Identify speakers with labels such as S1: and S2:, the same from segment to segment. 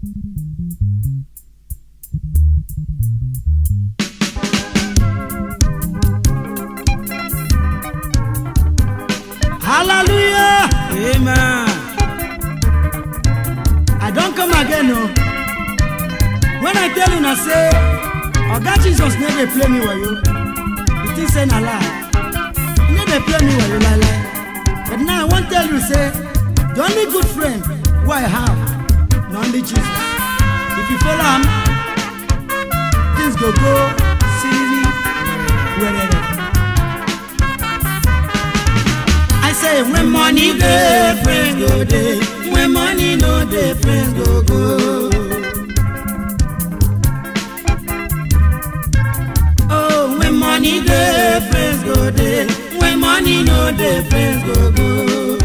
S1: Hallelujah!
S2: Amen.
S1: I don come again o. When I tell una say Oga Jesus no dey play me wayo, you think say na lie. He no dey play me wayo lie lie. But now I wan tell you say the only good friend wey I have na only Jesus. If you follow am, things go go siriri werere. I say when money dey, friends go dey. When money no dey, friends go go. Oh, when money dey, friends go dey. When money no dey, friends go go.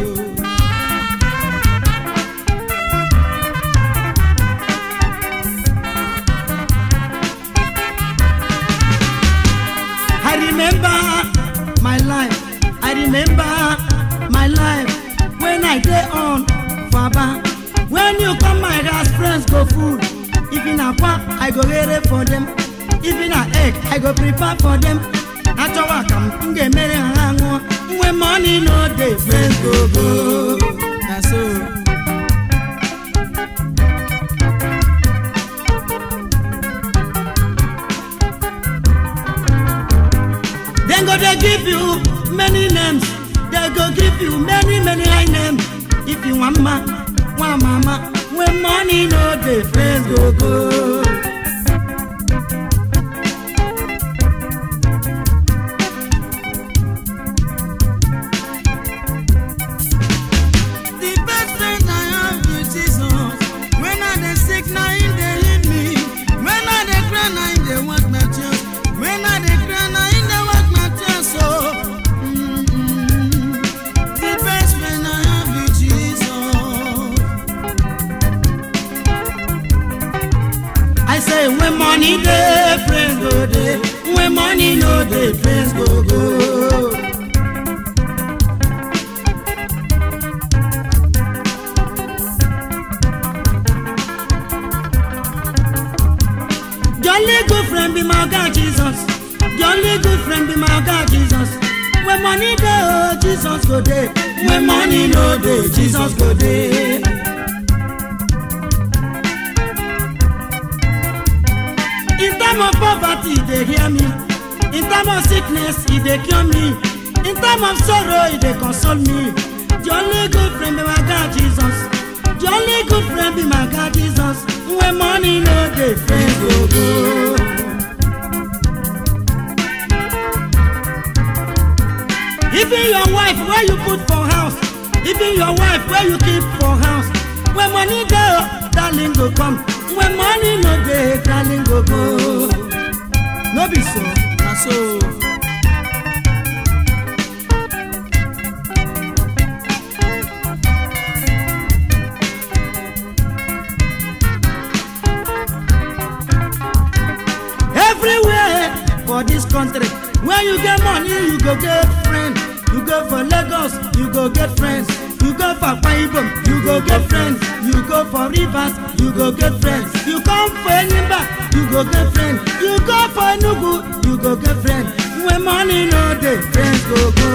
S1: I remember my life. I remember my life when I dey on Faba. When you come my house, friends go full. If na pap, I go rere for them. If na egg, I go prepare for them. Achọwa ka m ga-emere ha ṅụọ. When money no dey, friends go go.
S2: Na so.
S1: Dem go dey give you many names. They go give you many many high names. If you wan ma, wan mama, when money no dey, friends go go.
S2: The best friend I have is Jesus. When I dey sick, na him dey heal me. When I dey cry, na him dey wash my tears. When I dey cry, na him dey wash my tears. So, mm-mm. the best friend I have is Jesus.
S1: I say when money dey, friends go dey. When money no dey, friends go go. The only good friend be my God Jesus. The only good friend be my God Jesus. When money dey, oh Jesus go dey. When money no dey, Jesus go dey. In time of poverty, e dey hear me. In time of sickness, e dey cure me. In time of sorrow, e dey console me. The only good friend be my God Jesus. The only good friend be my God Jesus. When money no dey, friends go go. Even your wife wey you put for house, even your wife wey you keep for house, when money dey, oh, darling go come. When money no dey, darling go go. No be so.
S2: Na so.
S1: everywhere for dis country when you get money you go get friend you go for lagos you go get friends you go for akwa ibom you go get friends you go for rivers you go get friends you come for enyimba you go get friends you go for enugu you go get friends when money no dey friends go go.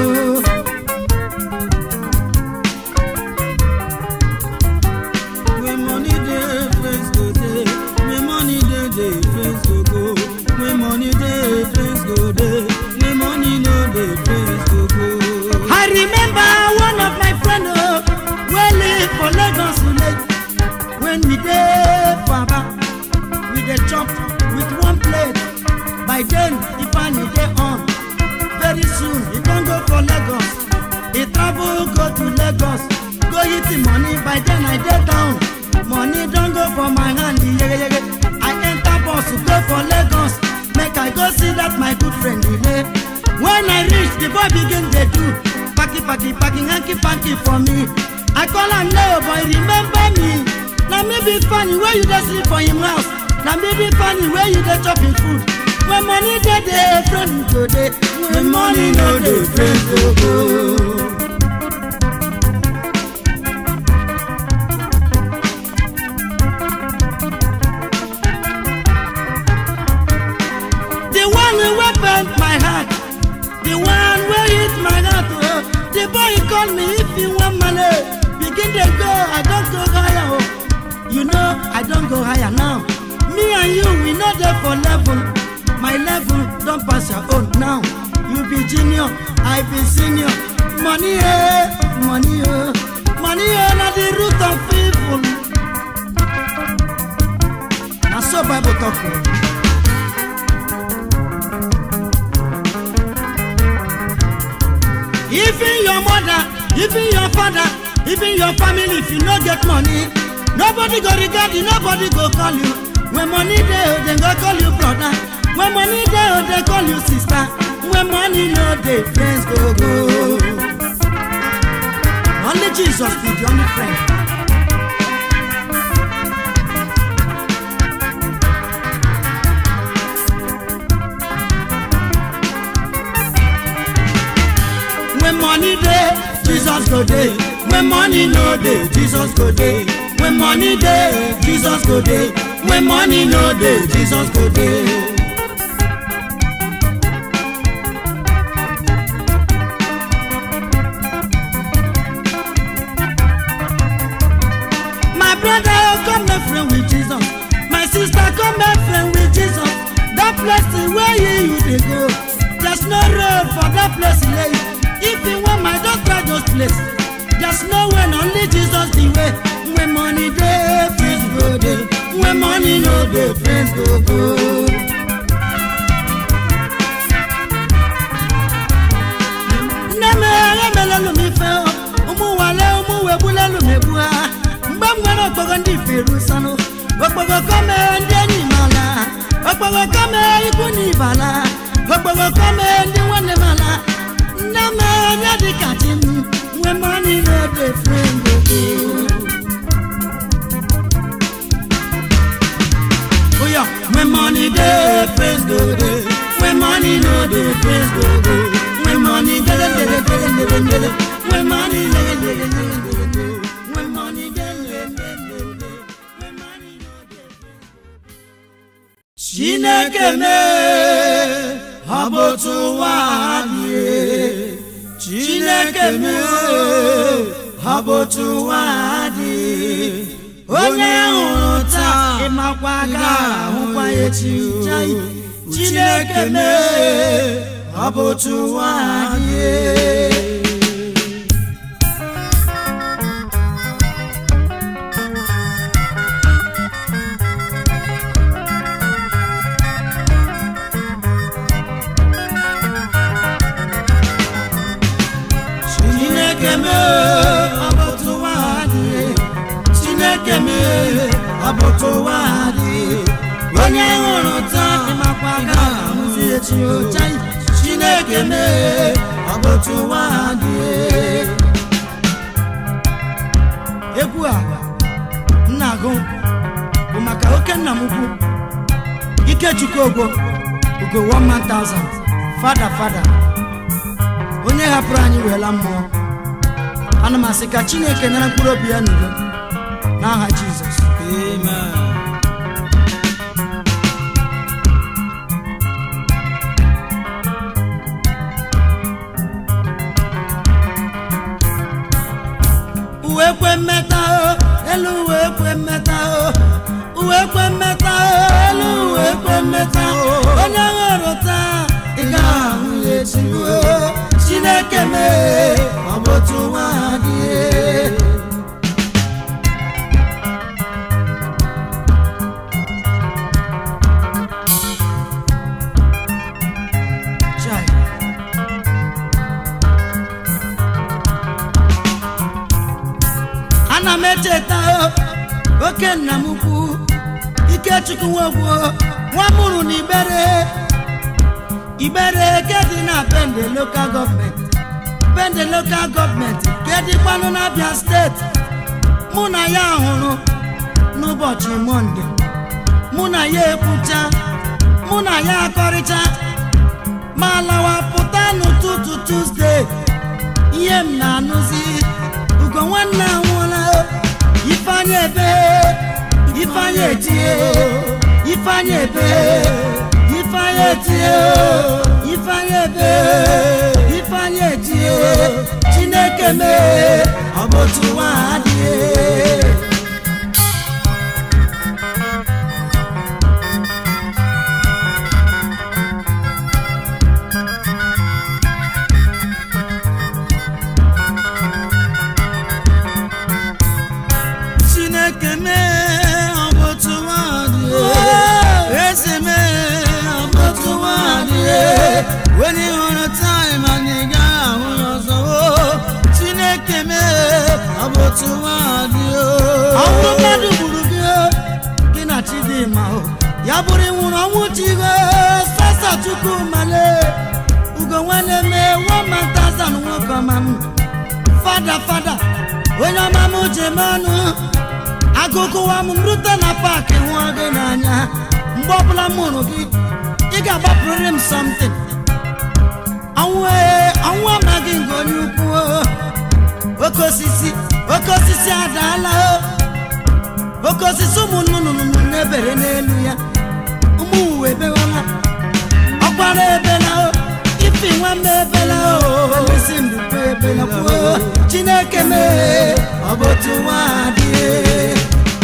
S2: When money dey, friends go dey. When money dey, dey friends go go. When money dey, friends go dey. When money no dey, friends go go.
S1: I remember one of my friend oh, wey live for Lagos village. When we dey for Aba, we dey chop with one plate. By then, Ifeanyi dey on. Very soon, he don go for Lagos. He travel go to Lagos, go hit the money. By then, I dey down. Money don go for my hand, yegeyege. I enter bus go for Lagos. Make I go see that my good friend Ile. When I reach, the boy begin dey do paki paki paki hanky panky for me. I call am no boy remember me. Na me be funny wey you dey sleep for him house. Na me be funny wey you dey chop him food. When money dey dey, friend go dey. When money no dey, friend go go. told me if you want money, begin to go. I don't go higher. Oh. You know I don't go higher now. Me and you, we know there for level. My level don't pass your own now. You be junior, I be senior. Money, eh, money, oh, money, eh, not the root of evil. Na so Bible talk. oh. even your mother even your father even your family if you no get money nobody go regard you nobody go call you when money dey oh dem go call you brother when money dey oh dem call you sister when money no dey friends go go only jesus be the only friend. when money dey jesus go dey when money no dey jesus go dey when money dey jesus go dey when money no dey jesus go dey. My brother, oh, come make friend with Jesus. My sister, come make friend with Jesus. That place where you, you dey go. There's no road for that place lay. If you want my just try those place. There's no way, only Jesus the way. When money dey, friends go dey. When money no dey, friends go go. nne m emela elu m ife o. ụmụ nwale ụmụ wegbula elu m egbu ha mgbe m nwere okpogo ndị iferu sanụ okpogo kome ndị enyi m ala okpogo kome ikwu na ibe ala okpogo kome ndị nwanne m ala nne m onye dị ka chi m nwe mọni n'ode frengogo Oya, when money dey, praise go dey. When money no dey, praise go go. When money dey, dey, dey, dey, dey, dey, dey, dey. When money dey, dey, dey, dey, dey, dey. When money dey, dey, dey, dey, dey. When money no dey, praise go go. Chineke mee, ọ bụ otu ụwa dị. Chineke mee, ọ bụ otu ụwa dị. onye hụrụ taa ịmakwa ga-ahụkwa ya echi chai. chineke mee ọ bụ otu ụwa dị chineke mee ọ bụ otu ụwa dị chineke mee ọ bụ otu ụwa dị onye hụrụ taa ịmakwa ga-ahụzi echi ocha chineke mee ọ bụ otu ụwa dị egwu a m na-agụ bụ maka oke nna m ukwu ikechukwu ogbo ugo 1000 fada fada onye hapụrụ anyị weela mmụọ ana m asị ka chineke nara mkpụrụ obi ya n'udo n'aha jizọs
S2: Amen.
S1: uwe kwe mmeta o elu uwe kwe mmeta o uwe kwe mmeta o elu uwe kwe mmeta o onye hụrụ taa ị ga-ahụ ya echi o chineke mee ọ bụ otu nwa dị Chai. ana m echeta o, oke nna m ukwu ikechukwu nwogwo nwa mụrụ na ibere ibere ke dị na bende lokal gọọmenti bende lokal gọọmenti ke dịkwanụ n'abịa steeti mụ na ya hụrụ n'ụbọchị mọnde mụ na ya ekwucha mụ na ya akọrịcha ma lawa pụta n'ụtụtụ tuzdee ihe m na-anụzi ugo nwanne anwụọla ifeanya ebe ifeanya etie ifeanya ebe ifeanya etie ifeanya ebe ifeanyị etie chineke mee ọ bụ otu nwa adịghị
S2: chineke mee ọ bụ otu nwaanyị eze mee ọ bụ otu nwaanyị onye hụrụ taịm anyị gaghị ahụ ya ọzọ o chineke mee ọ bụ otu nwaanyị
S1: ọnwụ mmadụ gburu gị o, gị na chidimma o ya bụrụ ịnwụrụ ọnwụ chigo sasa chukwu male ugo nwanne mee wamantazan nwoke ọma m fada fada onye ọma m ji eme ọnụ agụgụwa m rute na paakị hụọ gị n'anya mgbe ọbụla m hụrụ gị ị ga-agbapụrịrị m something ọnwụ ee ọnwụ amaghị nke onye ukwu o. oke osisi oke osisi adaala o oke osisi ụmụ nnụnụ na-ebere n'elu ya ụmụ uwe ebewala ọkwara ebela o ifi nwamba ebela o isi mbukwe ebela kwuo chineke mee ọ bụ otu nwa adịghị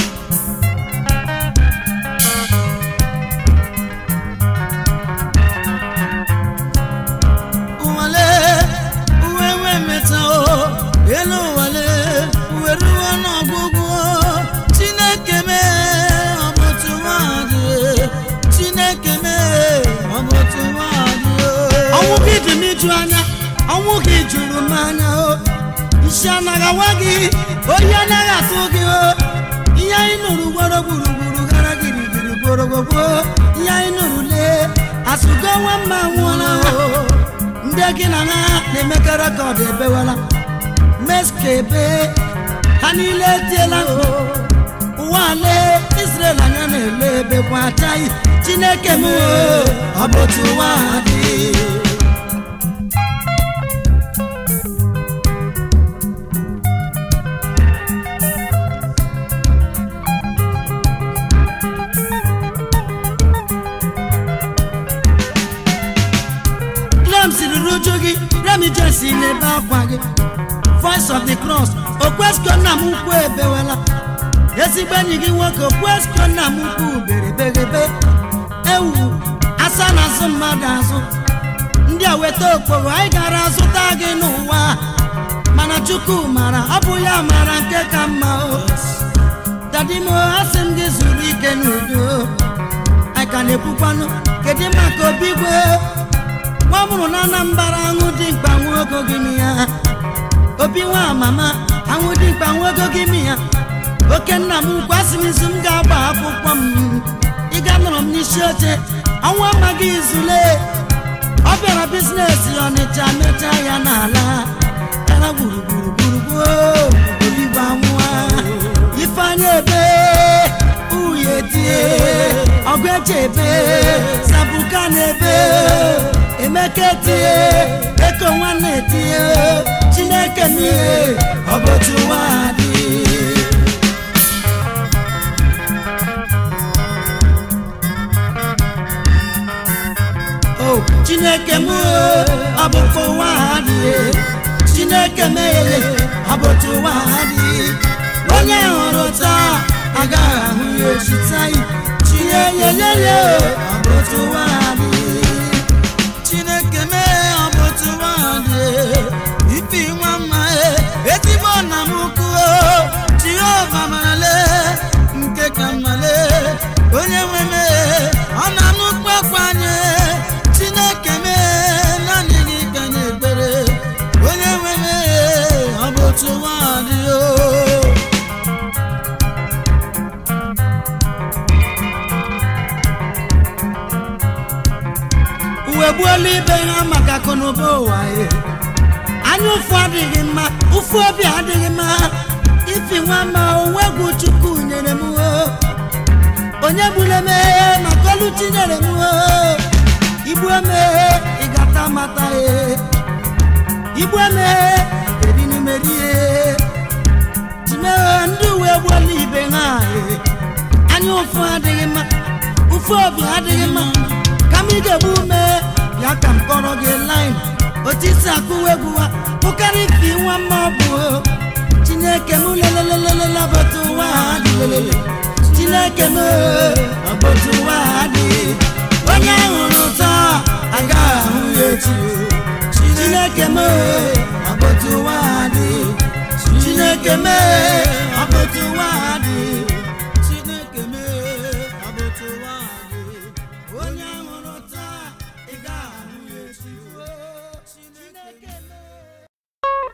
S2: ụwale uwe nwe meta o elu ụwale uwe ruo n'ọgwụgwụ o. chineke mee ọ bụ otu nwaanyị chineke mee ọ bụ otu nwaanyị
S1: ọnwụ gị dị m iju anya ọnwụ gị juru m anya o isi anaghị awa gị oyi anaghị atụ gị o ihe anyị nụrụ gworo gburugburu gara girigiri gborogogbo ihe anyị nụrụ lee asụgo nwa mma nwụọla o ndị gị na ha na-emekọ rekọd ebewela meskebe ha niile etiela mkpu ụwa lee israel anya na-ele ebekwa achaghị chineke m o, ọ bụ otu ụwa dị Clem siri ruju gị remi jesi na-ebe akwa gị voice of the cross okwesko nna m ukwu ebewela ezigbo enyi gị nwoke okwesko nna m ukwu berebegebe ewu asa na azụ mmadụ azụ ndị a weta okporo anyị gara azụta gị n'ụwa mana chukwu mara ọ bụ ya mara nke ka mma o dadimo asị m gị zuru ike n'udo anyị ka na-ekwukwanụ kedu maka obi gwe nwa mụrụ na anambara aṅụ dị mkpa nwogo gị mi ya obi nwa mama aṅụ dị mkpa nwogo gị mi ya oke nna m ukwu asị m izu m ga-agba akwụkwọ m ịga nọrọ m n'isi oche ọnwa amaghị izule ọ bịara bizinesi ọnịcha mechaa ya n'ala gara gburugburu gburugburu oligbo anwụa ifeanya ebe uye tie ọgụ eche ebe sabuka na ebe emeka etie eko nwanne etie chineke n'ihe ọ bụ otu nwa dị o chineke m ọ bụkwa ụwa adịghị chineke meghere ọ bụ otu ụwa adịghị onye hụrụ taa agaghị ahụ ya echi taa chinyeyeyeye ọ bụ otu ụwa adịghị
S2: chineke mee ọ bụ otu nwaanyị ifi nwa mma e ezigbo nna m ukwu jehova marale nke ka mmale onye nwe mee ọ na-anụ kpakwanye chineke mee naanị gị ka nye ekpere onye nwe mee ọ bụ otu nwaanyị o
S1: uwe gbuola ibe ha maka akụnụba ụwa ye anya ụfụ adịghị mma ụfụ obi adịghị mma ifi nwa ma onwe egwu chukwu nyere m o onye gburu emeghe maka olu chinyere m o igbu emeghe ịgata mata ye igbu emeghe ebinumeri ye timeghe ndị uwe gbuola ibe ha ye anya ụfụ adịghị mma ụfụ obi adịghị mma ka m ị ga-egbu ume ya ka m kọrọ gị line otisi akụwa egwu ha pụkarị ifi nwa mma ọ bụ o. chineke m lelelelele ọbọtụ ụwa ha dị lelele chineke m ọbọtụ ụwa ha dị onye hụrụ taa agaghị ahụ ya echi o. chineke m ọbọtụ ụwa ha dị chineke m ọbọtụ ụwa ha dị chineke m ọbọtụ ụwa ha dị onye hụrụ taa ị gaghị ahụ ya echi o. chineke m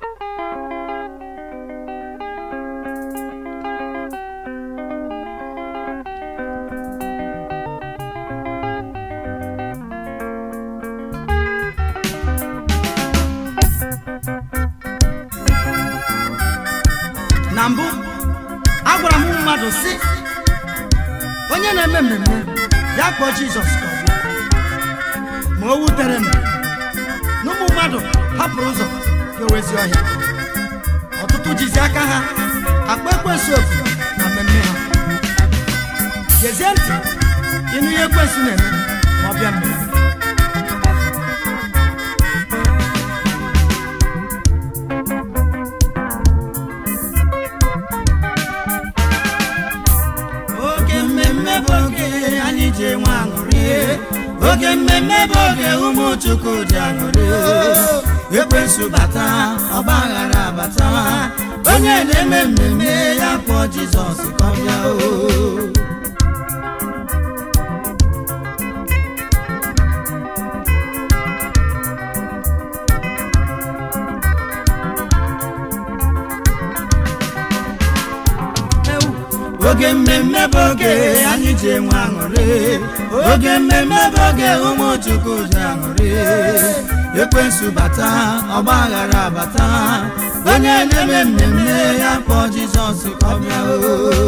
S1: na mbụ agwara m mmadụ si onye na-eme mmemme ya kpọọ jizọs ka ọ bịa ma o wutere m na ụmụ mmadụ hapụrụ ụzọ gawezi ọhịa ọtụtụ jizi aka ha akpa ekwensu ofu na mmemme ha gezie ntị ịnụ ihe ekwensu na-eme ma ọ bịa mmemme oge mmemme bụ oge anyị ji enwe aṅụrị oge mmemme bụ oge ụmụ chukwu ji aṅụrị ekwensu bata ọgba aghara abata onye na-eme mmemme ya kpọọ jizọs ka ọ bịa o oge mmemme bụ oge anyị ji enwe aṅụrị oge mmemme bụ oge ụmụ chukwu ji aṅụrị ekwensu bata ọgba aghara bata onye na-eme mmemme ya kpọọ jizọs ka ọ bịa o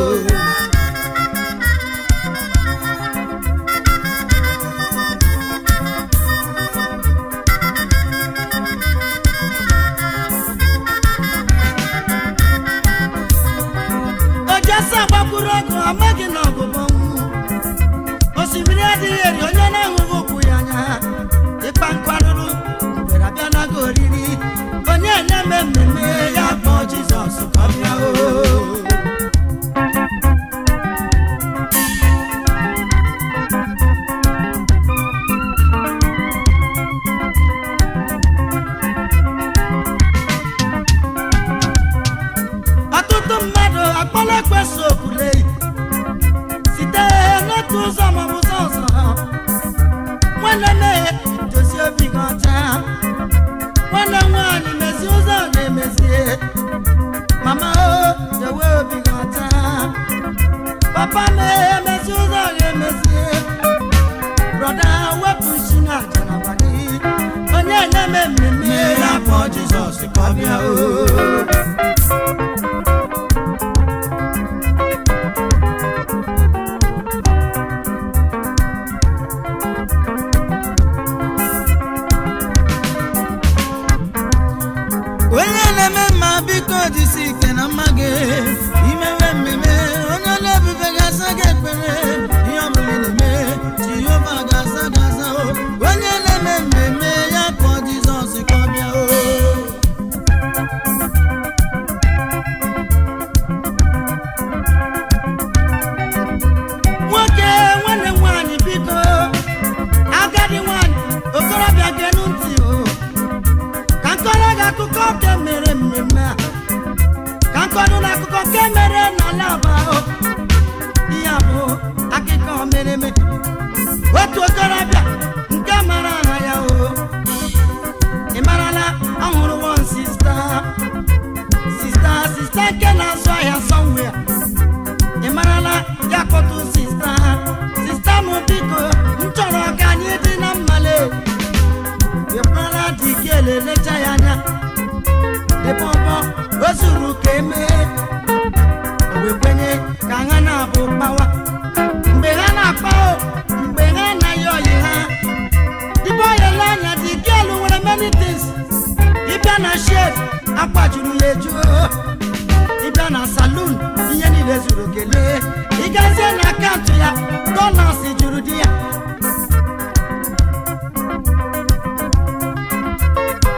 S1: ojesa gbakwuru ọgụ amaghị na ọgụgụ osimiri adịghị eri onye na-ahụghị ụkwụ ya anya ịkpa nkwarụrụ mgbere abịa nago oriri onye na-eme mmemme ya kpọọ jizọs ka ọ bịa o ọtụtụ mmadụ akpọla ekwesu okwule site n'otu ụzọ maọbụ ụzọ ọzọ nwanne mmehie dozie obi gị ọcha nwanne nwaanyị mezie ụzọ ga-emezie mama o dowe obi gị ọcha papa mee mezie ụzọ ga-emezie brọda wepụ isi na aja n'abalị onye na-eme mmemme ya kpọọ jizọs ka ọ bịa o
S2: onye na-eme mma biko jisi ike na mma gị imewe mmemme onye na-ebube ga-asa gị ekpere ihe ọbụla ị na-eme jehova ga-asa gị asa o onye na-eme mmemme ya kpọọ jizọs ka ọ bịa o
S1: nwoke nwanne m nwaanyị biko agadi nwaanyị okorobịa genu ntị o ka nkọrọ gị akụkọ nke mere mmemme a ka nkọrọ na akụkọ nke mere n'ala aba o ihe a bụ akụkọ mere eme otu okorobịa nke mara aha ya o ị marala ọ hụrụ wọn sista sista sista nke na-azụ ahịa somewhere ị marala ya kpọtụ sista sista m biko m chọrọ ka anyị dị na mmale ịkpara dị gị elelecha ya anya ịbọbọ o zuru ka emee o wee kwenye ka ha na-abụ kpawa mgbe ha na-akpa o mgbe ha anaghị ọyị ha dịbe ọyịla anya dị gị elu nwere many things ịbịa na shed akwajuru ya eju ịbịa na salon ihe niile zuru kelee ịgazie na akaụntụ ya dollars juru di ya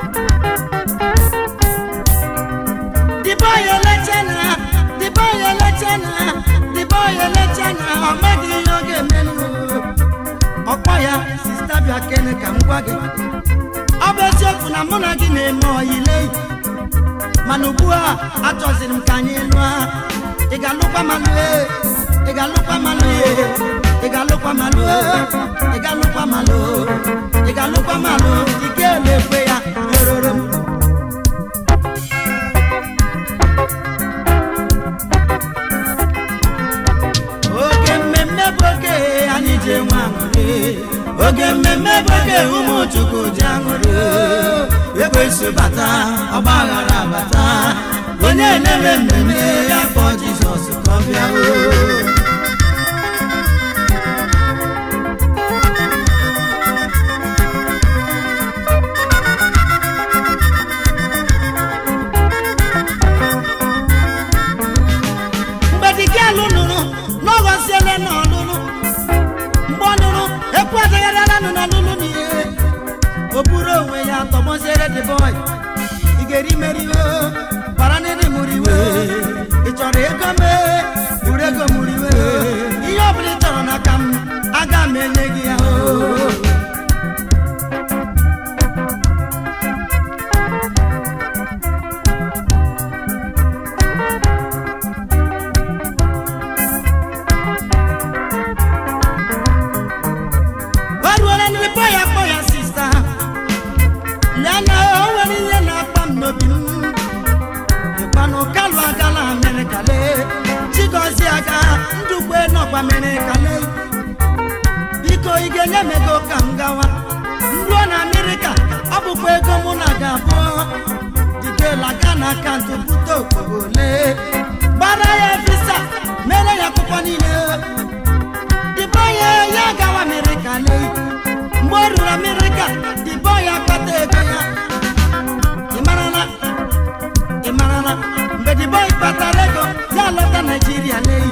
S1: na mụ na gị na-eme ọyile mana ugbu a achọziri m ka anyị lụọ ị ga-alụkwa ma lụọ ị ga-alụkwa ma lụọ ị ga-alụkwa ma lụọ ị ga-alụkwa ma lụọ ị ga-alụkwa ma lụọ ike na-ekwe ya rororo m oge mmemme bụ oge anyị ji enwe aṅụrị oge mmemme bụ oge ụmụ chukwu ji aṅụrị ekwesị bata ọgba aghara bata onye na-eme mmemme ya kpọọ jizọs ka ọ bịa o mgbe dike alụ nụrụ n'ọghọziele na ọlụlụ mgbe ọ nụrụ ekwu adagharịala nụ n'ọlụlụ n'ihe o buru onwe ya tọgbọziere the boy ị ga-eri meriwe bara n'ịdị mụrụ iwe ị chọrọ ego mee buru ego mụrụ iwe ihe ọ bụla ị chọrọ n'aka m aga m enye gị ya o gbaruola ndị kpọ ya kpọ ya sista lee na o nwere ihe na-akpa m n'obi m ịkpanụ kalụ agala amerịka lee chigozi aga ndugbe nọkwa amerịka lee biko ị ga-enye m ego ka m gawa nruo na amerịka ọ bụkwa ego mụ na ga-abụ didela ga na akaụntụ bute okporo lee gbara ya visa mere ya akwụkwọ niile dibọya ya gawa amerịka lee mgbe o ruru amerịka dibọya kpata ego ya ịmarala ịmarala mgbe dibọya kpatara ego ya lọta naijiria lee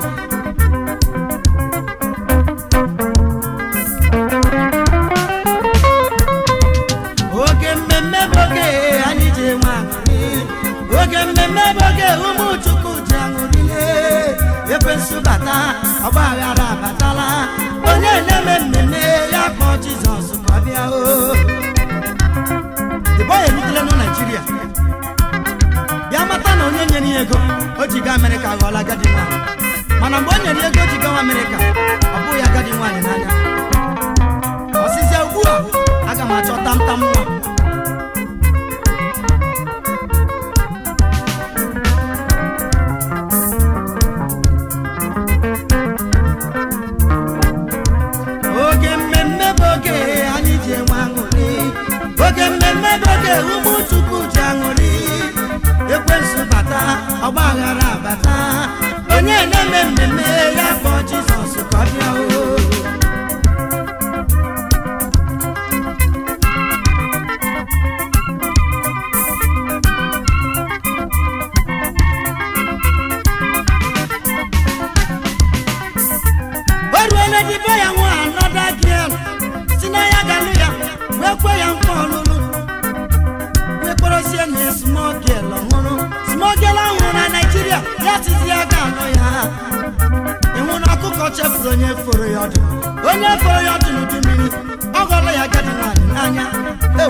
S1: oge mmemme bụ oge anyị ji enwe aṅụrị oge mmemme bụ oge ụmụ chukwu ji aṅụrịle ekwensu bata ọgba aghara abatala onye na-eme mmemme ya kpọọ jizọs ka ọ bịa o dịbọ ya erutela na naijiria bịa mata na onye nyere ya ego o ji gaa amerịka ghọọla agadi nwaanyị mana mgbe o nyere ya ego o ji gawa amerịka ọ bụghị agadi nwaanyị n'anya ọsịsịa ugbu a aga m achọ tamtam nwa oge mmemme bụ oge anyị ji enwe aṅụrị oge mmemme bụ oge ụmụ chukwu ji aṅụrị ekwensu bata ọgba aghara bata onye na-eme mmemme ya kpọọ jizọs ka ọ bịa o o ruole dibe ya nwa anọda giel si na ya galụ ya wee kwe ya nkwa ọlụlụ wee kpọrọzie na smogel ọhụrụ smogel ahụrụ na naijiria ya tizi ya ga-alụ ya ịhụ na ọkụkọ chefuru onye foro ya ọdụ onye foro ya ọdụ n'udu mmiri ọ ghọrọ ya agadi nwaanyị n'anya Ew!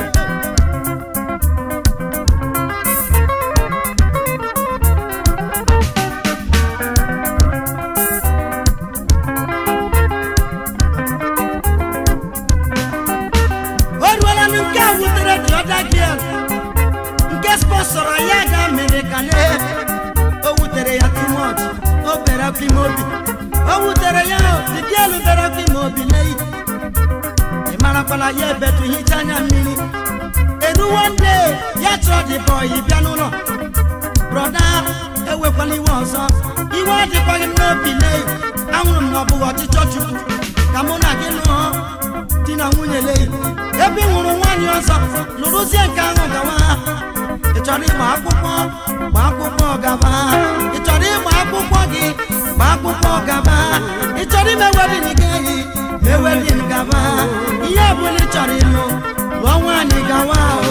S1: o ruola na nke a wutere dị ọda giel nke spọsọrọ ya ga mere ka lee o wutere ya timot o bere akwa ime obi o wutere ya dị giel bere akwa ime obi lee ị marakwala ya ebetu hicha anya mmiri eruwo nde ya chọọ dị bọyị bịa n'ụlọ brọda ewekwala iwe ọzọ iwe adịkwaghị m n'obi lee ahụrụ m na ọ bụghị ọchịchọ chukwu ka mụ na gị lụọ di na nwunye lee ebe ị hụrụ nwaanyị ọzọ lụrụzie nke ahụ gawa ị chọrọ ịgba akwụkwọ gba akwụkwọ gaba ị chọrọ ịgba akwụkwọ gị gba akwụkwọ gaba ị chọrọ ime wedin gị ma ewedin gaba ihe ọbụla ị chọrọ ịlụ lụọ nwaanyị gawa o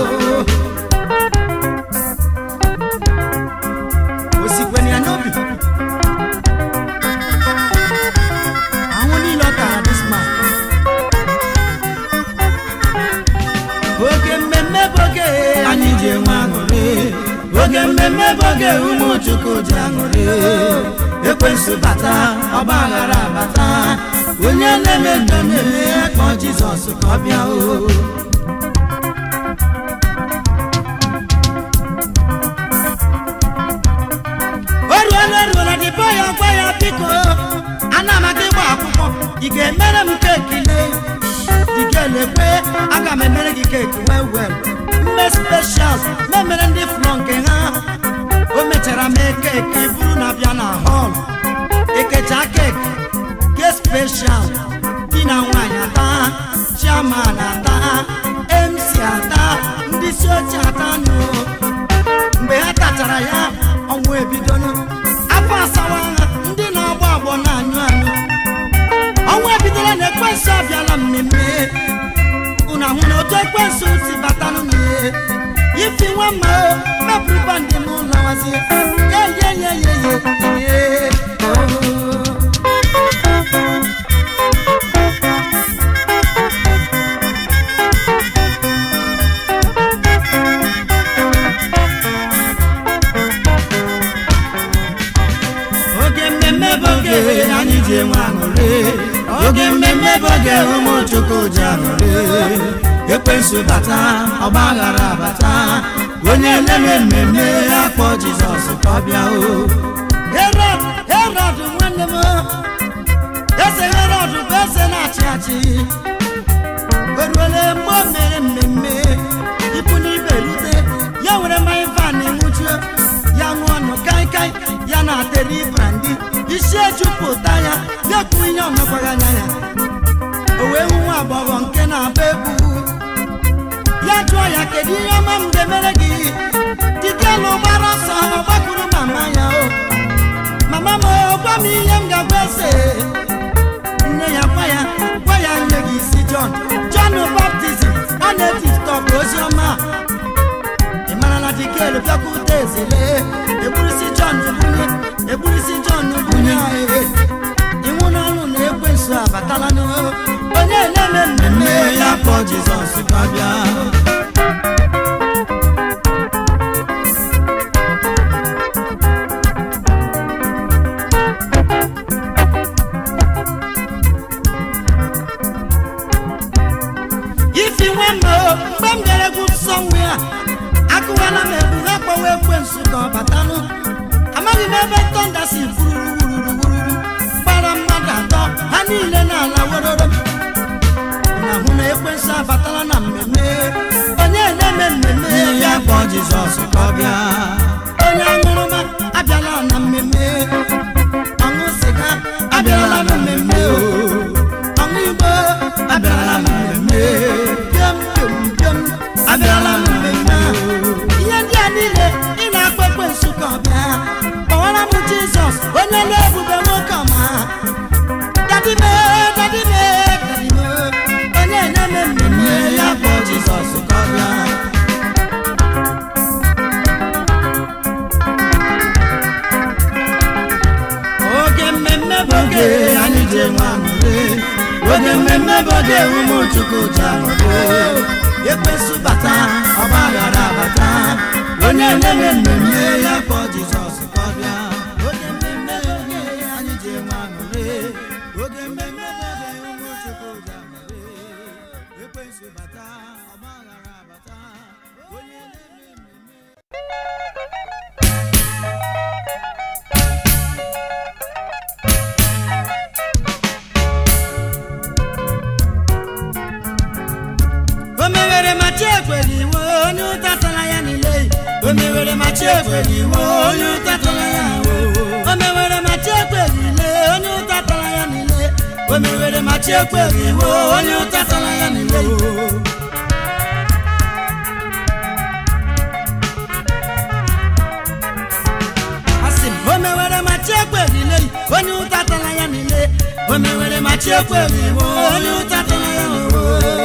S1: o sikwere ya n'obi ahụ niile ọ tara this man oge mmemme bụ oge oge mmemme bụ oge ụmụ chukwu ji aṅụrị ekwensu bata ọgba aghara bata onye na-eme mmemme kpọọ jizọs ka ọ bịa o o ruola eruola dịbọ ya gwa ya biko ana m aga ịgba akwụkwọ ị ga-emere m keeki lee dikelekwe aga m emere gị keeki wel wel mme speshal memere ndị flọ nke ha o mechara mee keeki buru na bịa na họl ekecha keeki ke speshal di na nwaanyị ata chiaman ata mc ata ndị isi ochie ata nụ mgbe ha tachara ya ọnwụ ebidonu afọ asawa ha ndị na-agba agbọ na-anyụ anyụ ọnwụ ebidola na ekwensu abịala mmemme unu ahụ na otu ekwensu si batanụ n'ihe ifi nwa mma o mepụrụ bandị n'ụlọ wazie yeyeyeyeye oge mmemme bụ oge anyị ji enwe aṅụrị oge mmemme bụ oge ụmụ chukwu ji aṅụrị ekwensu bata ọgba aghara bata onye na-eme mmemme akpọ jizọs ka ọ bịa o herod herod nwanne m eze herod bụ eze na-achị achị o ruole mgbe o mere mmemme ikwu n'ibe rute ya were mmanya van nwụchuo ya ṅụọ ọnụ kaikai ya na-ateri brandi isi ejupụta ya ya kwuo ihe ọmekwaghị anya ya o wee hụ nwa agbọghọ nke na-agba egwu ya jụọ ya kedu ihe ọma m ga-emere gị dikelu gbara ọsọ ọ gbakwuru mama ya o mama m o gwa m ihe m ga-agwa eze nne ya gwa ya gwa ya nye gị isi John John baptizim ọ na-eti tọpụ ozi ọma ị mara na dikelu bịakwute ezele egburisi John bunye egburisi John bunye anyị iwu n'ọnụ na ekwensu abatala n'o onye na-eme mmemme ya kpọọ Jizọs ka ọ bịa ifi nwa mma o mgbe m gara egwu nsọ nwe a akụwala m egwu ha kpọwa ekwensu ka ọ batanụ amaghị m ebe tọnda si fururu wururu wururu gbara mmadụ atọ ha niile n'ala weroro na hụ na ekwensu abatala na mmemme onye na-eme mmemme ya kpọọ jizọs ka ọ bịa onye aṅụrụma abịala na mmemme ọṅụ sịga abịala na mmemme o ọṅụ igbo abịala na mmemme pịọm pịọm pịọm abịala na mmemme a. ihe ndị a niile ị na-akpọ ekwensu ka ọ bịa kpọwara m jizọs onye na-ebube nwoke ọma dadime dadime dadime onye na-eme mmemme ya kpọọ jizọs ka ọ bịa oge mmemme bụ oge anyị ji enwe aṅụrị oge mmemme bụ oge ụmụ chukwu ji aṅụrị ekwensu bata ọgba aghara bata onye na-eme mmemme ya kpọọ jizọs ka ọ bịa oge mmemme bụ oge anyị ji enwe aṅụrị oge mmemme bụ oge ụmụ chukwu ji aṅụrị ekwensu bata ọgba aghara bata onye na-eme mmemme o mewere ma chi ekwere iwe onye ụta tara ya niile o mewere ma chi ekwere iwe onye ụta tara ya o o mewere ma chi ekwere ile onye ụta tara ya niile o mewere ma chi ekwere iwe onye ụta tara ya niile asị m o mewere ma chi ekwere ile onye ụta tara ya niile o mewere ma chi ekwere iwe onye ụta tara ya niile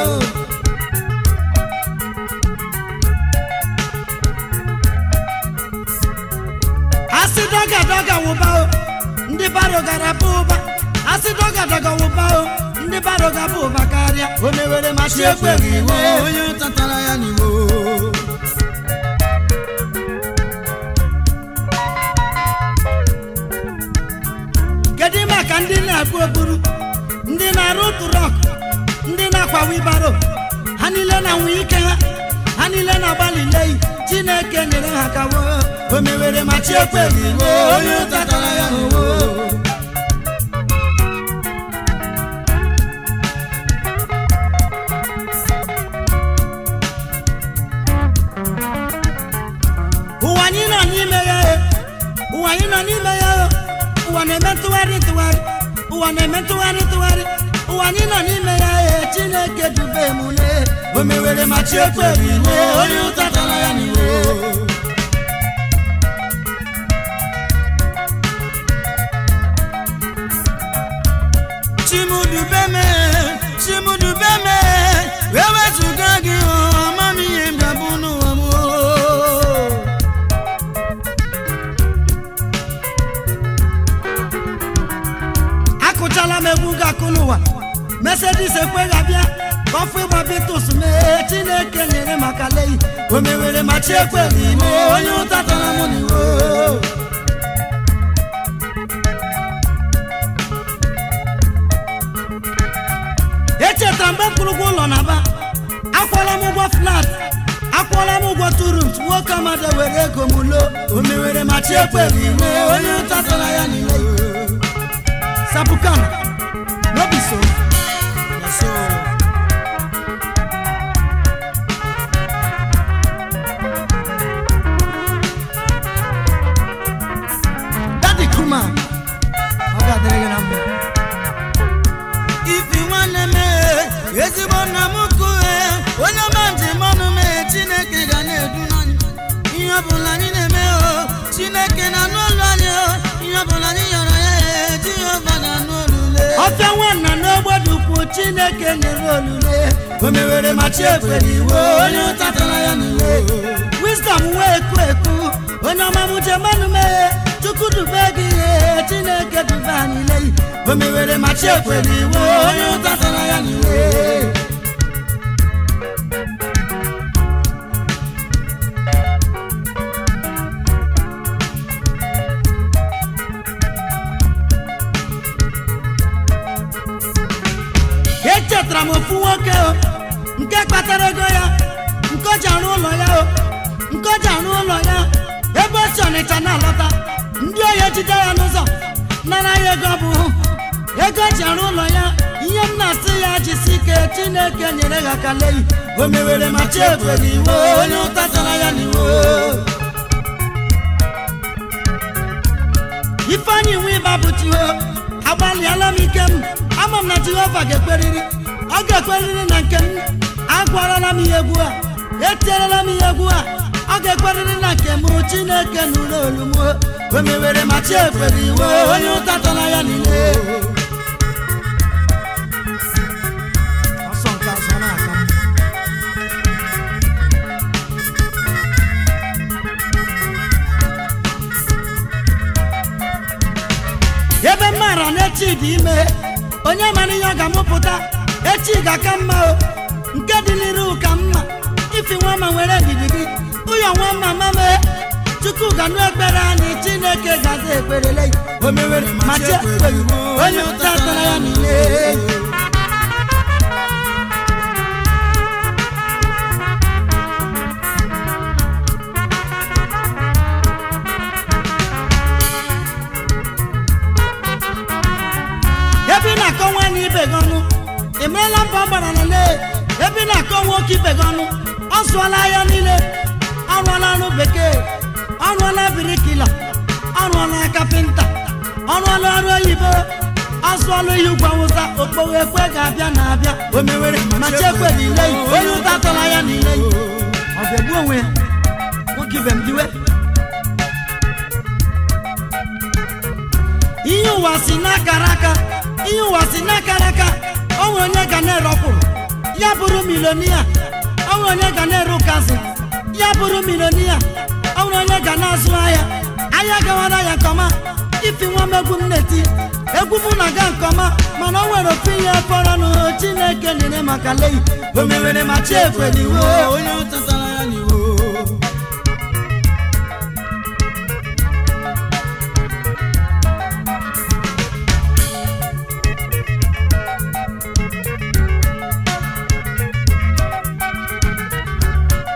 S1: asị dọga dọga wụba o ndị baro gara bụ ụba asị dọga dọga wụba o ndị baro ga bụ ụba karịa o mewere ma chi ekweghị iwe
S2: onye ụtatara ya n'iwo
S1: na-agbu okpuru ndị na-arụ tụrọk ndị na-akwa wibaro ha niile na-anwụ ike ha ha niile na-agbalị leyi chineke nyere ha kawo o mewere ma chi ekweghị iwe onye ụta tara ya owo ụwa anyị nọ n'ime ya e, ụwa anyị nọ n'ime ya o. ụwa na-eme ntụgharị ntụgharị ụwa na-eme ntụgharị ntụgharị ụwa anyị nọ n'ime ya e, chineke dube m ule o mewere ma chi ekweghị iwe onye ụta tara ya n'iwe
S2: chimudubeme chimudubeme wewezụga gị ọmamihe mbịabụ n'ụwa m o.
S1: akụchala m egwu ga-akụ n'ụwa mesedis ekweghị abịa kọfụ ịgba bitus mee chineke nyere maka leyi o mewere ma chi ekweghị ime onye ụta tara m n'iwe echetara mgbe mkpụrụ ụgwọ ụlọ na ba akwụọla m ụgwọ flat akwụọla m ụgwọ turut nwoke amadi were ego m lo o mewere ma chi ekweghị ime onye ụta tara ya n'iwe sapukana no be so
S2: Na so,
S1: dadi kuma ọ ga-adịrị gị na mma
S2: ifi nwanne m e, ezigbo nna m kue onye ọma njem ọnụ m e, chineke ga na-edu n'anyị ihe ọbụla anyị na-eme o chineke na-anụ olu anyị o ihe ọbụla anyị yọrọ ya e jehova na-anụ olule
S1: ọfịa nwanna n'ogbodo ukwu chineke nyere olule o mewere ma chi ekwere iwe onye ụta tara ya n'iwe wisdom wee eku eku onye ọma m jemanụ mee chukwu dube gị ihe chineke dube anyị leyi o mewere ma chi ekwere iwe onye ụta tara ya n'iwe echetara m ofu nwoke o nke kpatara ego ya nke o ji arụ ụlọ ya o nke o ji arụ ụlọ ya ebe o si ọnịcha na-alọta ndị ohi ejide ya n'ụzọ nara ya ego bụ ego o ji arụ ụlọ ya ihe m na-asị ya jisi ike chineke nyere ha ka leyi o mewere ma chi ekwere iwe onye ụta tara ya n'iwe ifeanyị nwe ịba bụ chiho agbalịala m ike m ama m na jehova ga-ekweriri ọ ga-ekweriri na nke m agwarala m ihe egwu a etierela m ihe egwu a ọ ga-ekweriri na nke m chineke nụrụ olu m o mewere ma chi ekwere iwe onye ụta tara ya niile ọsọ nke azụ na-aka m ebe m maara na echi dị ime onye mara ihe ọ ga-amụpụta echi ga-aka mma o nke dị n'iru ka mma ifi nwa ma nwere gidigidi ụyọ nwa mma mama chukwu ga-anụ ekpere anyị chineke gaza ekperele o mewere ma chi ekweghị onye ụta tara ya niile ebe ị na-akọ nwaanyị ibe gị ọnụ ị marala mbọ ọ gbara na lee ebe ị na-akọ nwoke ibe gị ọnụ ọ zụọla ahịa niile ọ rụọla ọrụ bekee ọ rụọla birikila ọ rụọla kapịnta ọ rụọla ọrụ oyibo ọ zụọla ihe ugwu awụsa okpogho ekwe ga-abịa na-abịa o mewere ma chekwe niile yi onye ụta tọrọ ya niile yi ọ ga-egbu onwe ya nwoke ibe m diwe ihe ụwa si n'akara aka ihe ụwa si n'akara aka o nwere onye ga na-erọpụrụ ya bụrụ milonia o nwere onye ga na-ere ụkazi ya bụrụ milonia o nwere onye ga na-azụ ahịa ahịa gawara ya nke ọma ifi nwa m egwu m na-eti egwu m na-aga nke ọma mana o nwere ofu ihe fọrọnụ chineke nyere maka leyi o mewere ma chi ekwere iwe
S2: onye ụta tara ya n'iwu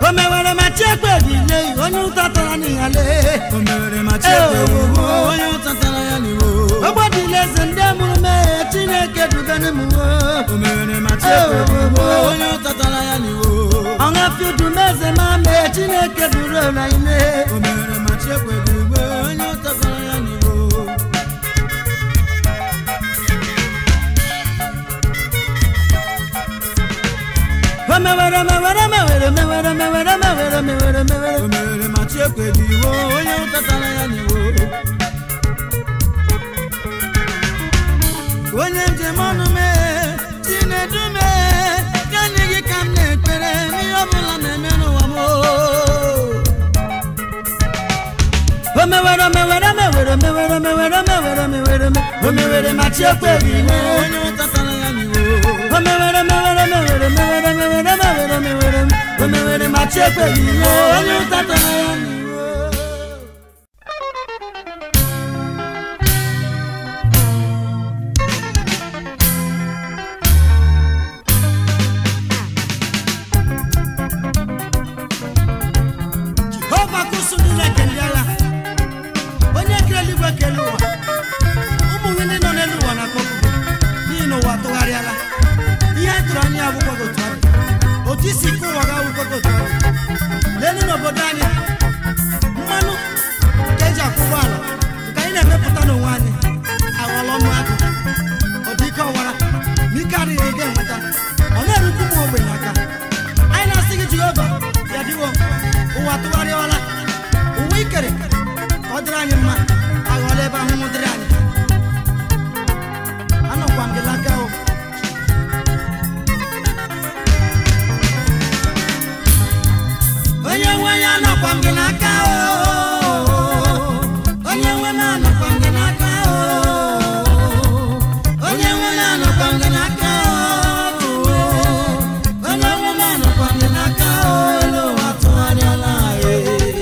S1: o mewere ma chiekpe gile onye ụta tara n'ịghale
S2: o mere ma chiekpe gbuo onye ụta tara ya n'iwo
S1: ogbodile eze ndị mụrụ mee chineke dubere m
S2: o mere ma chiekpe gbuo onye ụta tara ya n'iwo
S1: ọṅa fiudumeze ma mee chineke duru ụra ime
S2: o mere ma chiekpe gbuo onye ụta tara ya n'iwo
S1: o mewere mewere mewere mewere mewere mewere mewere
S2: o
S1: mewere
S2: mere ma chiekpe gbuo onye ụta tara ya n'iwo onye njem ọnụ mee chinedu mee gani gị ka m na-ekpere n'ihe ọbụla na-eme n'ụwa m
S1: o mewere mewere mewere mewere mewere mewere mewere me- o mewere ma chiekpe gile
S2: onye ụta tara ya n'iwo
S1: o mewere mewere mewere mewere mewere mewere mewere o mewere ma chiekpe gile onye ụta tara ya n'iwo jehova kusu niile kelee agha onye kere eluigwe kele ụwa ụmụ gị ndị nọ n'elu ụwa na akpọkugo n'ihi na ụwa tụgharịala ihe anyị tụrụ anya akwụkwọ gị otu ahụ otu isi ike ụwa ga akwụkwọ gị otu ahụ lelu n'obodo anyị mmanụ nke eji akwụ ụgbọala nke anyị na-emepụta n'onwe anyị aghọọla ọnụ agụ ọ dị ike ọwara ma ike adịghị ị ga-enweta ọ na-erukwu ụmụ ogbenye aka anyị na-asị gị jehova ya dịwo ụwa tụgharịala ụwa ikere ka ọ dịrị anyị mma aghọọla ebe ahụhụ dịrị anyị anọkwa m gị n'aka o onye nwe ya anọkwa m gị n'aka o onye nwe m anọkwa m gị n'aka o onye nwe m anọkwa m gị n'aka o onye nwe m anọkwa m gị n'aka o elu ụwa tụgharịala anyị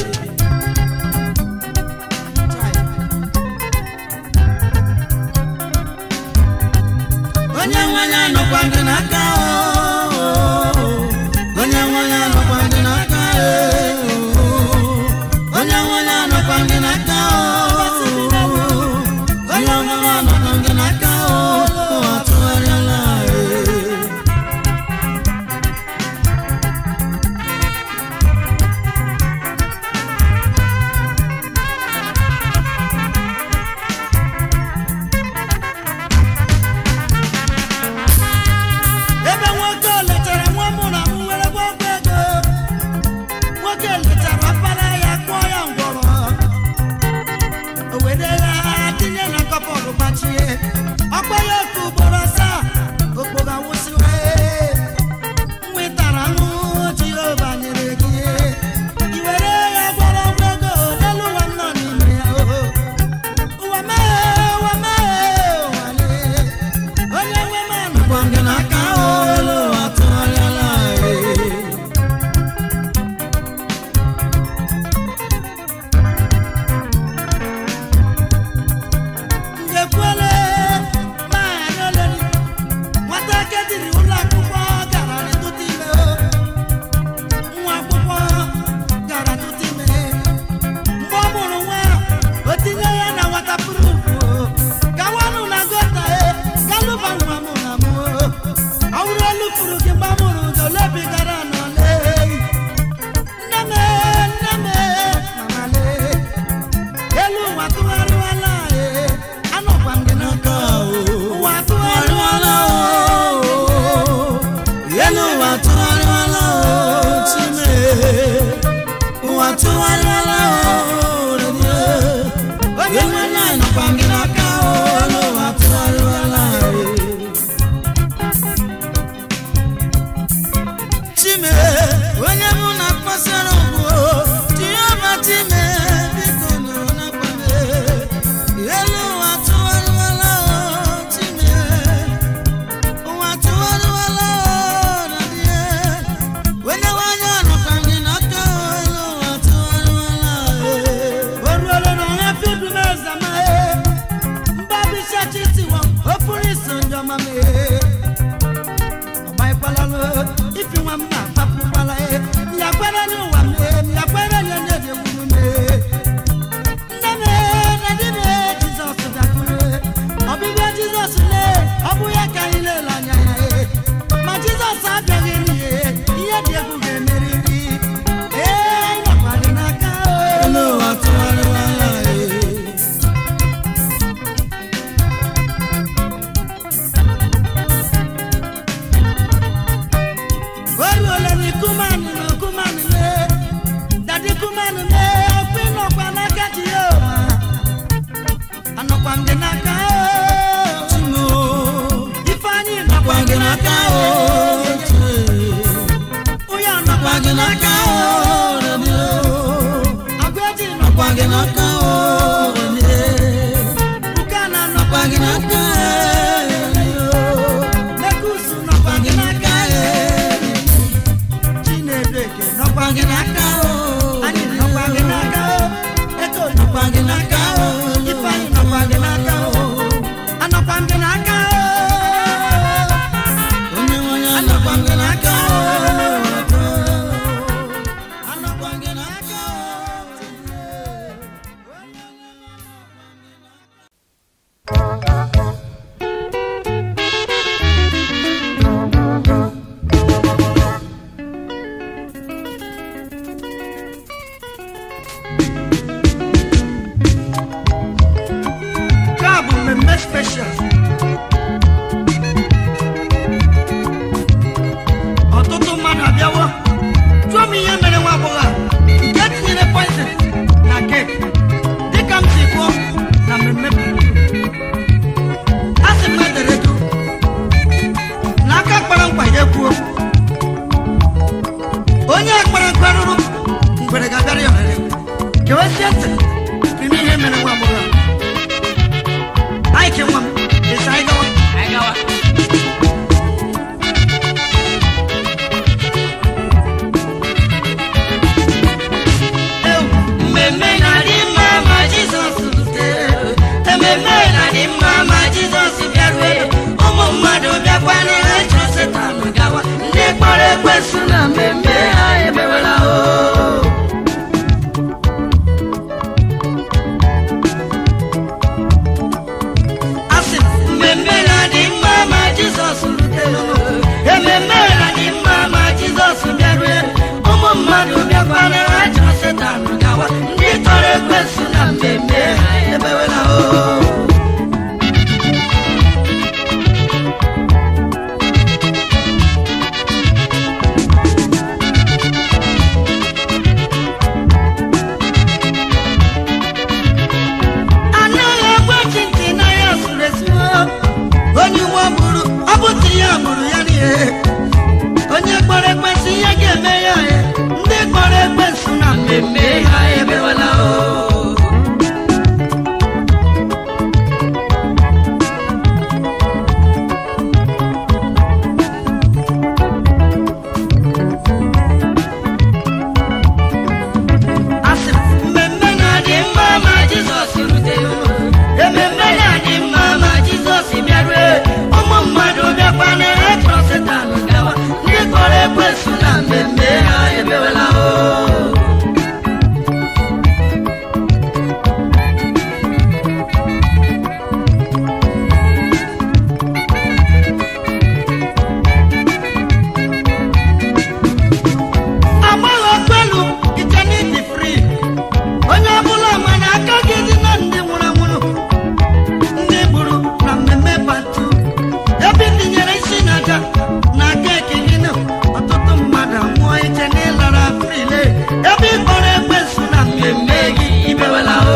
S1: onye nwe ya nọkwa gị n'aka o onye nwe ya nọkwa gị n'aka e onye nwe ya nọkwa gị n'aka o onye nwe ya nọkwa gị n'aka o ụwa tụgharịala e ebe nwoke o lechara nwa mụ na m were gwọgwọ ego nwoke lechara ọkpara ya kpụọ ya ngwọrọ o were ya tinye na kọpọdụ gbachie ọkpa ya oku ugboro asaa okpoga wụsịwe nwetara ahụ jehova nyere gị i were ya gwọrọ ọgwụ ego n'elu ụwa m nọ n'ime ya o ụwa mee ụwa mee ụwa lee onye nwe m anọkwa m gị n'aka o elu ụwa tụgharịala e ngekwele maanoleli nwata kediri ụlọ akwụkwọ gara n'etụta ime o nwa akwụkwọ gara tụta ime mgbe ọ mụrụ nwa o tinye ya na nwata purupu gawanụ na gota e galụba nwa mụ na mụ ọ bụrụ olu furu gị mgbe a mụrụ gị olebigara n'ole nne m nne m mamale elu ụwa tụgharịwala e anọkwa m gị n'aka o ụwa tụgharịwala o
S2: elu ụwa tụgharịala o chime ụwa tụgharịala o redie
S1: onye nwe
S2: enwe anyị nọkwa gị n'aka o elu ụwa tụgharịala e chime onye mụ na kpasara ọgwụ jehova chime biko nụrụ n'akwa m elu ụwa tụgharịala o chime ụwa tụgharịala o na die onye nwanyị ọnọkwa gị n'aka o elu ụwa tụgharịala e
S1: o ruola na ọha fidumeza ma e mgbabichachi tiwa o pụrụ iso njọma m e ọgbaikwala ifi nwa m na-akpapụkwala e ya kwara
S2: n'aka o
S1: onye
S2: nọkwa gị n'aka o redio
S1: agwaji
S2: nọkwa gị n'aka o redio
S1: nke a na
S2: nọkwa gị n'aka redio
S1: mekusu
S2: nọkwa gị n'aka redio
S1: chinedu eke nọkwa
S2: nọkwa gị n'aka o
S1: anyị nọkwa gị n'aka o ego
S2: nọkwa gị n'aka o
S1: ifeanyị nọkwa gị n'aka o anọkwa m gị n'aka o
S2: onye nwe ya nọkwa gị n'aka o
S1: anọkwa m gị n'aka nke a bụ mmemme special ọtụtụ mmadụ abịawo jụọ m ihe mere nwa agbọghọ a nke tinyere poison na keki dịka m si kwuo na mmemme a sị m edere du na aka kpara nkwa ya ekwuo onye kpara nkwa rụrụ ngwere ga-abịara ya ohere gewesie ntị n'ime ihe mere nwa agbọghọ a anyị ke nwa m esi anyị gawa
S2: mmemme na-adị mma ma jizọs rutere ememme na-adị mma ma jizọs bịarue ụmụ mmadụ bịakwana ha chọrọ setan gawa ndị kpọrọ ekwensu na mmemme ha emewela o
S1: asị m
S2: mmemme na-adị mma ma jizọs rutere ememme na-adị mma ma jizọs bịarue ụmụ mmadụ bịakwana ha chọrọ setan gawa ndị kpọrọ ekwensu na mmemme ha emewela o
S1: anaghị egbochi ntị na ya sụrụ esuo onye uwe gburu ọ bụtụ ya gburu ya n'ihe onye kpọrọ ekwensụ ihe ga-eme ya ya ndị kpọrọ ekwensụ na mmemme ha emewela o asị m mmemme
S2: na-adị mma ma jizọs rutere ememme na-adị mma ma jizọs bịarue ụmụ mmadụ bịakwana ha chọrọ setan gawa ndị kpọrọ ekwensu na mmemme ha emewela o
S1: agbagha kwelu ike n'ịdị fri onye ọbụla ma na aka gị dị na ndị nwụrụ anwụrụ ndị gburu na mmemme batu ebe i tinyere isi na aja na aka eke gị na ọtụtụ mmadụ anwụọ iche na ịlara frile ebe ị kpọrọ ekwensu na mmemme gị imewela o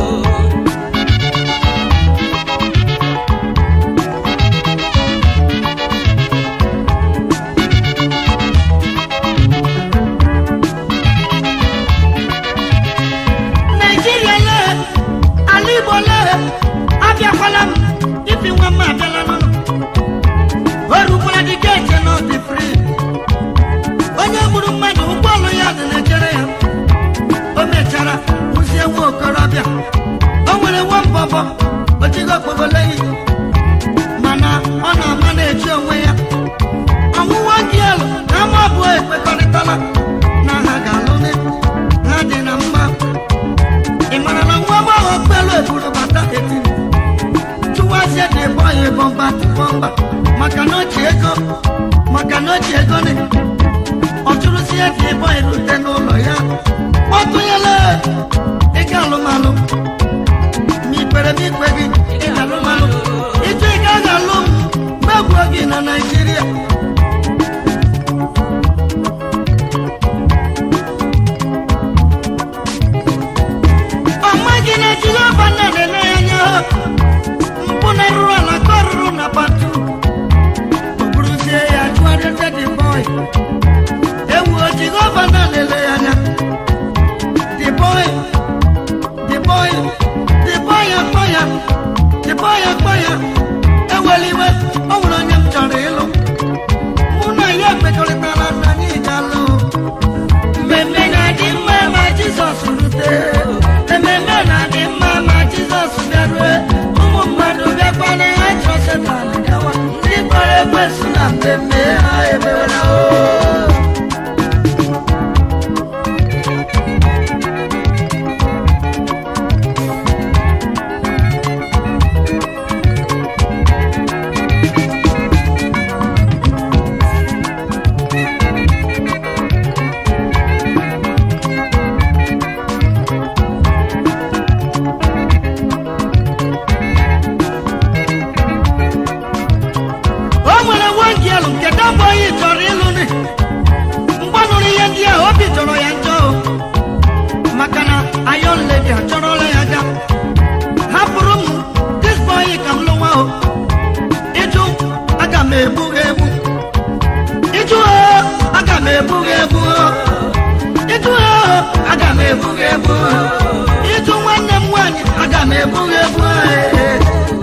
S1: naijiria lee ala igbo lee abịakwala m ibi nwa m abịala n'ụlọ o rukwara dị geeti na ọdị fri onye gburu mmadụ ụgbọala ya dị na-echere ya o mechara hụzie nwa okorobịa o nwere nwa mbọbọ ojigo kpogolehi mana ọ na-ama na-eji onwe ya ọnwụnwa gị elu na ama abụọ ekpekọrịtala na ha ga-alụ ha dị na mma ị mara na nwa agbọghọ kpelu eburu bata etiri chụwazie dị ebe ọya bọmba bọmba maka na o ji ego maka na o ji ego ni ọ chụrụzie dị ebe ọya rute n'ụlọ ya kpọtụnyela ịga alụmalụ ma ikpere m ikpe gị ịga alụmalụ ịjụ ị gaghị alụ m megbuo gị na naijiria ọma gị na-ejiri ọba nna na-ele ya anya mpụ na rụrụ ala ka ọ rụrụ na batu o buruzie ewu jehova na-elele ya anya the boy the boy the boy akpọ ya the boy akpọ ya ewela iwe ọ nwere onye m chọrọ ịlụ mụ na ya ekpekọrịtara na anyị ga-alụ mmemme na-adị mma ma jizọs rute ememme na-adị mma ma jizọs bịarue ụmụ mmadụ bịakwana ha chọọ setan gawa ndị kpọrọ ekwesị na mmemme ha emewela o o nwere nwoke elu nke dabọghị chọrọ ịlụ ni mgbe ọ nụrụ ihe ndị ahụ obi jọrọ ya njọ o. maka na ayon ledi achọrọla ya ga hapụrụ m disbọyị ka m lụwa o ịjụ aga m egbu gị egbu ịjụ o aga m egbu gị egbu o ịjụ o aga m egbu gị egbu o ịjụ nwanne m nwaanyị aga m egbu gị egbu o ee.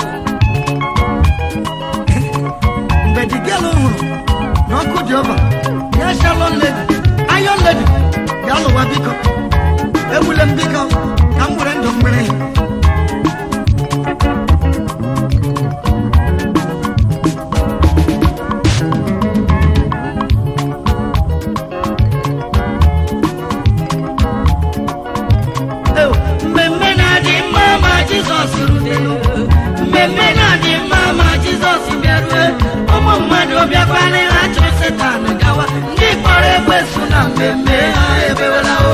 S1: mgbe di gelu hụrụ na ọkụ dị ọba ya shalon ledi ayon ledi ya lụwa biko egbule m biko ka m were ndụ mmiri Ew, mmemme na-adị mma ma jizọs rutelu mmemme na-adị mma ma jizọs bịarue ụmụ mmadụ bịakwana ha chọọ setan gawa ndị kpọrọ ekwesu na mmemme ha ebewela o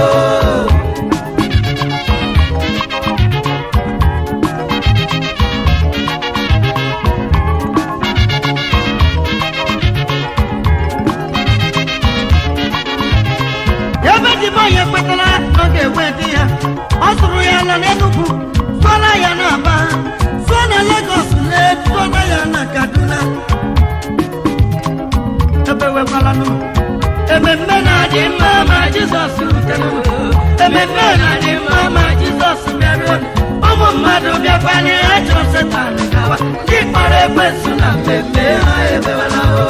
S1: ebe dịbe onye kwetara na ọ ga-enwe di ya ọ sụrụ ya ala n'enugwu sụọla ya na aba sụọ na legos lee sụọla ya na kaduna ebewekwalanụ ememme na-adị mma ma jizọs rutere ememme na-adị mma ma jizọs bịaruo ụmụ mmadụ bịakwanye ha chọrọ setan gawa ndị kpọrọ ekwensu na mmemme ha ebewela o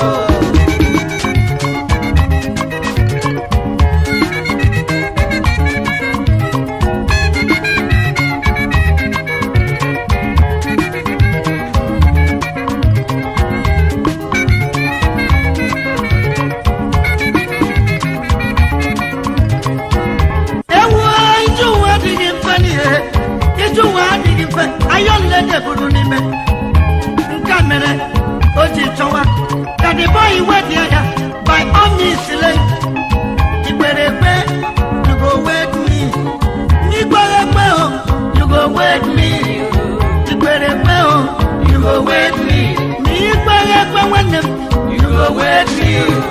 S1: ewu ije ụwa adịghị mfe n'ihe ije ụwa adịghị mfe ayọnlede buru n'ime nke a mere o ji chọwa ka dịbọ iwe dị ya by all means le igbere ekpe you go wed me n'igbere ekpe o you go wed me igbere ekpe o you go wed me ma igbere ekpe nwanne m you go wed me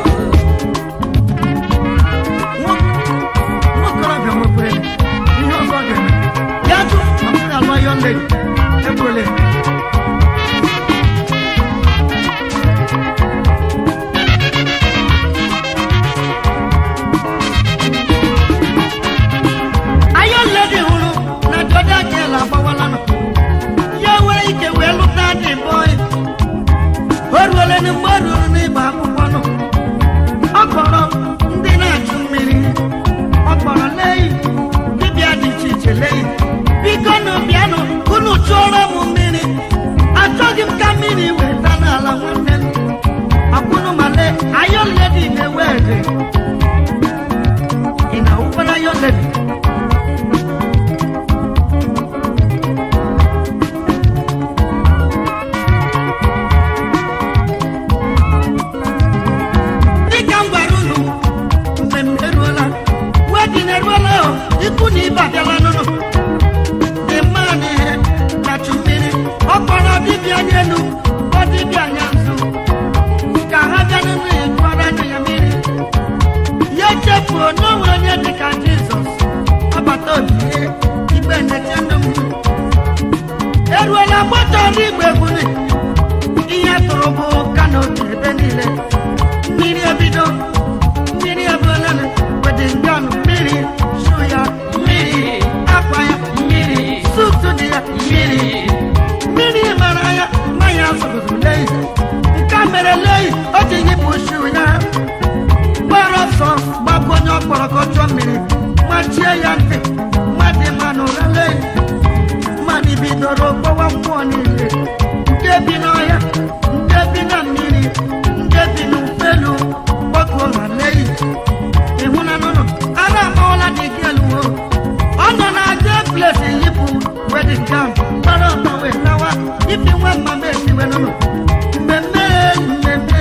S1: Nwa- nwokorobịa nwekwere ihe ọzọ ọ ga-eme ya jụ ma m ga-alụ ayọn ledi egbole ayọn ledi hụrụ na jọda gel agbawala nọ ya nwere ike wee lụta dị bọị o ruole na mgbe o ruru n'ịgba akwụkwọ nọ ọ kpọrọ ndị na-achụ mmiri ọ kpọrọ leyi dibịa dị iche iche leyi biko nụ bịanụ unu chụọrọ m mmiri achọghị m ka mmiri weta n'ala nwanne m akwụnụ ma lee ayọn ledi na-ewe ede ị na-awụkwara ayọn ledi dịka m gwara unu mgbe m eruola wedin eruola o ikwu na ibe abịala n'ụlọ dị mma na ihe kachu mmiri ọ kpọrọ dibịa anya elu ọ dibịa anya nzu ka ha bịa n'ụlọ ya jụọra anya ya mmiri ya chefuo na o nwere onye dịka jizọs ọbata obi ihe igbe nneche ndụ m eruola gbọtọrọ igbe gburi ihe tụrụ bụ kanopi ebe niile mmiri ebido eleghị o ji yipụ shu ya gbara ọsọ gbakọ onye ọkpọrọ ka ọ chụọ mmiri machie ya ntị mmadụ ma n'ụra leghị mmadụ bidoro gbawa mmụọ niile nke bi n'ọhịa nke bi na mmiri nke bi n'ufelu gbakọọ ma leghị ịhụ na nụnụ ara amawala dị gị eluwo ọ nọ na aja plesi yipụ wedin gam gbara ọtọ wee lawa ibi nwa mama esiwe nụnụ mmemme mmemme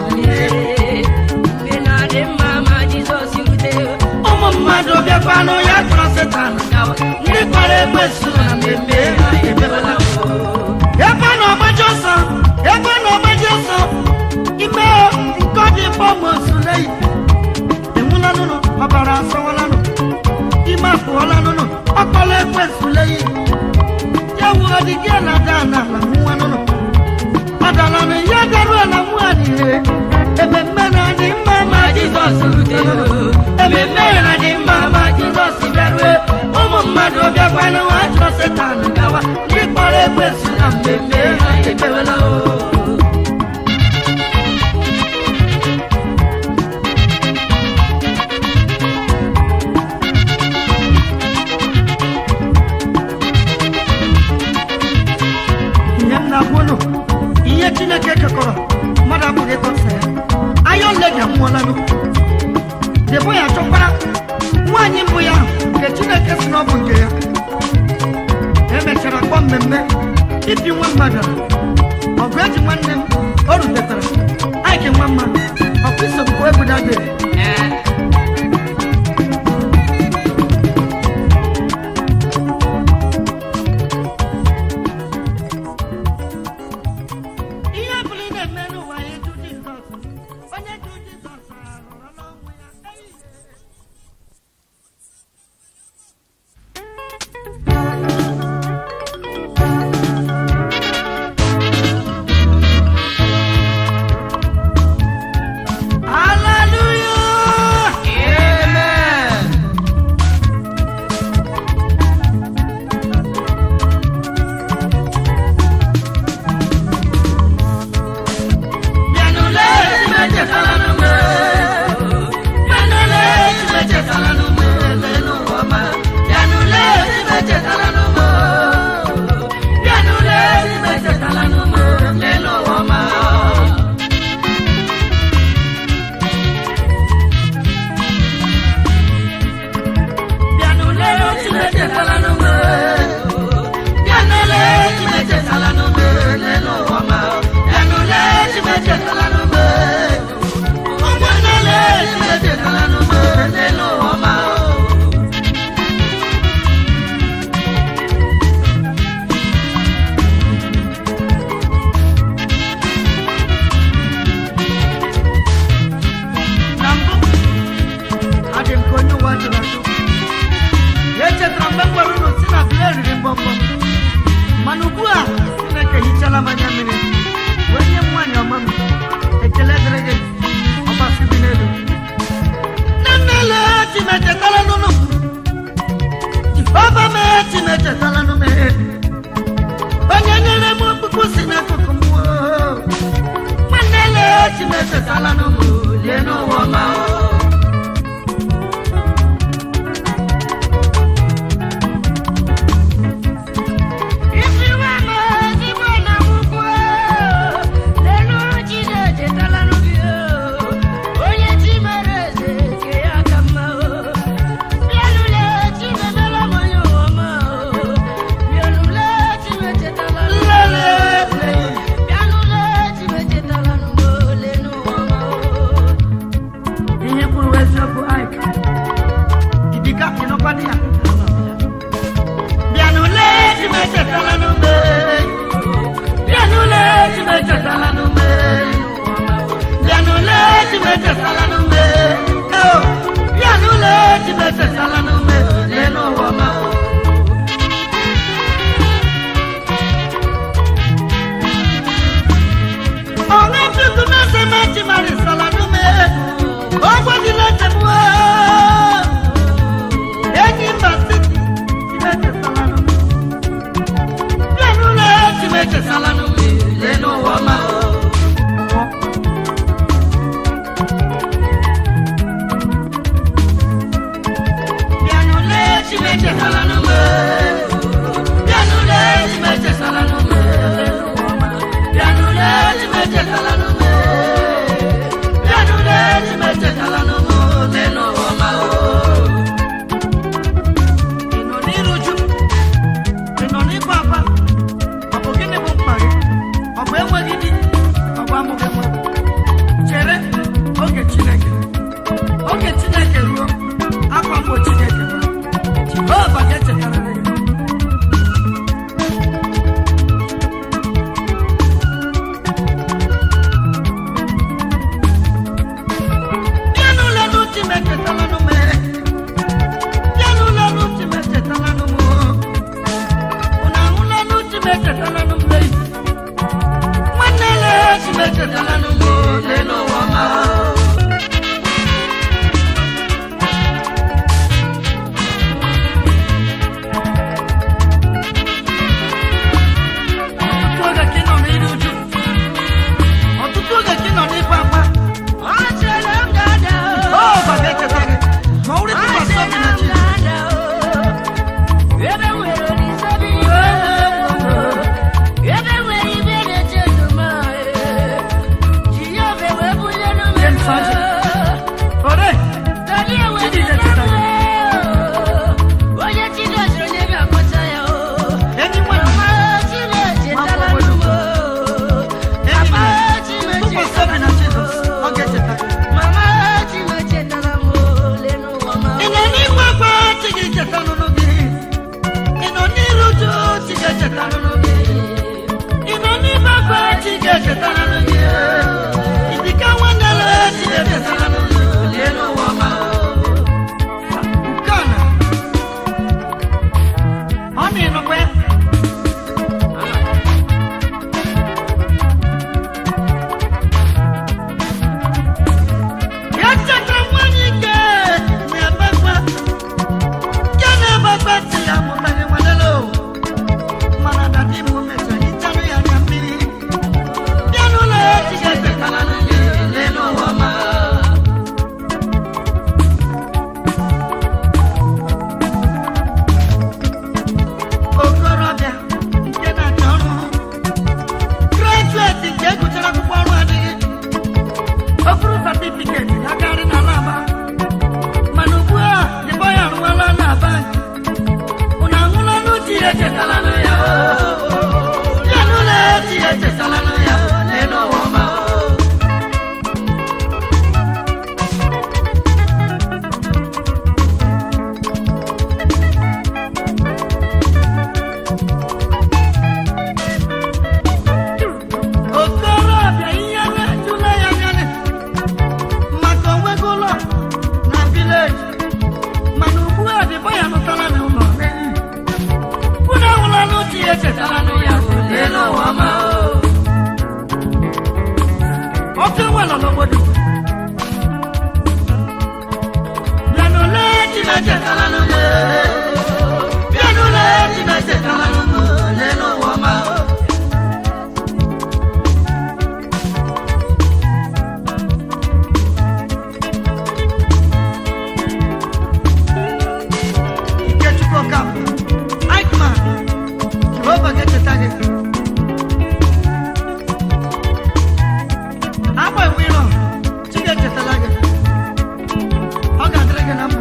S1: ụmụ mmadụ bịakwanụ ya chọrọ setan ndị kpara egbe so na mmemme ha emebela ebe na ọgbaji ọsọ ebe na ọgbaji ọsọ ime nke ọ dị bọmosulei enwula nụnụ ọbara asọwala nụ ime apụọla nụnụ ọkpọla ekwe sulei ya wuo dị gị na ada na ala nwa nụnụ ọdala na ya daruo na nwa niile ememme na-adị mma ma jizọs rutere ememme na-adị mma ma jizọs bịarue ụmụ mmadụ bịakwanụ ha chọrọ setan gawa ndị kpọrọ ekwensu na mmemme ha ekpewela o ihe m na-agwa unu ihe chineke kekọrọ mmadụ abụghị ịkọsa ya anya ole gị anwụọlanụ debo ya chọkwara nwaanyị mbụ ya nke chineke si na ọ bụ nke ya emechara kpọọ mmemme ibi nwa mmadụ ọgụ eji nwanne m o rutetara aike nwa mma ọkụ isogbu egbudabe ihe ọbụla ị na-eme n'ụwa ya eju jizọs onye ju jizọs arụrụ n'ọnwụ ya Ei! Hallelujah! Bịanụle echetala n'ume. Bịanụle echetala n'ume. Lelu ụwa ọma. Bịanụle echetala n'ume. Bịanụle echetala n'ume. Lelu ụwa ọma. Bịanụle echetala n'ume. Bịanụle echetala n'ume. Lelu ụwa ọma. Bịanụle echetala n'ume. Ụmụnnele echetala n'ume. Lelu ụwa ọma. Na mbụ, adị m ka onye ụwa jụrụ ajụ. echetara mgbe m gwara unu si na bile riri mbọmbọ mana ugbu a chineke hichala m anya mmiri wee nye m nwaanyị ọma m ekele dịrị gị ọgbasi bi n'elu nne nnele chimechetala nụnụ jehova mee chimechetala nụ mee onye nyere m okpukpu si n'akụkụ m oo. nwanne le chimechetala nụmụ lie n'ụwa ọma o ihe kwuru eziokwu Ike idika ịnọkwadị ya bịanụle chimechetala n'ume bịanụle chimechetala n'ume bịanụle chimechetala n'ume eo bịanụle chimechetala n'ume lee n'ụwa ọma ọṅụ chukwu mese mechimarisala n'ume ọgwọdịla nchegbu enyi mba siti chimechetala n'ume bịanụle chimechetala n'ume lee n'ụwa ọma obodo bịanụle chineke kalanụ m bịanụle chineke kalanụ m lee n'ụwa ọma Ikechukwu Ọkam, Aikman, Jehova ga-echeta gị. Agba iwu ịnọ, Chi ga-echetala gị. Ọ ga-adịrị gị na mma.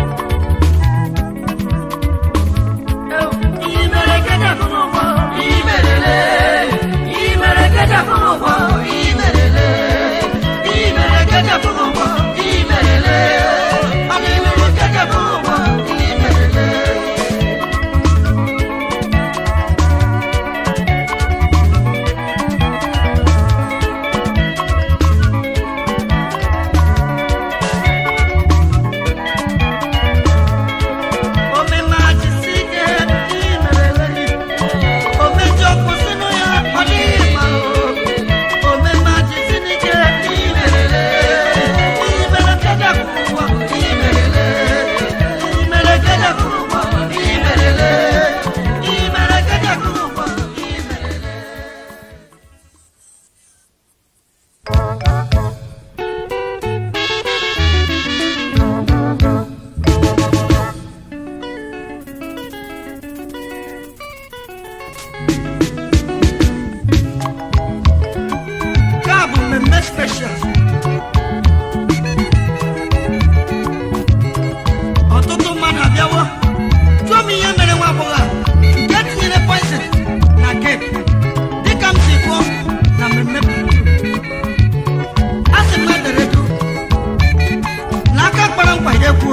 S1: Ew, ihe mere gịnị bụ n'ụwa? Ihe merele. Ihe mere gịnị bụ n'ụwa? Ihe merele. Ihe mere gịnị bụ n'ụwa? Ihe merele. Ọ bụ ihe mere gịnị bụ n'ụwa? Ihe merele. Nke a bụ mmemme special. Ọtụtụ mmadụ abịawo jụọ m ihe mere nwa agbọghọ a nke tinyere poison na kek dịka m si kwuo na mmemme a sị m edere edo na aka kpara nkwa ya ekwuo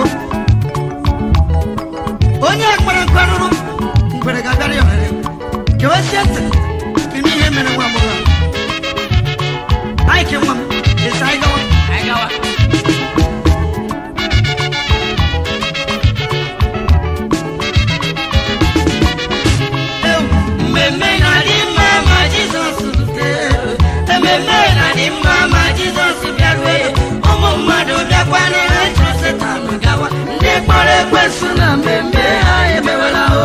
S1: onye kpara nkwa rụrụ ngwere ga-abịara ya ohere gewesie ntị kedu ihe mere nwa agbọghọ a Ai, que uma. Esse aí gawa. Ai, gawa. Eu, mmemme na dị mma ma Jizọs rutere. Ememme na dị mma ma Jizọs bịarue. Ụmụ mmadụ bịakwana ha chọrọ Setan gawa. Ndị kpọrọ ekwensu na mmemme ha emewela o.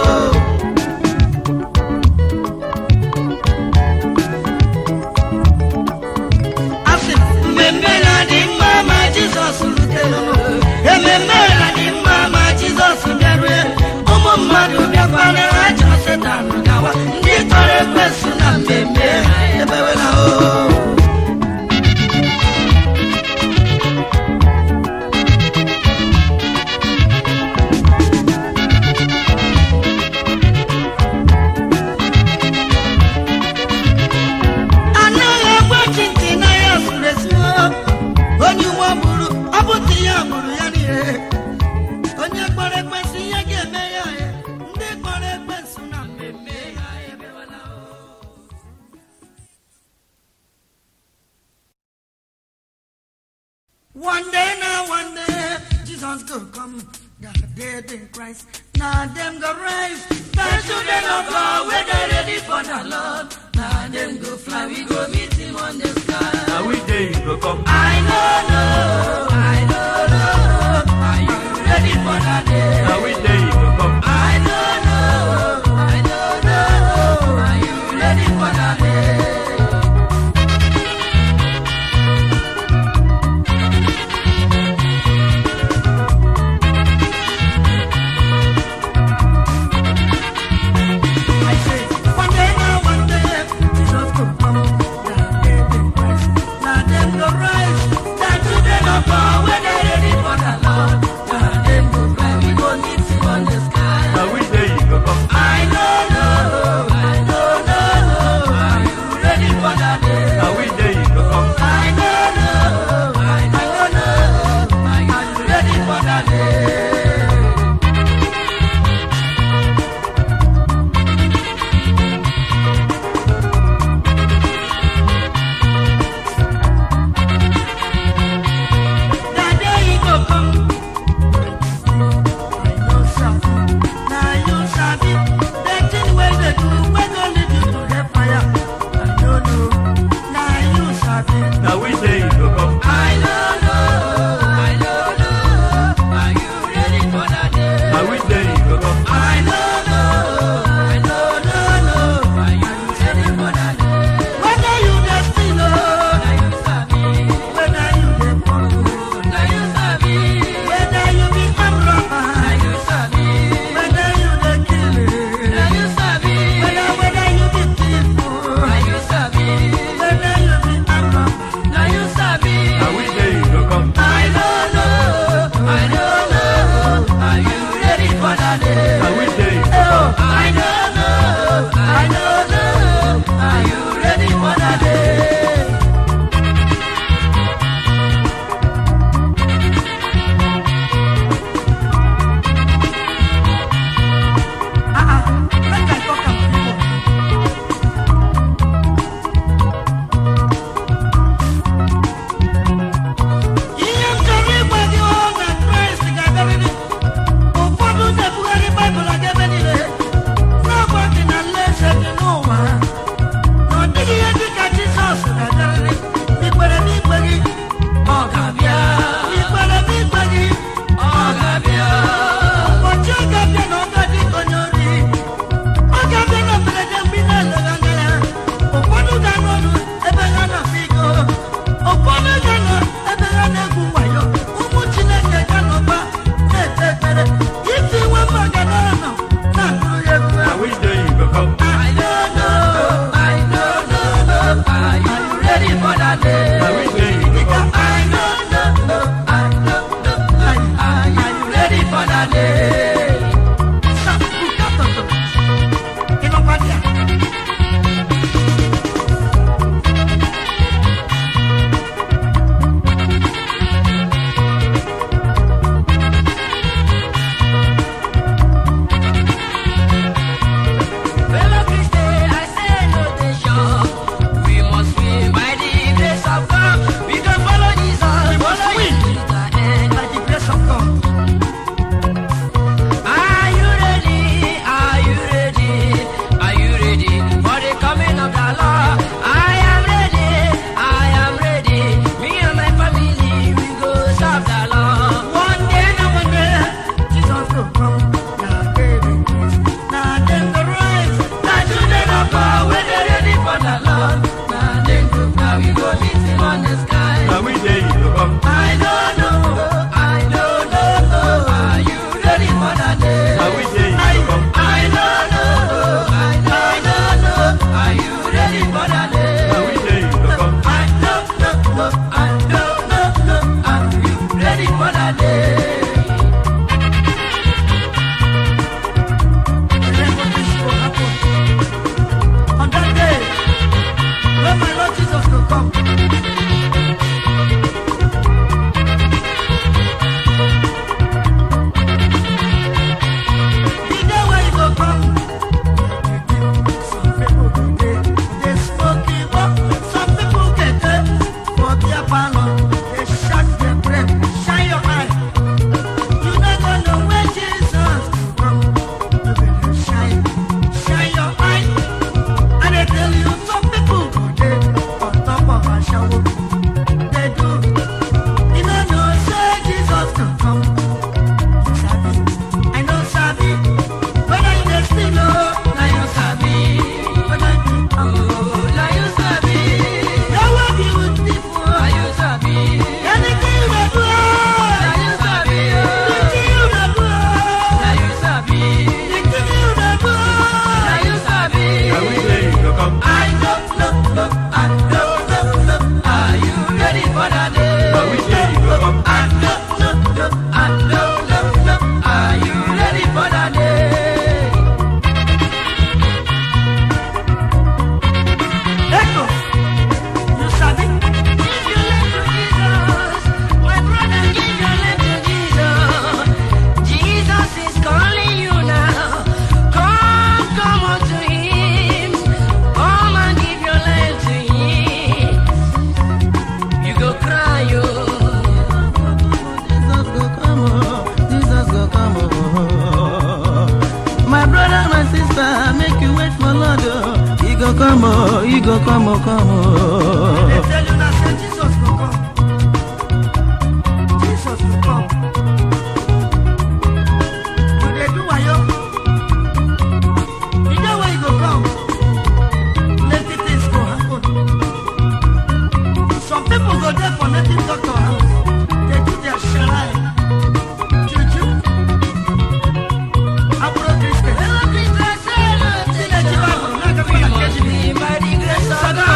S1: asị m, mmemme na-adị mma ma jizọs rutere ememme na-adị mma ma jizọs bịarue ụmụ mmadụ bịakwara ha chọrọ setan gawa ndị tọrọ ekwensu na mmemme ha ebewela o anaghị egbochi ntị na ya zuru ezu onye uwe gburu ọ bụtụ ya gburu ya niile onye kpọrọ ekwensị ihe ga-eme ya ya ndị kpọrọ ekwensị na mmemme ya emewela o. One day now, one day, Jesus go come. The dead in Christ, now them go rise. The children of God, when they ready for the Lord, now them go fly. We go meet him on the sky.
S3: Now we day you go come.
S1: I don't know, I don't know. Are you ready for that day?
S3: Now we day you go come.
S1: I don't know, I don't know. Are you ready for that day? I say, one day now, one day, Jesus could come. Now them go rise.
S3: come.
S2: I don't know, I don't know. Are you ready for that day?
S3: Now which day you go come?
S2: I don't know, I don't know. Are you ready for that day?
S1: Whether you dey steal o,
S2: Now you sabi,
S1: whether you dey born o,
S2: now you sabi,
S1: whether you be armed robber,
S2: now you sabi,
S1: whether you dey kill o,
S2: now you sabi,
S1: whether whether you be thief o,
S2: now you sabi,
S1: whether you be armed robber.
S2: now you sabi.
S3: Now which day you go come?
S2: I don't know, I don't know. Are you ready for that day?
S3: Now which day you go come?
S2: I don't know, I don't know. Are you ready for that day?
S1: Ah ah, make I talk am to you. Ihe m chọrọ ịgwa gị ọ na Kraịst ga-abịarịrị. Ụfọdụ na-ebugharị Baịbụl aga ebe niile, na-agwa gị na alaeze dị n'ụwa. Na ọ dịghị ihe dị ka Jizọs ga-abịarịrị. N'ikpere n'ikpe gị,
S2: Ọ ga-abịa,
S1: n'ikpere n'ikpe gị,
S2: ọ ga-abịa,
S1: ụbọchị ọ ga-abịa na ọ ga-adị ka onye ori. Ọ ga-abịa na mberede mgbe ị na-eleghị anya ya. Ụfọdụ ga-anọ ọdụ ebe ha na-akwa iko. Ụfọdụ ga-anọ ebe ha na-egwu wayo. Ụmụ Chineke ga-anọkwa na-ekpe ekpere. Iti nwe mba ga na-anọ na-akụrụ ya egwu
S3: Now
S1: ahụ.
S3: which day you go come?
S2: I don't know, I don't know. Are you ready for that day?
S3: Now which day you go come?
S2: I don't know, I don't know. Are you ready for that day?
S1: Sa, buka toto. Ị nọkwa dị a?
S2: Fellow Christians, I say no dey sure. We must win by the grace of God. We can follow Jesus,
S1: We must
S2: follow
S1: win.
S2: Him to the end.
S1: By the grace of God.
S2: Are you ready? Are you ready? Are you ready for the coming of the Lord? I am ready. I am ready. Me and my family, we go serve the Lord.
S1: One day na one day, Jesus go come. Na baby kiss, na dem go rise.
S2: Na children of God, we dey ready for the Lord. Na dem go now we go meet Him on the sky.
S3: Now which day you go come?
S2: I don't know. I don't know. Are you ready for that day?
S3: Now which day you go come?
S2: I don't know. I don't know. Are you ready for that day?
S3: Now which day you go come?
S2: I don't know. I don't know. Are you ready for that day?
S1: Remember this will happen. On that day, when my Lord Jesus will come. The day when he go come, some people go dey, dey smoke it up. Some people get dey for their parlour, dey shout, dey pray, shine your eye. You never know when Jesus will come. You better shine, shine your eye. And I tell you, some people go dey on top of a shower. They do. You no know say Jesus will come. You sabi, I know sabi. Whether you dey steal o,
S2: Na you sabi.
S1: whether you be humble,
S2: Oh, na you sabi.
S1: your way be with people.
S2: Na you sabi.
S1: Anything you dey do,
S2: Na you sabi.
S1: the thing you dey do,
S2: Na you sabi.
S1: the thing you dey do.
S2: Na you sabi.
S3: Now which day you go come?
S2: I don't know. I don't know. Are you ready for that day?
S3: Now which day you go come?
S2: I don't know. I don't know. Are you ready for that day?
S1: Echo, you sabi.
S2: Give your life to Jesus. My brother, give your life to Jesus. Jesus is calling you now. Come, come unto Him. Come and give your life to Him. You go cry, yo.
S4: Jesus go come, oh, Jesus go come, oh. My brother, my sister, make you wait for Lord, oh. He go come, oh, he go come, oh, come,
S1: They
S4: oh.
S1: tell you na say Jesus go come. go there for native doctor house. They do their shrine. Juju. Aburo Christian. Chinechi Bible, na ka kwa na keji ni. Sada.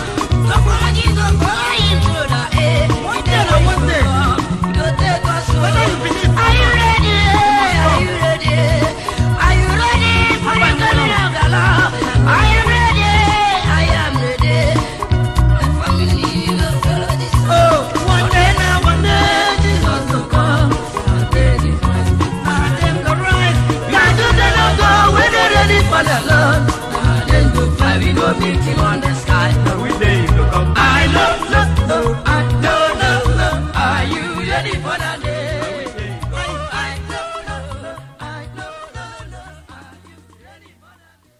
S1: One day na one day. Whether you believe or
S5: Are you
S1: not.
S5: ready? Are you ready? Are you ready for the coming of the Lord? Are you ready? I am ready. My family will follow this.
S1: Oh, one day na one day Jesus will come. And them go rise.
S5: Can you tell them go when they're ready for the Lord? Then go fly, we go meet him on the sky.
S3: Now we day you go come.
S5: I love, love, love, I love, love, love. Are you ready for that day? Oh, I love, love, love, I love, love, love. Are you ready for that day?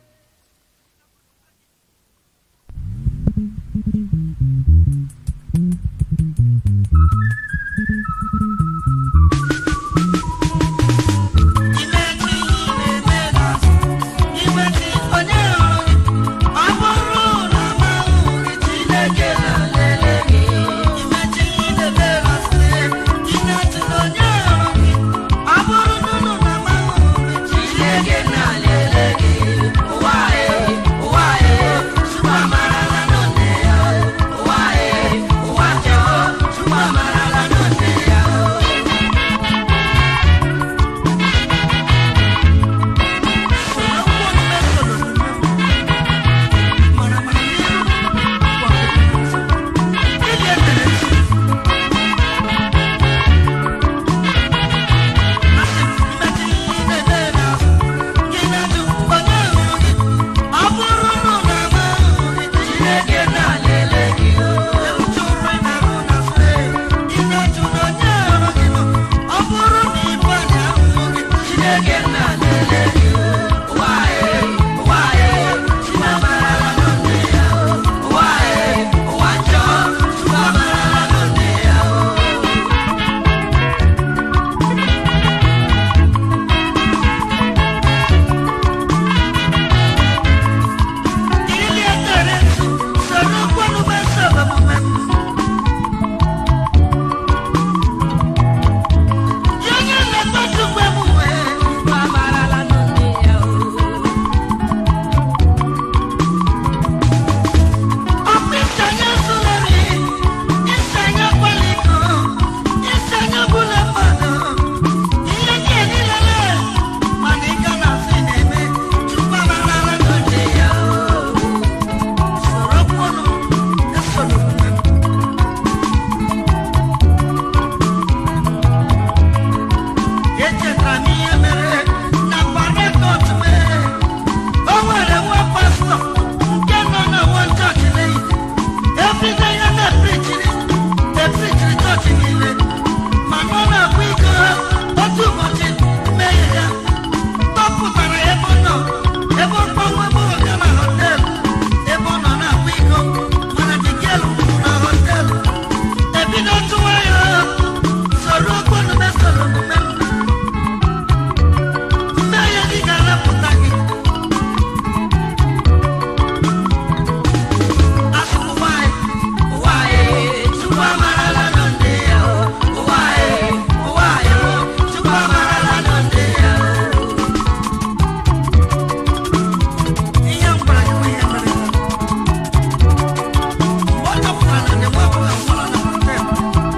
S1: What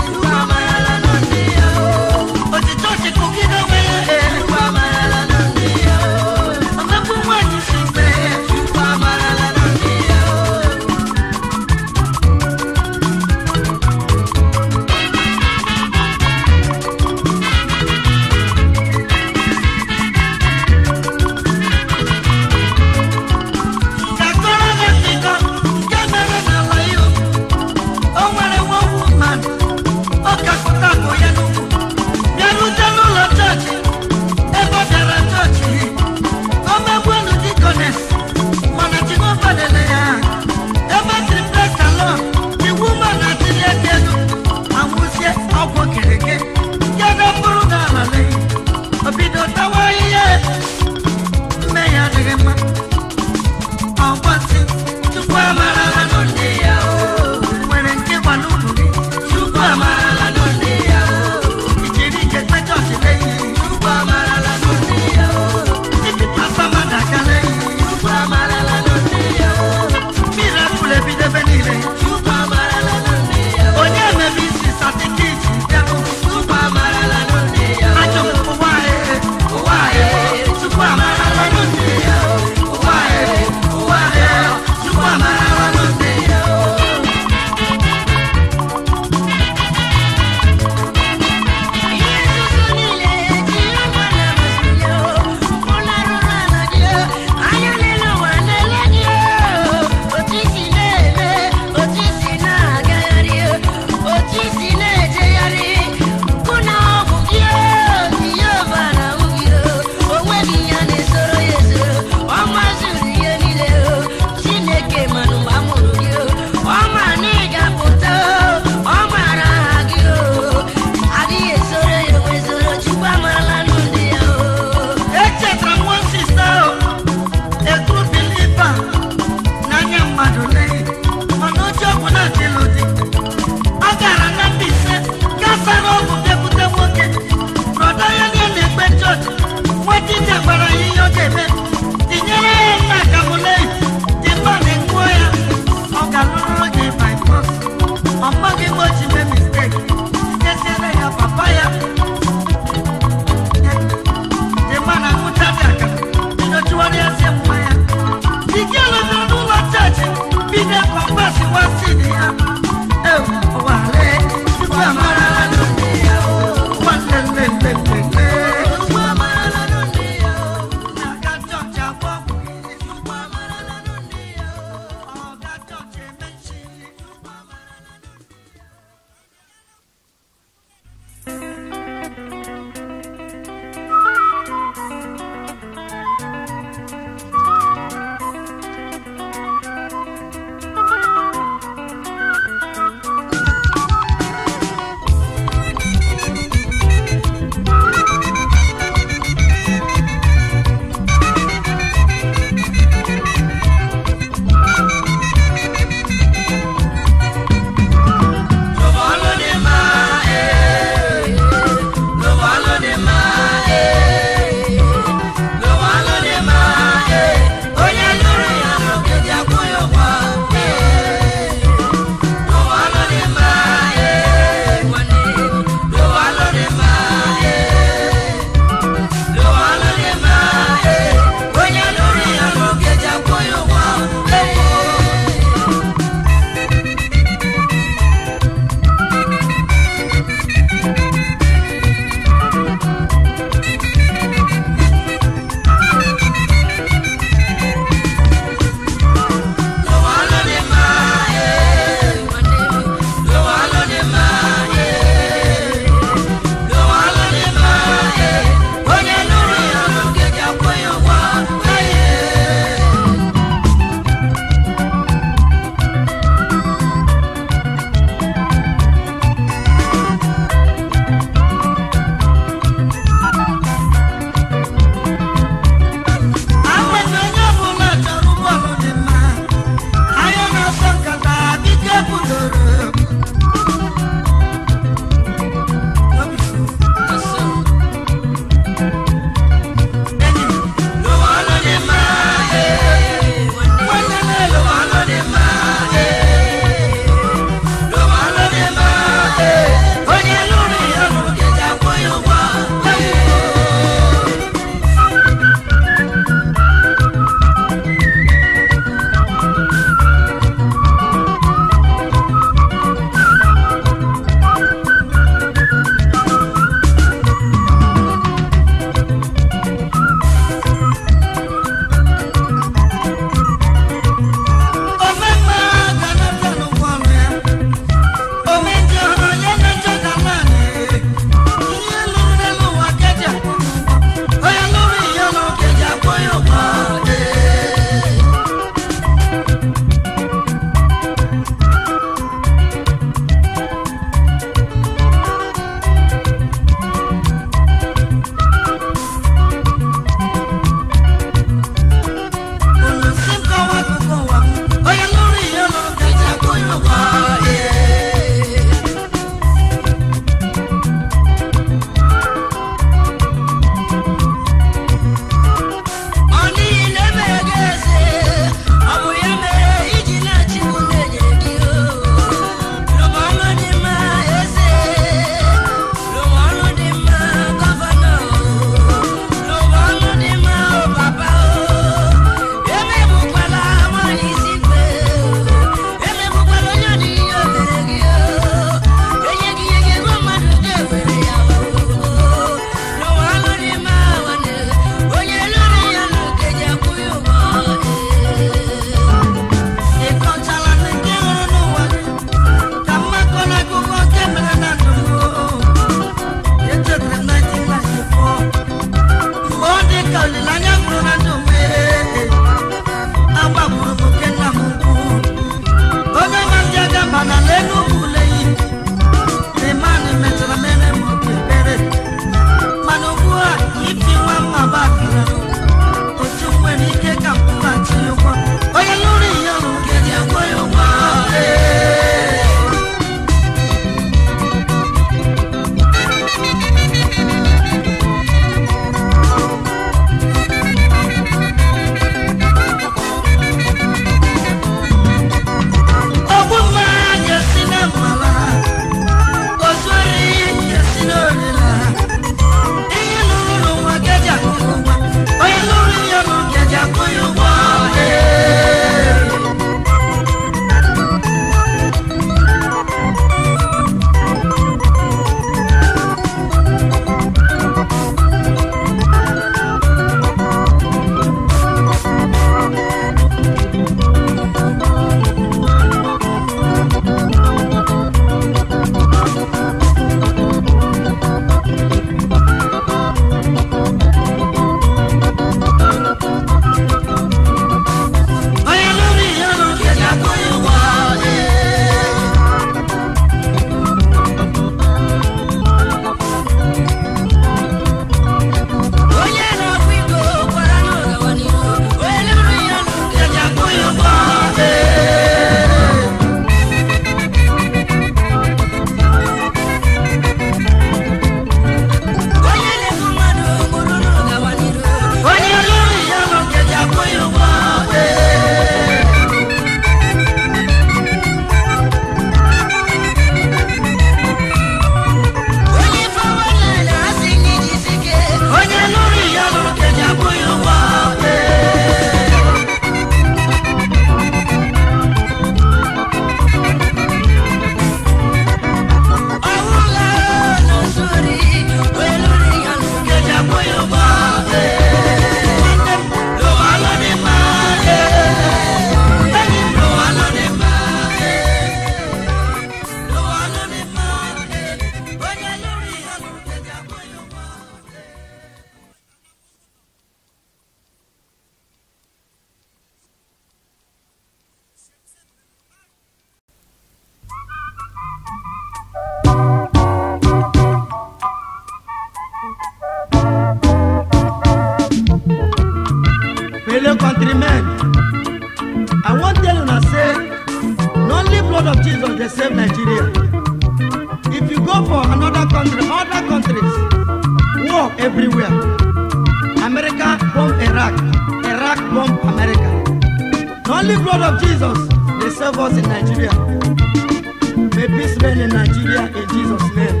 S1: dey save nigeria if you go for another country other countries war everywhere america bomb iraq iraq bomb america the only blood of jesus dey save us in nigeria may peace reign in nigeria in jesus name.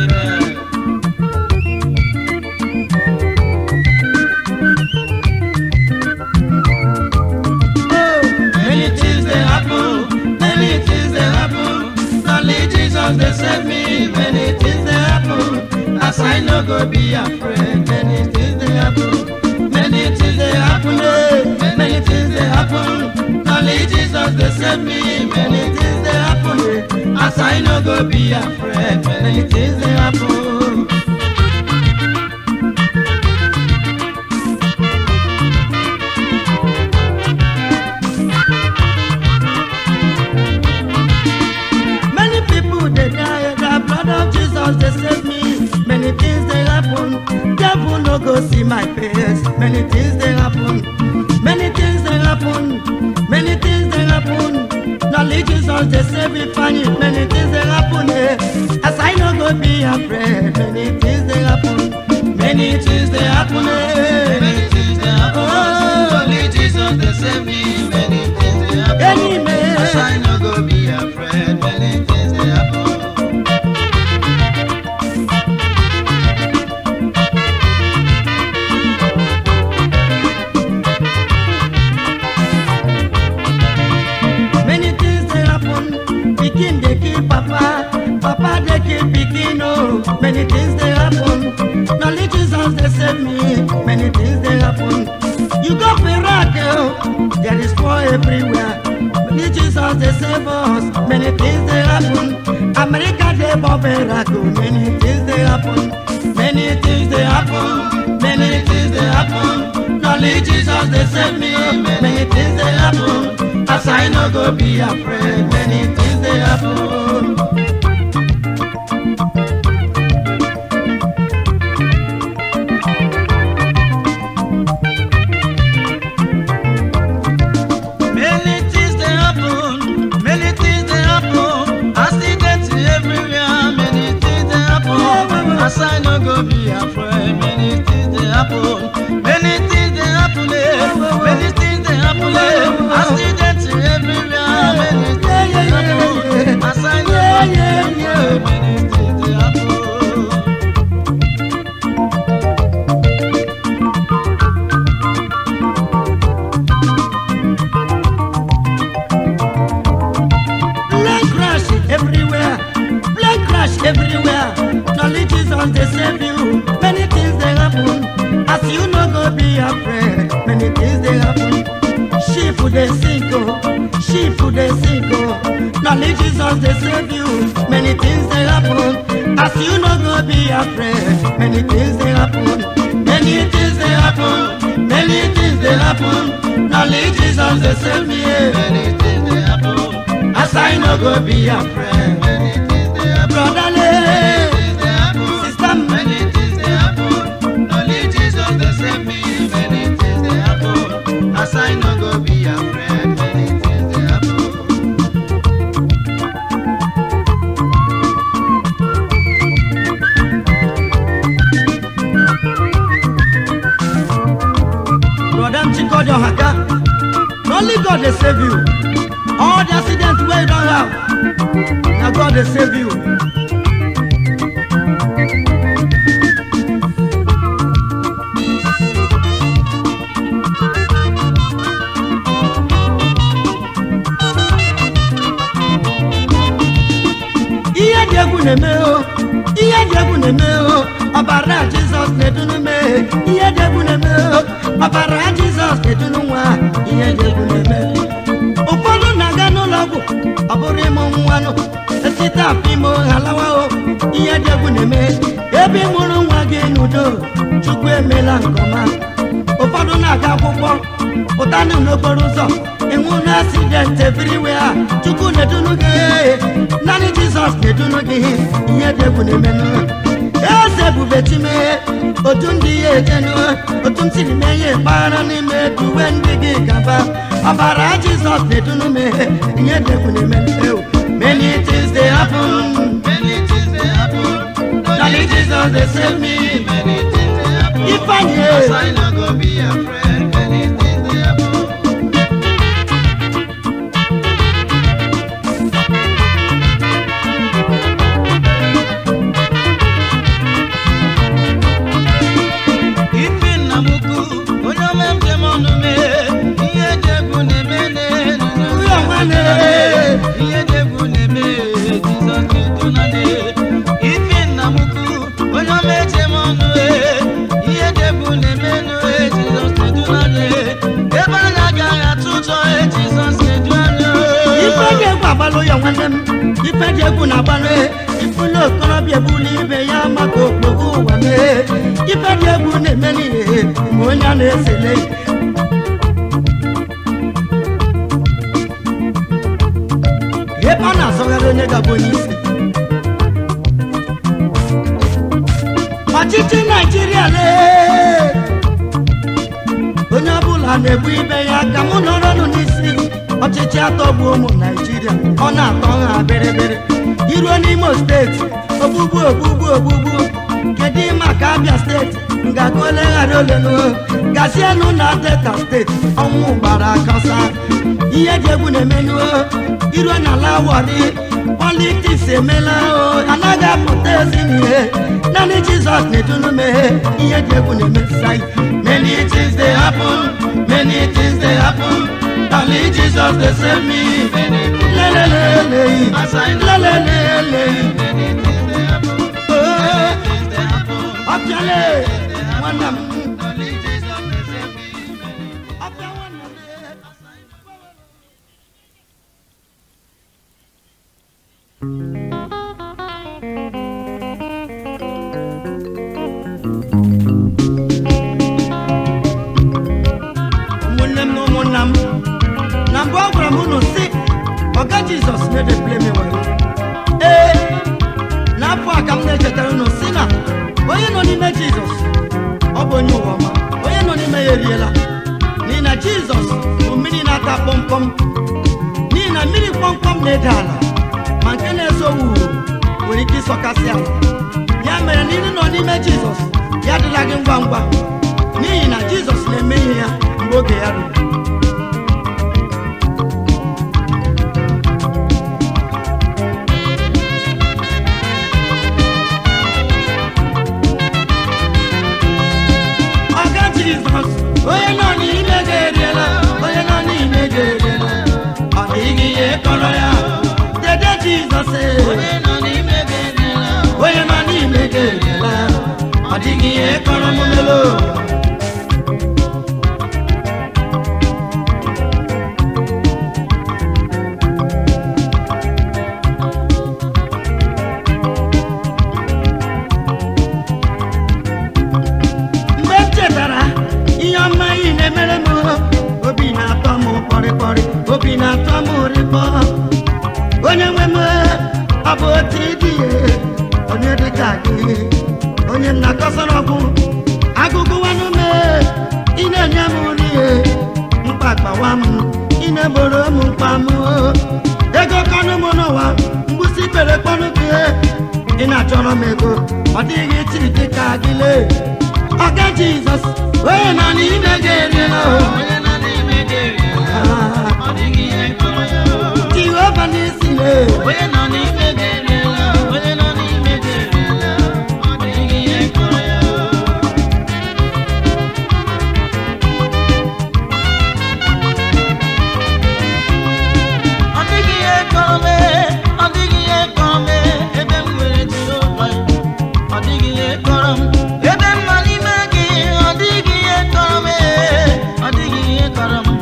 S4: Many things they happen, many things they happen. Only Jesus they save me. Many things they happen. As I no go be afraid. Many things they happen, many things they happen. eh. Many things they happen. Only Jesus they save me. Many things they happen. eh. As I no go be afraid. Many things they happen.
S1: Many people they die, the blood of Jesus they save me. Many things they happen, devil no go see my face. Many things they happen, many things they happen, many things they happen. Knowledge Jesus they save me, funny. Many things they happen, eh. As I no go be afraid. Many things they happen,
S4: Many things they happen, eh. many things they happen. Only Jesus they save me. Many things they happen.
S1: Any man.
S4: As I no go be afraid. Many things they happen.
S1: Many things they happen. Pikin they kill papa, papa they kill pikin. Oh, many things they happen. Knowledge Jesus they save me. Many things they happen. You go for Iraq, oh, there is war everywhere. Many Jesus they save us. Many things they happen. America they bomb Iraq. Oh, many things they happen.
S4: Many things they happen. Many things they happen. Only Jesus they save me. Many things they happen. As I no go be afraid. Many things they happen. Many things they happen, many things they happen. Accidents everywhere, many things they happen. As I no go be afraid, many things they happen, many things they happen, eh. many things they happen. eh. Accidents everywhere, many things they happen. As I no go be afraid, many things they happen.
S1: Plane crash everywhere. Plane crash everywhere. Knowledge Jesus they save you. Many things they happen. As you no go be afraid. Many things they happen. Sheep they sink oh. Sheep they sink oh. Knowledge Jesus they save you. Many things they happen. As you no go be afraid. Many things they happen.
S4: Many things they happen, many things they happen. Knowledge Jesus they save me. eh. Many things they happen. As I no go be afraid. Many things they happen.
S1: Brotherly.
S4: Many things they happen.
S1: Sister.
S4: Many things they happen. Knowledge Jesus they save me. Many things they happen. As I no go be afraid. Many things they happen.
S1: Brother Chikodio Haka, only God dey save you. All the accidents wey you don have, na God dey save you. Ihe dị egwu na-eme o, ihe dị egwu na-eme o, ọbara Jizọs na-edunu me. Ihe dị egwu na-eme o, ọbara Jizọs na-edunu nwa. Ihe dị egwu na-eme. Ụfọdụ na-aga n'ụlọ ọgwụ, ọ bụrụ ịmụ nwanụ, esite afọ ime halawa o. Ihe dị egwu na-eme. Ebe ị mụrụ nwa gị n'udo, Chukwu emela nke ọma. Ụfọdụ na-aga akwụkwọ, pụtanụ n'okporo ụzọ, ịnwụ na asidenti everywhere. Chukwu na-edunu gị, naanị Jizọs na-edunu gị. Ihe dị egwu na-emenụ. Eze ebube time, otu ndị ya ejenu, otu m siri mee ihe mpaghara n'ime duwe ndị gị gaba. Ọbara Jizọs na-edunu m, ihe dị egwu na-emenụ.
S4: Many things they happen, many things they happen. Darling Jesus, they save me. Many things they happen.
S1: Ifeanyi
S4: Cause
S1: e.
S4: I no go be afraid. Many things they happen. Ife nna m ukwu, onye ọma m jem ọnụ mee, ihe dị egwu na-eme n'elu
S1: Ụyọ nwanne.
S4: ihe dị egwu na-eme Jizọs na-edu na nne. Ife nna m ukwu, onye ọma ejem ọnụ ee, ihe dị egwu na-eme nụ ee, Jizọs na-edu na nne. Ebe anyị agaghị atụ ụjọ ee, Jizọs na-edu anyị ee.
S1: ife dị egwu agbalụ ya nwanne m ife dị egwu na-agbalụ ifulu okorobịa ebuli ibe ya maka okpogbu ụwa mee ife dị egwu na-eme n'ihe ma onye a na-esele ebe ọ na-azọgharị onye ga-abụ onye isi ọchịchị naijiria lee onye ọbụla na-ebu ibe ya ka mụ nọrọnụ n'isi ọchịchị atọgbu ụmụ naijiria ọ na-atọ ha bịrịbịrị iruo n'imo steeti ogbugbu ogbugbu ogbugbu kedu maka abịa steeti ngaga oleghara olelu gazienụ na delta steeti ọnwụ gbara akọsa ihe dị egwu na-emenuo iruo n'ala wọrị politiks emela o anaghị apụta ezi n'ihe naanị jizọs na-edunu meghe ihe dị egwu na-emesai
S4: Many things they happen, many things they happen. Only Jesus they save me. Many things
S1: lelelele
S4: As I know.
S1: lelelele
S4: many things they happen. Many things they happen.
S1: ọbịale nwanna m
S4: Only Jesus they save me. Many
S1: ọbịa nwanna m ụmụnne m na ụmụnna m na mbụ ọ gwara m unu si ọga jizọs na-edebule m were ee n'afọ a ka m na-echetara unu si na onye nọ n'ime jizọs ọ bụ onye ụwa ọma onye nọ n'ime ya eriela n'ihi na jizọs bụ mmiri na-ata kpọmkpọm n'ihi na mmiri kpọmkpọm na-ede ala ma nke na-eso wuuru nwere ike ịsọkasị ala ya mere na ịdị nọ n'ime jizọs ya adịla gị ngwa ngwa n'ihi na jizọs na-eme ihe ya mgbe oge ya ruru ọga jizọs onye nọ n'ime gị eriela onye nọ n'ime gị eriela ọ dịghị ihe kọrọ ya dede jizọs ee.
S4: Onye nọ n'ime gị eriela.
S1: onye nọ n'ime gị eriela ọ dịghị ihe kọrọ m melo mgbe m chetara ihe ọma ị na-emere m obi na-atọ m kpọrịkpọrị obi na-atọ m rịkpọ onye nwe m ọ bụ otu ịdị ihe onye dịka gị onye m na-akọsara ọgwụ agụgụwanụ m ị na-enye m nri mkpa kpawa m ị na-egboro m mkpa m ego kọnụ m n'ụwa mgbụsị kpere kpọnụ gị ị na-achọrọ m ego ọ dịghị chi dịka gị lee ọga jizọs onye nọ n'ime gị eriela o.
S4: Onye nọ n'ime gị eriela. Ọ dịghị ihe kọrọ ya.
S1: jehova n'isi lee
S4: Onye nọ n'ime gị eriela. Onye nọ n'ime gị eriela. Ọ dịghị ihe kọrọ ya. Ọ dịghị ihe kọrọ m ee, ọ dịghị ihe kọrọ m ee, ebe m nwere Jehova. Ọ dịghị ihe kọrọ m ebe m nọ n'ime gị. Ọ dịghị ihe kọrọ m ee, ọ dịghị ihe kọrọ m.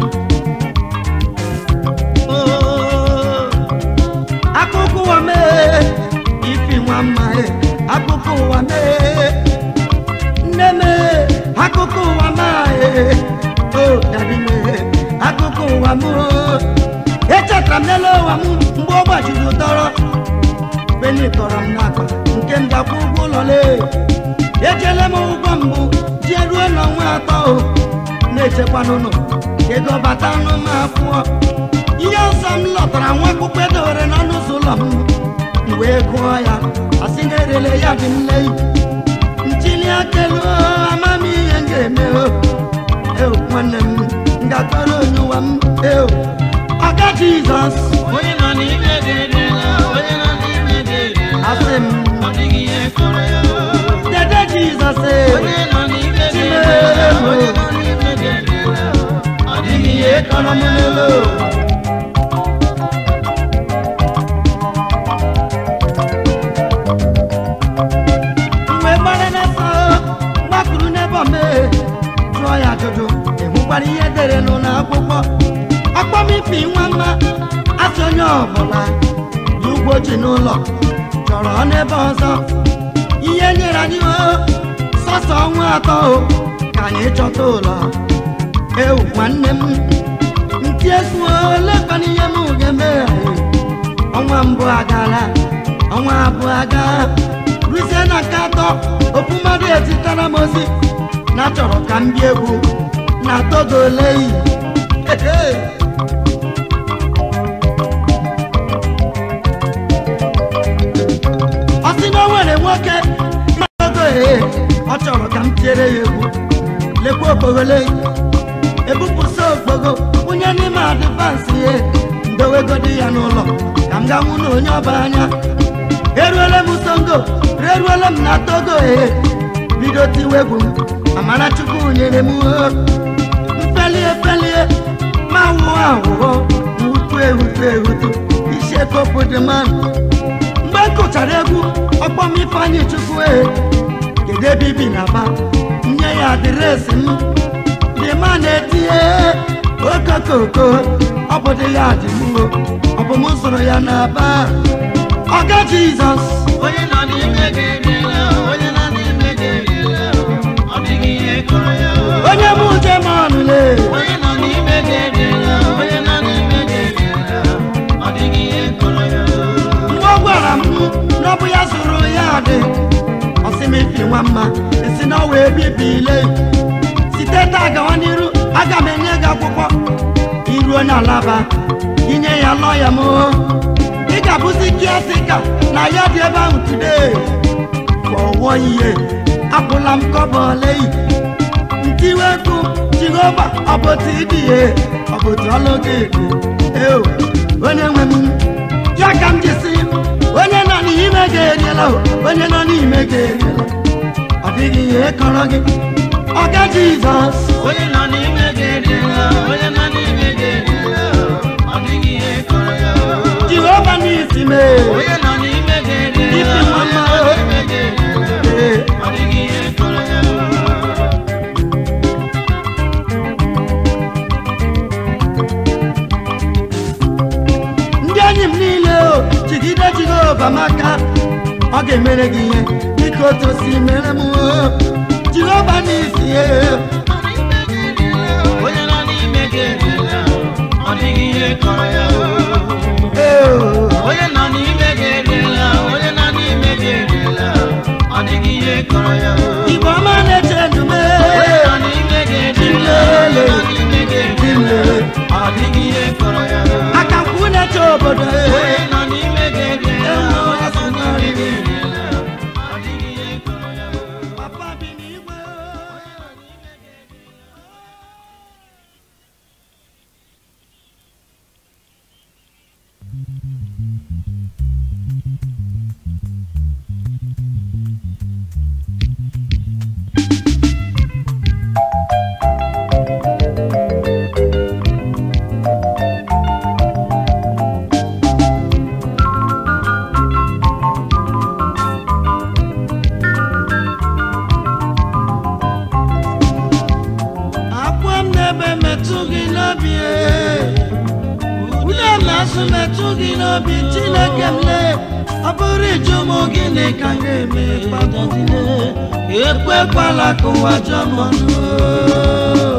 S4: Oh.
S1: akụkụ ụwa mee ifi nwa mma e akụkụ ụwa mee nne mee akụkụ ụwa ma e o dadi mee akụkụ ụwa m o. echetara m n'elu ụwa m mgbe ọ gbajiri ụdọrọ beni kọrọ m n'akpa nke m gakwa ụgwọ ụlọ lee ejele m ụgwọ mbụ jee ruo n'ọnwa atọ o na-echekwa n'ụlọ ka ego bata ọnụ m akwụọ ihe ọzọ m lọtara nwa akwụkwọ edowere n'ọnụ ụzọ ụlọ m m wee gụọ ya asị na erele ya dị nne ntili akelu amam ihe m ga-eme o eo nwanne m m ga-akpọrọ onye ụwa m eo ọga jizọs
S4: onye nọ n'ime ga-eriela onye nọ n'ime ga-eriela
S1: asị m
S4: ọ dịghị ihe kọrọ ya
S1: dede jizọs e
S4: onye nọ n'ime ga-eriela onye nọ n'ime ga-eriela ọ dịghị ihe kọrọ ya
S1: mgbe gbara n'afọ gbapụrụ n'ebe ome jụọ ya ajụjụ ịhụkwara ihe dere n'ụlọ akwụkwọ ọkpọmifi nwa mma asị onye ọbụla dị ugbo ji n'ụlọ chọrọ n'ebe ọzọ ihe nyere anyị o sọsọ ọnwa atọ o ka anyị chọta ụlọ ewu nwanne m ntị egwu olekwana ihe m ga-eme ọnwa mbụ agala ọnwa abụọ aga ruzie na nke atọ ofu mmadụ etitara m ozi na chọrọ ka m bịa egwu na togo oleyi ọ sị na o nwere nwoke ma togo ee ọ chọrọ ka m tiere ya egwu lekwa okpogholeyi ebupụsa okpogo kwụnye n'ime adịvansị ihe ndowegodi ya n'ụlọ ka m ga-nwụ na onye ọba anya eruole m songo reruole m na togo ee bido tiwe egwu m amara chukwu nyere m o mfelie felie ma wụọ ahụhọ wutu ehutu ehutu isi ekopụ dị mmanụ mgbe m kụchara egwu ọkpọ m ifeanyị chukwu ee kedu ebe ibi na ba nye ya adịresị m dị ma na-etinye okokoko ọ bụ dị ya dị mwo ọ bụ m zụrụ ya n'aba ọga jizọs
S4: onye nọ n'ime ga-eriela onye nọ n'ime ga-eriela ọ dịghị ihe kọrọ ya
S1: onye m ujemanụle
S4: onye nọ n'ime ga-eriela onye nọ n'ime ga-eriela ọ dịghị ihe kọrọ ya
S1: mgbe ọ gwara m na ọ bụ ya zụrụ ya dị ọsịmefi nwa mma esi na ọwa ebibile site taa gawa n'iru aga m enye gị akwụkwọ iruo n'alaba inye ya lọya m ị ga-abụzi kiatika na ya dị ebe ahụ today ọwọ ihe apụla m kọba oleyi ntiwekwu jehova ọbụtụ idihe ọbụtụ ọlụ gị dị eo onye nwe m ya ka m jisi onye nọ n'ime ga-eriela o, onye nọ n'ime ga-eriela ọ dịghị ihe kọrọ gị ọga jizọs
S4: onye nọ n'ime ga-eriela onye nọ n'ime ga-eriela ọ dịghị ihe kọrọ ya
S1: jehova n'isi mee
S4: onye nọ n'ime ga-eriela
S1: Ipi nwa
S4: onye
S1: mma.
S4: nọ n'ime ga-eriela
S1: Ee.
S4: ọ dịghị ihe kọrọ ya
S1: ndị enyi m niile o jigide jehova maka ọ ga-emere gị ihe dịka otu o si mere m o jehova n'isi ya
S4: onye nọ n'ime ga-eriela ọ dịghị ihe kọrọ ya
S1: ee
S4: onye nọ n'ime ga-eriela onye nọ n'ime ga-eriela ọ dịghị ihe kọrọ ya
S1: igbo ọma na-eche ndume
S4: onye nọ n'ime ga-eriela onye nọ n'ime ga-eriela ọ dịghị ihe kọrọ ya
S1: aka nkwụ na-eche obodo
S4: onye
S1: ee
S4: nọ n'ime ga-eriela onye nọ n'ime ga-eriela ọ dịghị ihe kọrọ ya
S1: papa bi n'igwe akwa m n'ebe metụ gị n'obi ee. ude na-asụ metụ gị n'obi chineke m lee ọ bụrụ iju m gịnị ka m ga-eme kpadodile ekwekwala ka ụwa jọọ m ọnụ oo.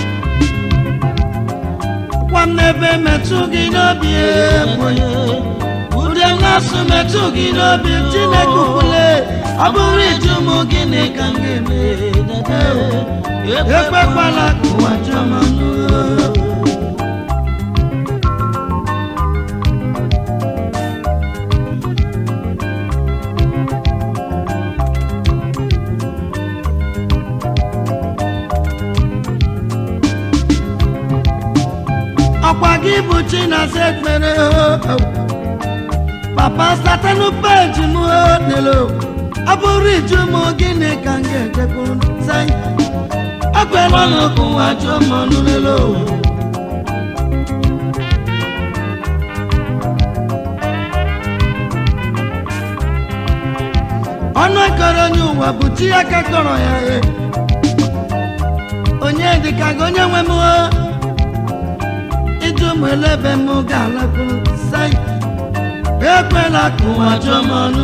S1: gwa m n'ebe metụ gị n'obi ee, onye
S4: na-asụ metụ gị n'obi chineke ukwule ọ bụrụ ịjụ m gịnị ka m ga-eme dada ekwekwala ka ụwa jụọ m ọnụ ọkwa gị bụ chinasa ekpere papa satanu peji m nelo ọ bụrụ iju m gịnị ka m ga-ejekwuru sai ekwela n'okwu ụwa jụọ m ọnụ lelo ọnụ ekere onye ụwa bụ chi aka kọrọ ya e onye dịka gị onye nwe m o ịjụ m elebe m ga-alakwuru sai ekwela ka ụwa jụọ m ọnụ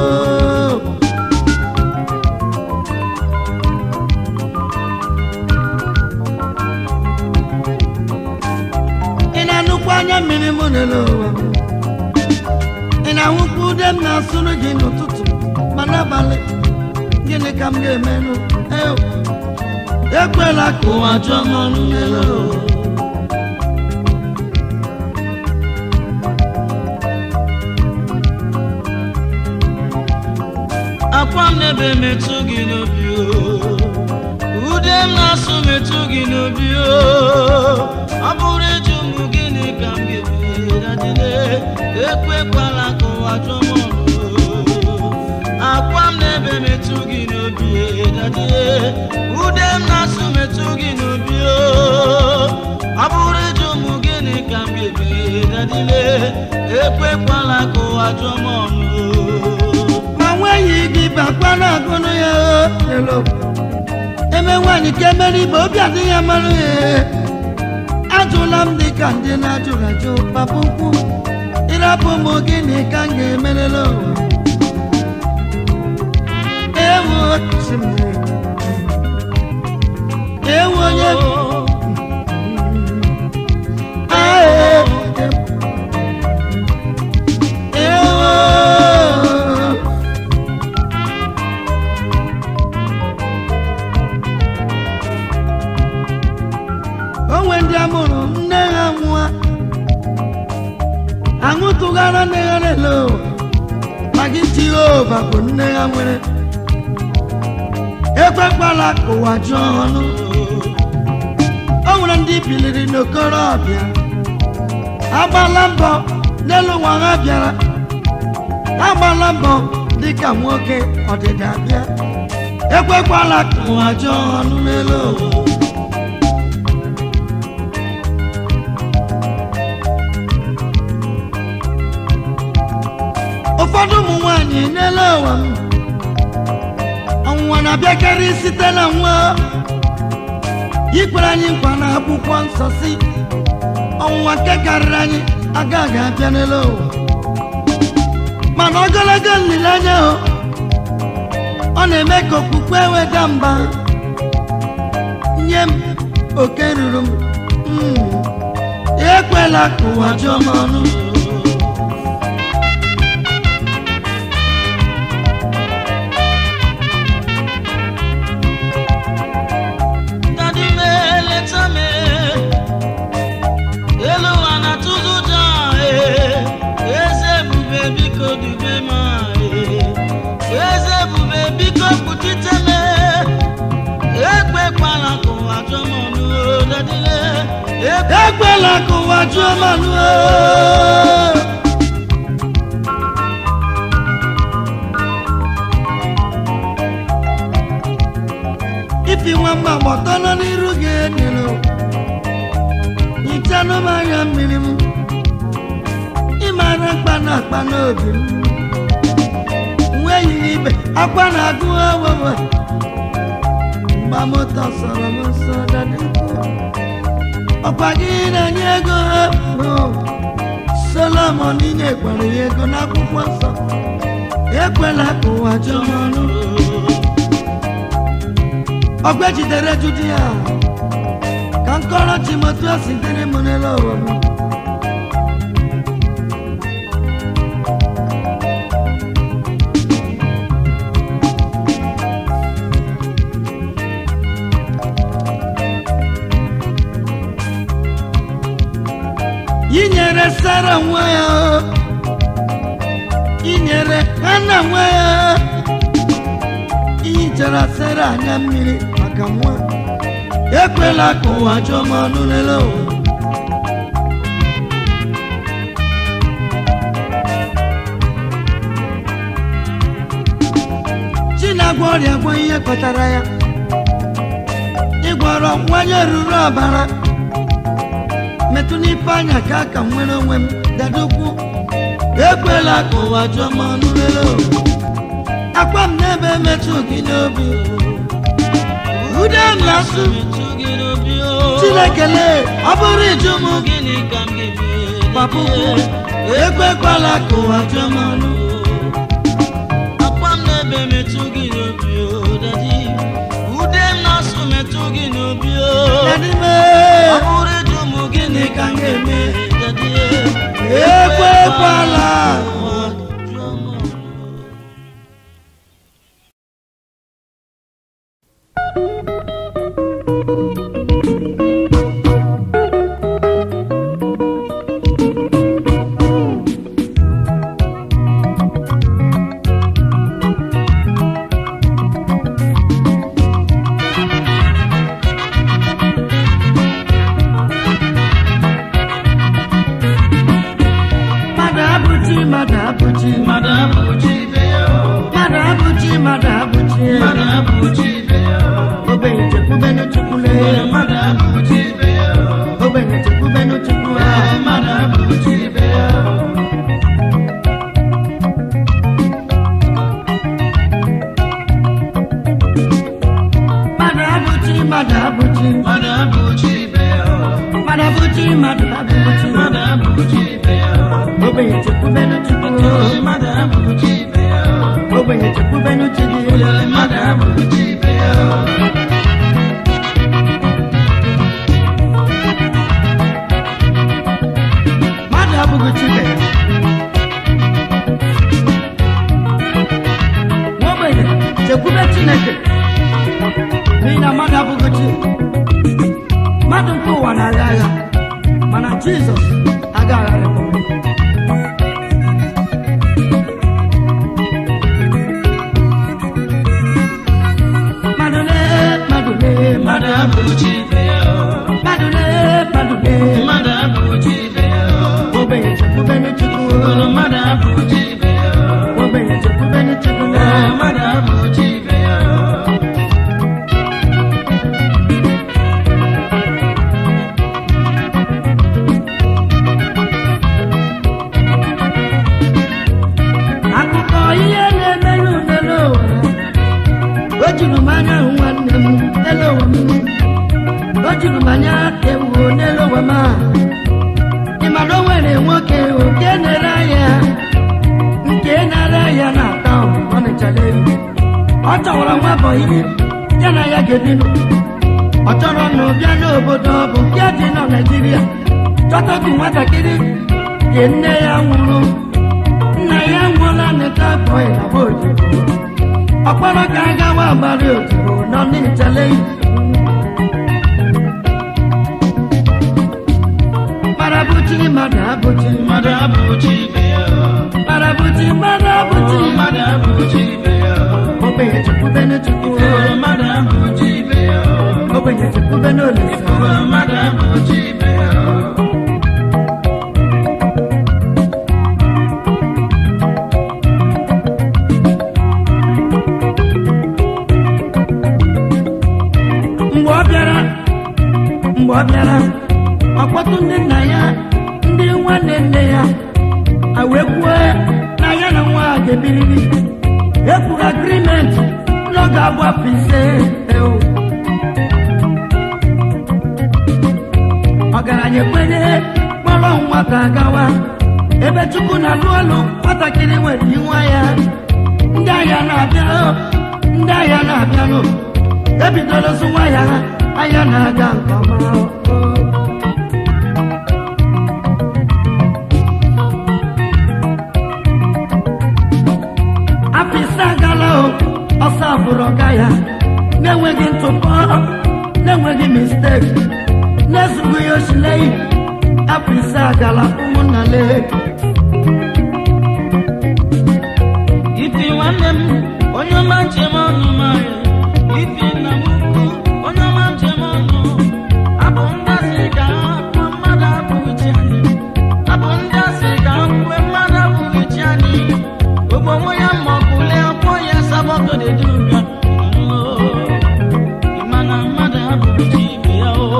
S4: ị na-anụkwa anya mmiri m n'elu ụwa m? ị na-ahụkwa ude m na-asụrụ gị n'ụtụtụ ma n'abalị gịnị ka m ga-emenụ Ew! ekwela ka ụwa jụọ m ọnụ n'elu ụwa akwa m n'ebe metụ gị n'obi o ude m na-asụ metụ gị n'obi o ọ bụrụ ịjụ m gịnị ka m ga-eme dadile ekwekwala ka ụwa jụọ m ọnụ o. akwa m n'ebe metụ gị n'obi dadile ude m na-asụ metụ gị n'obi o ọ bụrụ ịjụ m gịnị ka m ga-eme dadile ekwekwala ka ụwa jụọ m ọnụ o. ma nweghị gị bakwa na-agụnụ ya elo eme nwaanyị ka emere ibe obi adịghị ya marụ ya ajụla m dị ka ndị na-ajụrụ ajụ papa ukwu ịrapụ m gịnị ka m ga-emerela ụwa ewu osimiri ewu onye Ae. ewu onwe ndị amụrụ nne ha nwa aṅụ tụgara nne ha lele maka jehova bụ nne ha nwere ekwekwala ka ụwa jụọ ọnụ o nwere ndị biliri n'okorobịa agbala mbọ n'elu ụwa ha bịara agbala mbọ dịka nwoke ọdịda bịa ekwekwala ka ụwa jụọ ọnụ n'elu ụwa ụfọdụ ụmụ nwanyị n'ele ụwa m ọnwụnwa na-abịakarị site na nwa ikwere anyị nkwa na akwụkwọ nsọ si ọnwụnwa nke karịrị anyị agaghị abịa n'ele ụwa mana ogologo nlileanya o ọ na-eme ka okpukpe weda mba nye m oke ruru m Mm. ekwela ka ụwa jụọ m ọnụ Daddy me, leta me. Elu ụwa na-atụzụ ụjọ, eh. Eze ebube biko dube m, eh. Eze ebube biko kpuchite me. Ekwekwala ka ụwa jụọ m ọnụ, oh, daddy le. Ekwela ka ụwa jụọ m ọnụ, oh. ifi nwamba gbọtọrọ n'iru gị enyilu nyichanụ m anya mmiri m ịmara mkpa na akpa n'obi m nweghị ibe akwa na-agụ owewe mgba moto sọrọ m nsọ dadịkwu ọkwa gị na-enye ego bụ solomon inyekwara ya ego n'akwụkwọ nsọ ekwela ka ụwa jụọ m ọnụ ọgbẹ́ jidere judia ka nkọrọ timoteus dịrị m n'elu ụwa m
S1: inyere sara nwa ya inyere hana nwa ya ihichara sara anya mmiri maka nwa ekwela ka ụwa jụọ m ọnụ lele ụwa chinagwa ọrịa gwa ihe kpatara ya ịgwọrọ nwanye ruru ọbara metụ n'ife anya ka aka m nwere onwe m dadokwu ekwela ka ụwa jụọ m ọnụ lele akwa m n'ebe metụ gị n'obi ude m na-asụ chinekele ọ bụrụ ịjụ m papukwu ekwekwala ka ụwa jụọ m ọnụ
S2: akwa m n'ebe metụ gị n'obi o dadi ude m na-asụ metụ gị n'obi o
S1: dadime
S2: ọ bụrụ ịjụ m gịnị ka m ga-eme dadi
S1: ekwekwala
S2: jụọ m ọnụ.
S1: mmadụ abụchi mmadụ abụchi
S2: mmadụ abụchi ibe ya o.
S1: mmadụ abụchi mmadụ abụchi
S2: mmadụ abụchi ibe ya o.
S1: ogbenye chekwubenu chukwule
S2: mmadụ abụchi ibe ya o.
S1: ogbenye chekwubenu chukwule
S2: mmadụ abụchi ibe ya o.
S1: mmadụ abụchi mmadụ abụchi
S2: mmadụ abụchi ibe ya o.
S1: mmadụ abụchi mmadụ abụchi
S2: mmadụ abụchi ibe ya o.
S1: ogbenye chekwubenu chukwule
S2: mmadụ abụchi ibe ya o.
S1: ogbenye chekwubenu chidi
S2: mmadụ abụchi ibe ya o.
S1: mmadụ abụghị chibe ogbenye chekwube chineke n'ihi na mmadụ abụghị chi mmadụ nke ụwa na-agha agha mana jizọs aga agharị mmadụ lee mmadụ lee
S2: mmadụ abụchi ibe ya o.
S1: mmadụ lee mmadụ lee
S2: mmadụ abụchi ibe ya o.
S1: ogbenye chekwubenu chukwu
S2: mmadụ abụchi ibe ya o.
S1: ogbenye chekwubenu chukwu
S2: mmadụ abụchi ibe ya o.
S1: akụkọ ihe na-eme n'udele ụwa o juru m anya hụ nwanne m n'ele ụwa m o juru m anya ewu n'ele ụwa m a ị ma na o nwere nwoke nke na-ere ahịa nke na-ere ahịa na-ata ọnịchala elu ọ chọwara nwa bọyị ya na ya ga-ebinụ ọ chọrọ na ụbịa n'obodo ọ bụ nke dị na naijiria chọtagu nwatakịrị nke nne ya nwụrụ nna ya nwụọla neta bọyị na boodu ọkpọrọ ka a gawa agbara odibo nọ n'ịchale marabuchi mmadụ abụchi
S2: mmadụ abụchi ibe ya o.
S1: marabuchi mmadụ abụchi
S2: mmadụ abụchi ibe ya o.
S1: ogbenye chekwubenu chukwu
S2: mmadụ abụchi ibe ya o.
S1: ogbenye chekwubenu olisa
S2: mmadụ abụchi ibe ya o.
S1: mgbe ọ bịara mgbe ọ bịara ọkpọtụ ndị nna ya ndị nwanne nne ya a wee kwuo na ya na nwa a ga-ebiriri ekwuru agrimenti n'ọ ga-abụ afọ ise ewu ọgaranya ekwenye kpọrọ nwata gawa ebe chukwu na-alụ ọlụ nwatakịrị nwere inwe ya ndị agha na-abịa ndị agha na-abịanụ ebidoro zụwa ya ahịa na-aga nke ọma afọ ise agala o ọsọ abụrụ ọga ya na-enweghị ntụpọ na-enweghị misteki na-ezughi ya osilei afọ ise agala ụmụnna lee
S4: ifi nwanne m onye ọma njem ọnụ mara ifi nna m ukwu onye ọma njem ọnụ abụ ndị asị ka akpọ mmadụ abụghị chi anyị abụ ndị asị ka mgbe mmadụ abụghị chi anyị ogbo onwe ya ma ọkụle ọkpọ ya sabọtọ dị dubia ịmana mmadụ abụghị chi ibe ya o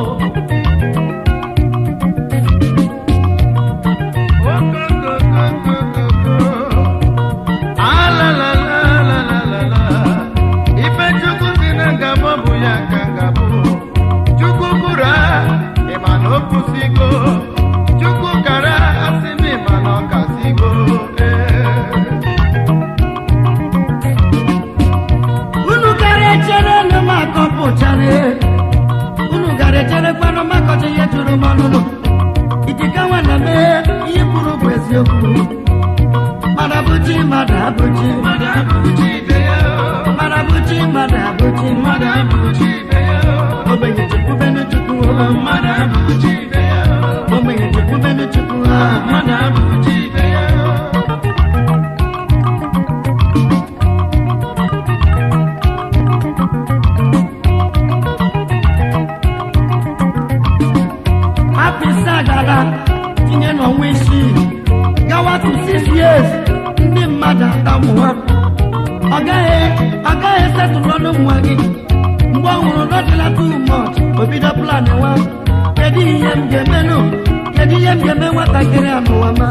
S6: ife chukwu si na ngabọ bụ ya ka ngabụ chukwu bụrụ ịma na o kwụsịgo chukwu kara asị m ịma na ọ kasịgo
S1: unu gara echere nụ m akọpụchara unu gara echere kwanụ makọcha ihe jụrụ m ọnụnụ ikike nwana mee ihe kwuru bụ eziokwu mmadụ abụchi mmadụ abụchi
S6: mmadụ abụchi ibe ya
S1: mmadụ abụchi mmadụ abụchi
S6: mmadụ abụchi ibe ya
S1: ogbenye chekwubenu chukwu
S6: mmadụ abụchi ibe ya
S1: ogbenye chekwubenu chukwu
S6: mmadụ abụchi ibe ya
S1: afọ ise agara tinye n'ọnwa isii gawa to six years ndị mmadụ atamụwa ọ gaghị ọ gaghị setụlụ ọnụ nwa gị mgbe ọ hụrụ nọdịla too much o bido plan nwa kedu ihe m ga-emenụ kedu ihe m ga-eme nwatakịrị a n'ụwa ma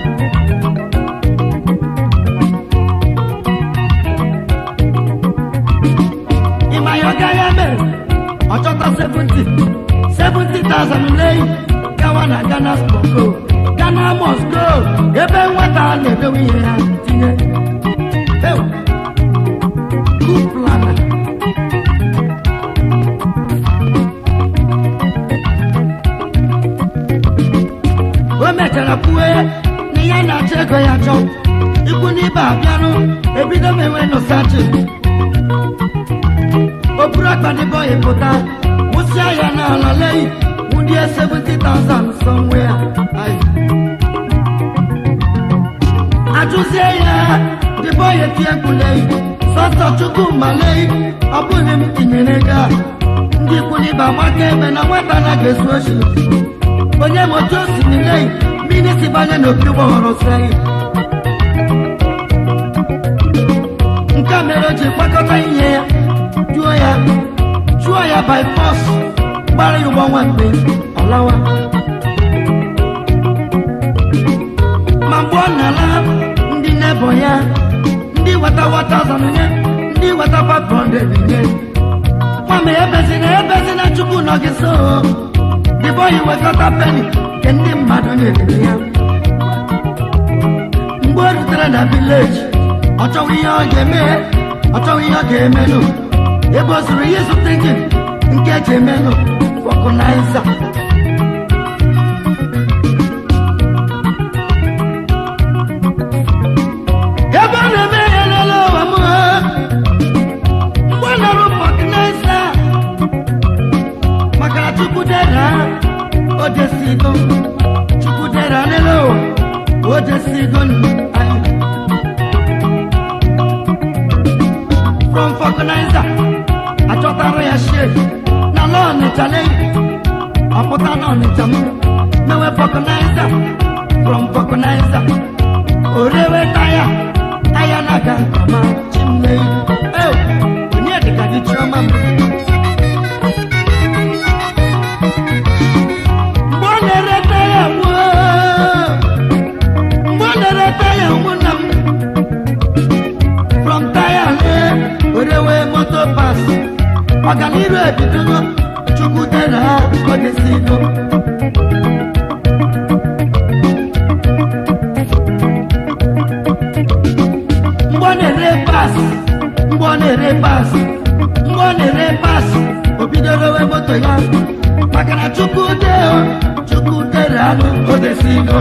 S1: ịma ya ọ gaghị eme ọ chọta 70 70,000 leyi gawa na ghana mosco ghana mosco ebe nwata a na-edowe ihe ya tinye Ew. Good planner. o mechara kwue na ihe na-achọ ego ya chọ ikwu n'ibe abịanụ ebido m enwe nụsachi o buru akpadịbọ ya pụta wụsịa ya n'ala leyi wụdie 70,000 somewhere Aye. ajụzie ya dịbọ ya tie mkpuleyi sọsọ chukwu maleyi ọ bụghị m tinyere ego a ndị ikwu n'ibe amaka ebe na nwata anaghị ezu ochi onye ma otu o si nileyi mmiri si banye n'opi gbọghọrọ seyi nke a mere o ji gbakọta ihe ya jụọ ya chụọ ya by force gbara ya ụgbọ nwamgbe ọlawa ma mgbe ọ na-ala ndị nebọ ya ndị weta wata nye ndị weta 500 nye nwame ebezina ebezina chukwu nọ gị so dịbọ ya wekọta peni nke ndị mmadụ nyere ya mgbe o rutere na vileji ọ chọghị ihe ọ ga-eme ọ chọghị ihe ọ ga-emenụ ebe o zuru ihe zụta injin nke eji emenụ fọkụnaiza ebe ọ na-eme ya lele ụwa m mgbe ọ nọrụ fọkụnaiza maka na chukwu dera o desigo chukwu dera lele ụwa o desigo anyị from fọkụnaiza achọtara ya shek na la ọnịcha leyi ọpụta na ọnịcha m mewe fọkụnaiza from fọkụnaiza orewe taya taya na-aga nkọma chimleyi eo onye dịka gị chiọma m mgbe ọ na-ere taya gbuo mgbe ọ na-ere taya ụmụnna m from taya lee orewe moto pas ọganiru ebidogo chukwu dere ha odesigo mgbe ọ na-ere pas mgbe ọ na-ere pas mgbe ọ na-ere pas o bidoro we moto ya maka na chukwu dee chukwu dere anụ odesigo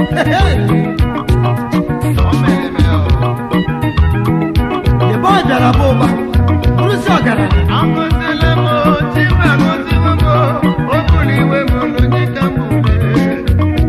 S1: ebe ọ bịara bụ ụba rụsi ọgaranya
S6: Agọzila m o, Chima agọziwo m o, o buru iwe m n'onyika m ule.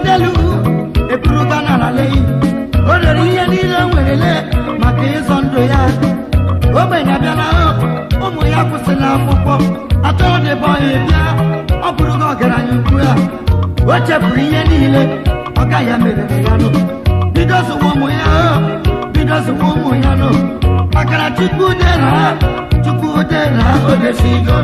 S1: bulitelu eburuga n'ala leyi o rere ihe niile o nwerele maka ịzọ ndụ ya ogbenye abịala ụmụ ya kwụsịrị akwụkwọ atọrọ dịbe ọya bịa ọ bụrụga ọgaranya ugbu a o chefuru ihe niile ọga ya merere ya nụ bido zụwa ụmụ ya bido zụwa ụmụ ya nụ makana chukwu dera chukwu dera odesigo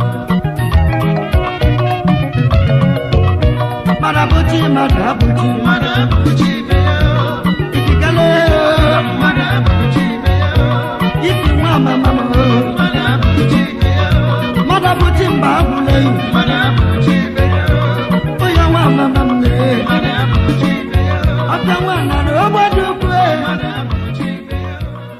S1: mana bụchi mmadụ abụchi
S6: mmadụ abụchi ibe ya
S1: ikikele
S6: mmadụ abụchi ibe ya
S1: isi nwa amamam
S6: mmadụ abụchi ibe ya
S1: mmadụ abụchi mba abụle
S6: mmadụ abụchi ibe ya
S1: onye nwa amamam lee
S6: mmadụ abụchi ibe ya
S1: ọbịa nwa nara ogbado ukwu
S6: mmadụ abụchi ibe ya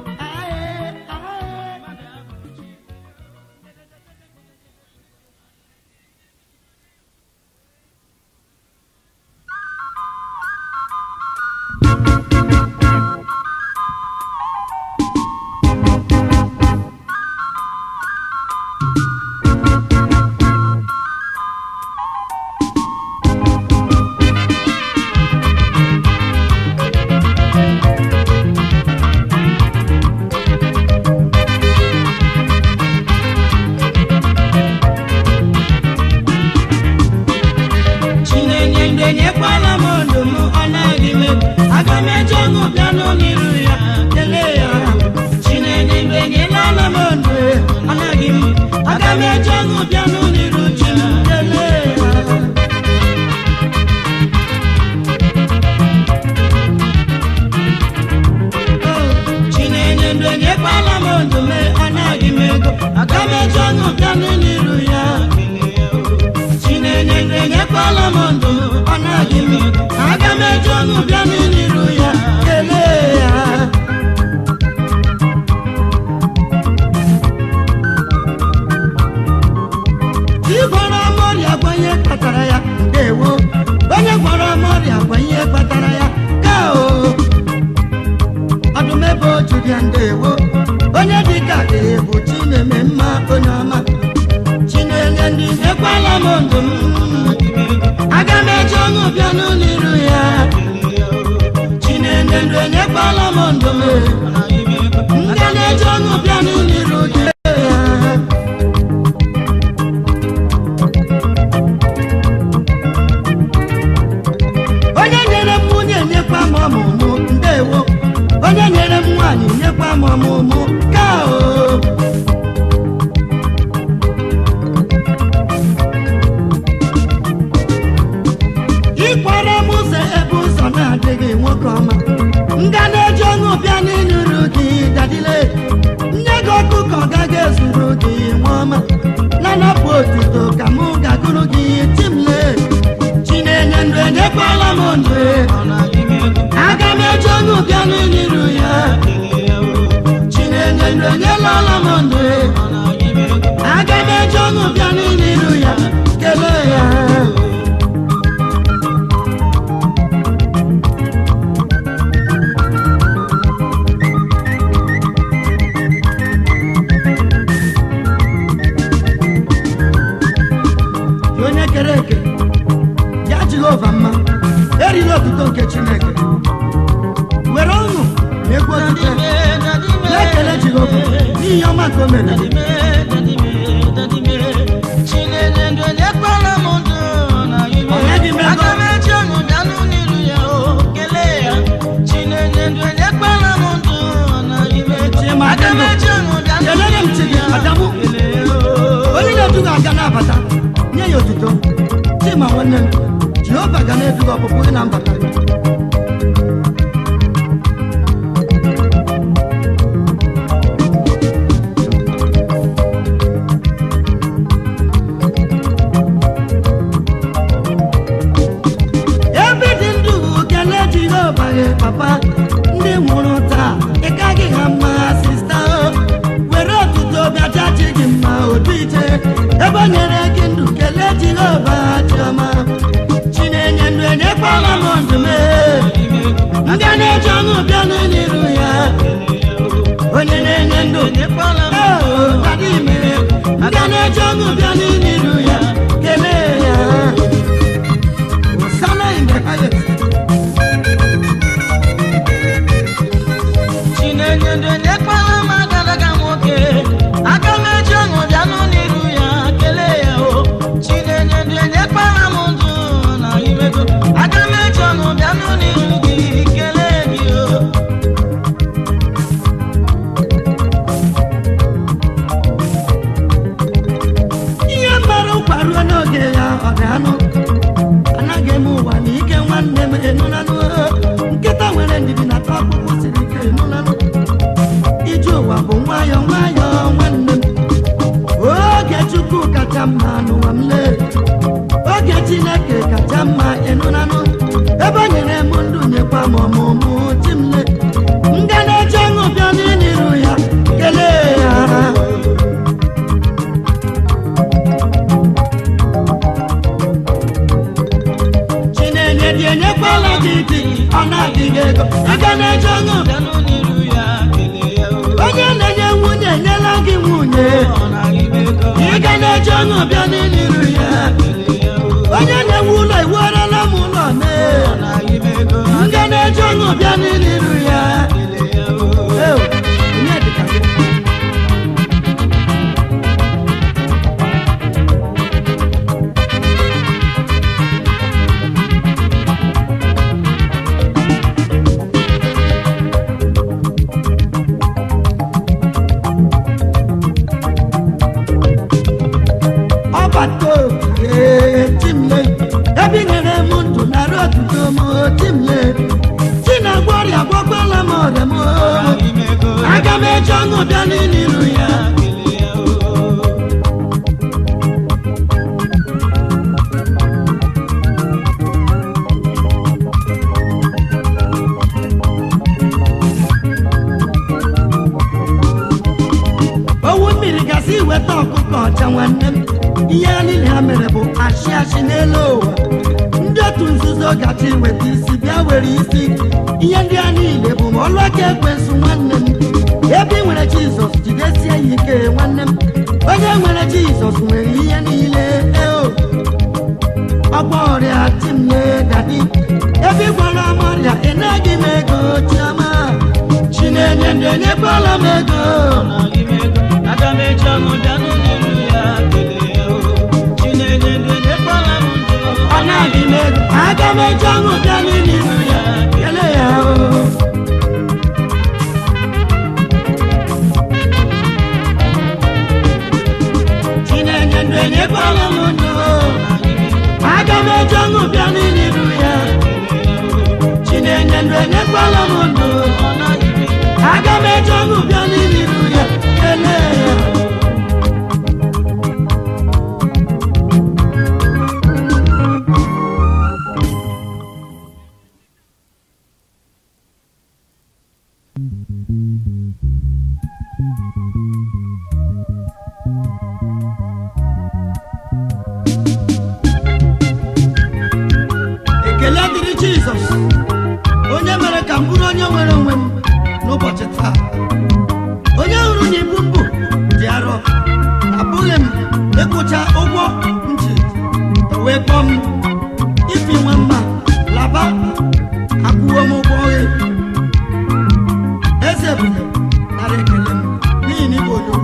S4: chinenye ndụ enyekwala m ndụ m ọ naghị m aga m eje ọṅụ bịanụ n'iru ya kelee ya chinenye ndụ enyelala m ndụ ọ naghị m aga m eje ọṅụ bịanụ n'iru chi m kelee ya chinenye ndụ enyekwala m ndụ m ọ naghị m ego aga m eje ọṅụ bịanụ n'iru ya chinenye ndụ enyekwala m ndụ ọ naghị m ego aga m eje ọṅụ bịanụ n'iru ya kelee ya
S1: igwara m ọrịa gwa ihe kpatara ya ndewo onye gwara m ọrịa gwa ihe kpatara ya ka o ọdụmebe oju dị ya ndewo onye dịka ga-ebu chineme mma onye ọma chinenye ndị ekwala m ndụ m aga m eji ọṅụ bịanụ n'iru ya chinenye ndụ enyekwala m ndụ m nga na-eji ọṅụ bịanụ n'iru gị ya onye nyere m nwunye nyekwa m ọmụmụ ndewo onye nyere m nwaanyị nyekwa m ọmụmụ ka o ịkwara m ụzọ ebe ụzọ na-adịghị nwoke ọma nga na-eji ọṅụ bịa n'ịnụrụ gị dadile nye gị ọkụkọ gaghị ezuru gị nwa ọma na-anapụ otito ka mụ gagụrụ gị timle chinenye ndụ enyekwala m ndụ aga m eji ọṅụ bịa n'ịnụrụ ya chinenye ndụ enyelala m ndụ aga m eji ọṅụ bịa n'ịnụrụ ya kelee ya Gị onye kere eke ya jehova mma erila otuto nke chineke were ọṅụ na egwu otute na-ekele jehova n'ihi ọma nke o mere gị. Ọnaghị m ego. Chima Adamụ. kelere m chi gị adamu onye na-edu gị aga na-abata nye ya otuto chima nwanne m jehova ga na-edu gị ọpụpụ gị na mbata gị ebe dị ndụ kelee jehova gị papa ndị nwụrụ taa ị gaghị ha mma sista o. were otuto bịacha chi gị mma obi ije ebe o nyere gị ndụ kelee jehova chiọma chinenye ndụ enyekwala m ndụ m ndị a na-eji ọṅụ bịa n'iru ya onye na-enye ndụ Oh, dadi ime. ndị a na-eji ọṅụ bịa n'iru ya kelee ya Hosanna in the highest. na-adịghị ego ị ga na-eji ọṅụ
S4: bịanụ n'iru ya kelee ya o
S1: onye na-enye nwunye enyela gị nwunye
S4: ọ naghị m ego
S1: ị ga na-eji ọṅụ bịa n'iru ya
S4: kelee ya o
S1: onye na-ewu ụlọ iwerela m ụlọ mee
S4: ọ naghị m ego
S1: m ga na-eji ọṅụ bịa n'iru ya
S4: kelee ya o
S1: Eo, onye dịka gị? ọbata oge timle ebe i nyere m ndụ narị otuto m timle chi na-agwọ ọrịa gwọkwala m ọrịa m
S4: naghị m ego
S1: aga m eji ọṅụ bịa n'iru ya
S4: kelee ya o
S1: owu mmiri gasị iweta ọkụkọ ọcha nwanne m ihe ha niile ha mere bụ achị achị n'elu ụwa ndị otu nzuzo gacha iweta isi bịa were isi ihe ndị a niile bụ ma ọlụ aka ekwensu nwanne m ebe ị nwere jizọs jidesie ya ike nwanne m onye nwere jizọs nwere ihe niile eo ọgba ọrịa timle dadi ebe ị gwara m ọrịa ị naghị m ego chiama chinenye ndị enyekwala m ego
S4: naghị m ego aga m eji ọṅụ bịanụ n'iru ya kelee ya o chinenye ndị nyekwala m ndụ
S1: ọ na-adị m ego aga m eji ọṅụ bịa n'iru ya kele ya o chinenye ndụ enyekwala m ndụ aga m eji ọṅụ bịa n'iru ya chinenye ndụ enyekwala m ndụ aga m eji ọṅụ bịa n'iru ya kele ya ekele dịrị jizọs onye mere ka m bụrụ onye nwere onwe m n'ụbọchị taa onye hụrụ na ibu mbụ dị arọ abụghị m ịkwụcha ụgwọ m ji wee kpọọ m ifi nwe mma laba akwụwo m ụgwọ oghe eze bụ nara ekele m n'ihi na ịbụ odogwu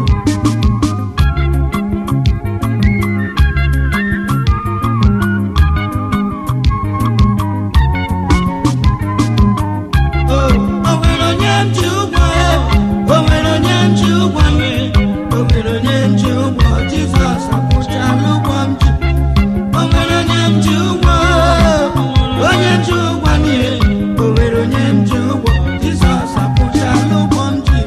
S1: o nwere onye m ji ụgwọ o nwere onye m ji ụgwọ nye o nwere onye m ji ụgwọ jizọs akwụchala ụgwọ m ji o nwere onye m ji ụgwọ onye m ji ụgwọ nye o nwere onye m ji ụgwọ jizọs akwụchala ụgwọ m ji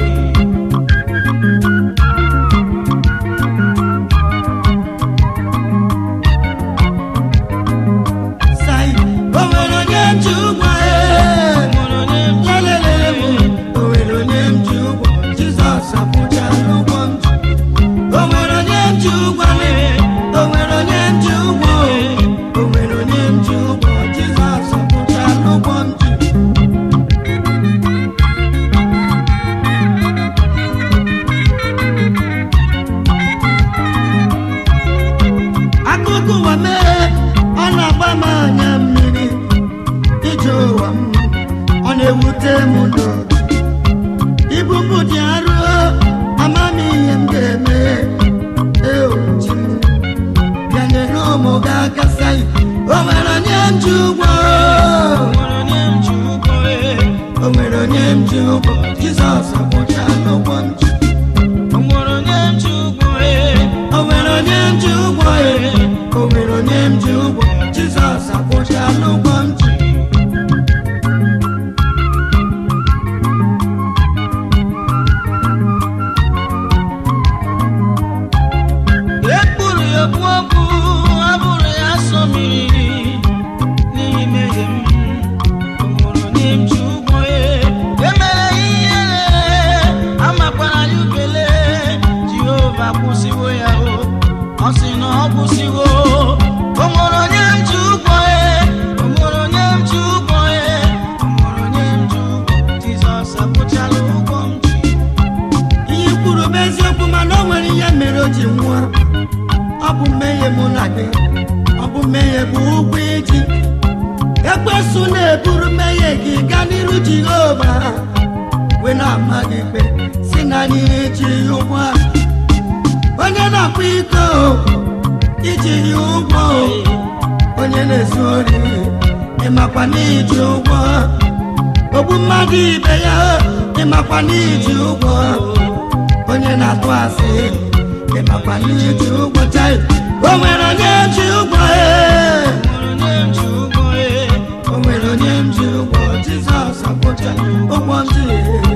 S1: sai o nwere onye m ji ụgwọ lelelele m o nwere onye m ji ụgwọ jizọs akwụchala ụgwọ m ji o nwere onye m ji ụgwọ o nwere onye m ji ụgwọ o nwere onye m ji ụgwọ jizọs akwụchala ụgwọ m ji akụkọ ụwa mee ọ na-agba m anya mmiri ije ụwa m ọ na-ewute m n'obi ibu mbụ dị arụ ama m ihe m ga-eme eochi bịa nyere ụmụ gị aka sai o nwere onye m ji ụgwọ o nwere onye m ji ụgwọ jizọs akwụchala ụgwọ m ji o nwere onye m ji ụgwọ e o nwere onye m ji ụgwọ jizọs akwụchala ụgwọ m ji
S4: ekpuru ya okpu okwu abụrụ ya asọ mmiri n'ihi mmehie m o nwere onye m ji ụgwọ ya emere ihe amakwara ya ukele jehova kwụsịwo ya o ọ sị na ọ kwụsịwo o nwere onye m ji ụgwọ ya o nwere
S1: n'iji ya ụgwọ onye na-akwa iko iji ya ụgwọ onye na-ezu ori ịmakwa n'iji ụgwọ ogbu mmadụ ibe ya ịmakwa n'iji ụgwọ onye na-atụ asị ịmakwa n'iji ụgwọ chai o nwere onye ji ụgwọ ee. o nwere onye m ji ụgwọ jizọs akwụcha ụgwọ m ji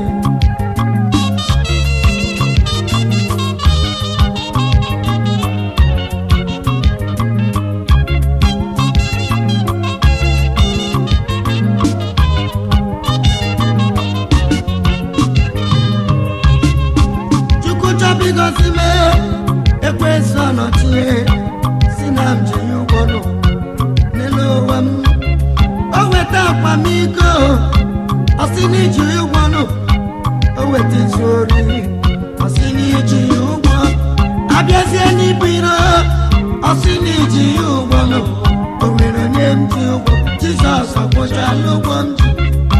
S1: chukwu chọbụ igozi m ekwesị ọnọchie si na m ji ya ụgwọ nụ n'elu ụwa m o weta akwamiko ọsị n'iji ya ụgwọ nụ o weta izu ori ọsị n'iji ya ụgwọ abịazie n'ibu iro ọsị n'iji ya ụgwọ nụ o nwere onye m ji ụgwọ jizọs akwụchala ụgwọ m ji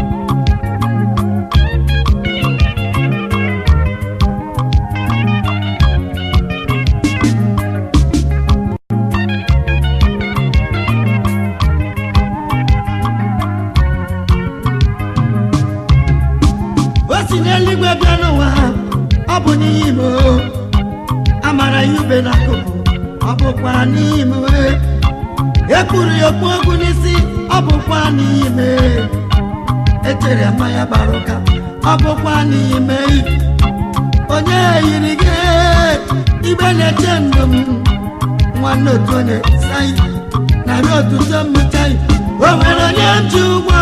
S1: o si n'eluigwe bịa n'ụwa ọ bụ n'ime o amara ya ube n'akụkụ ọ bụkwa n'ime ekpuru ya okpu ogwu n'isi ọ bụkwa n'ime etere mmanya gbara ụka ọ bụkwa n'ime onye yiri gị igbe na-eche ndụ m nwanne otu onye sai narị otuto mmụta o nwere onye m ji ụgwọ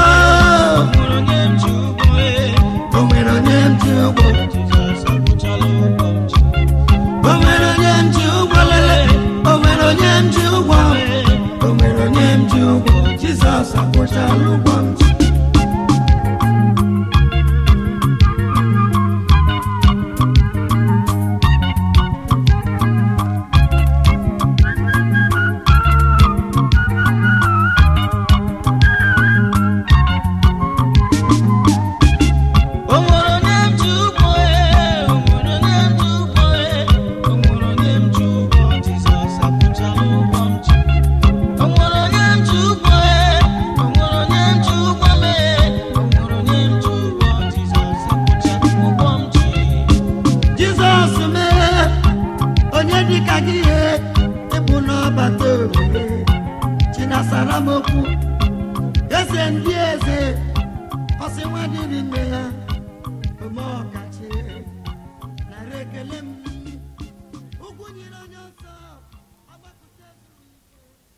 S1: o nwere onye m ji ụgwọ o nwere onye m ji ụgwọ lele o nwere onye m ji ụgwọ o nwere onye m ji ụgwọ jizọs akwụchala ụgwọ m ji jizọs mee onye dịka gị ihe ịbụ n'ọbata obi chinasara m okwu eze ndị eze ọsị nwa dịrị nne ya ome ọkachi nara ekele m ugwu nyere onye nsọ ọgbapụta ezuru ike.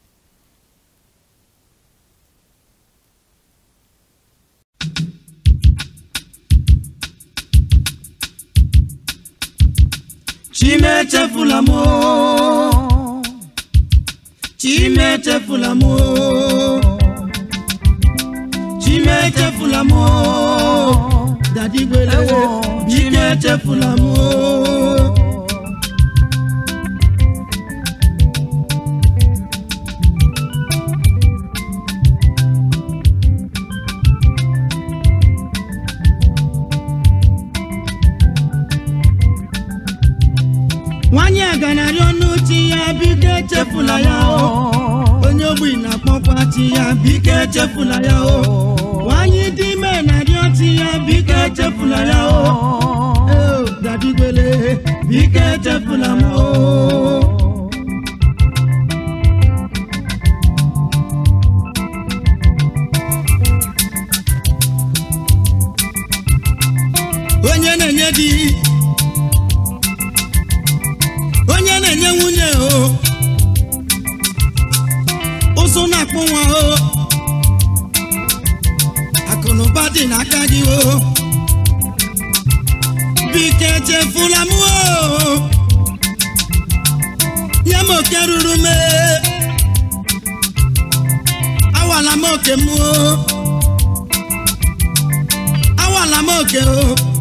S1: chimechefula m o. chimechefula m o. chimechefula m o. dadi gwere biko echefula m o. nwanyị a ganarị ọnụ chi ya biko echefula ya o onye ogbi na-akpọkwa chi ya biko echefula ya o nwanyị dị ime na-arịọ chi ya biko echefula ya o Eo, dadi gwele biko echefula m o onye na-enye di onye na-enye nwunye o ụsụ na-akpụ nwa o akụnụba dị n'aka gị o biko echefula m o nye m oke ruru m e. awala m oke m o awala m oke o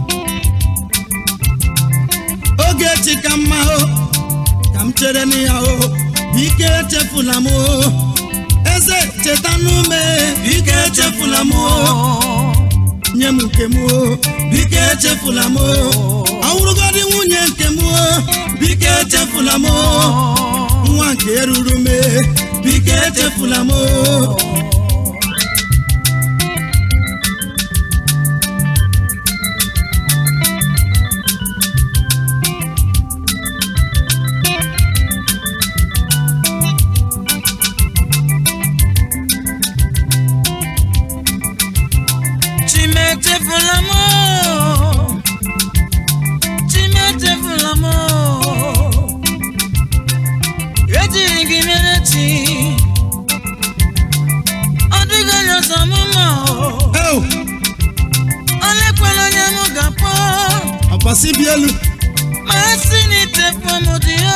S1: oge echi ka mma o ka m chere na ya o biko echefula m o eze cheta n'ume biko echefula m o
S2: nye m nke m o biko echefula m o ọwụrụgodị nwunye nke m o biko echefula m o nwa nke ruru m e, biko echefula m o
S1: Chimetefula m Chimetefula m ejiri gị mere chi ọ dịghị onye ọzọ m ma
S2: Eo,
S1: olekwala onye m ga-akpọ
S2: ọkwasị bi elu
S1: ma esi n'itefu m dị ya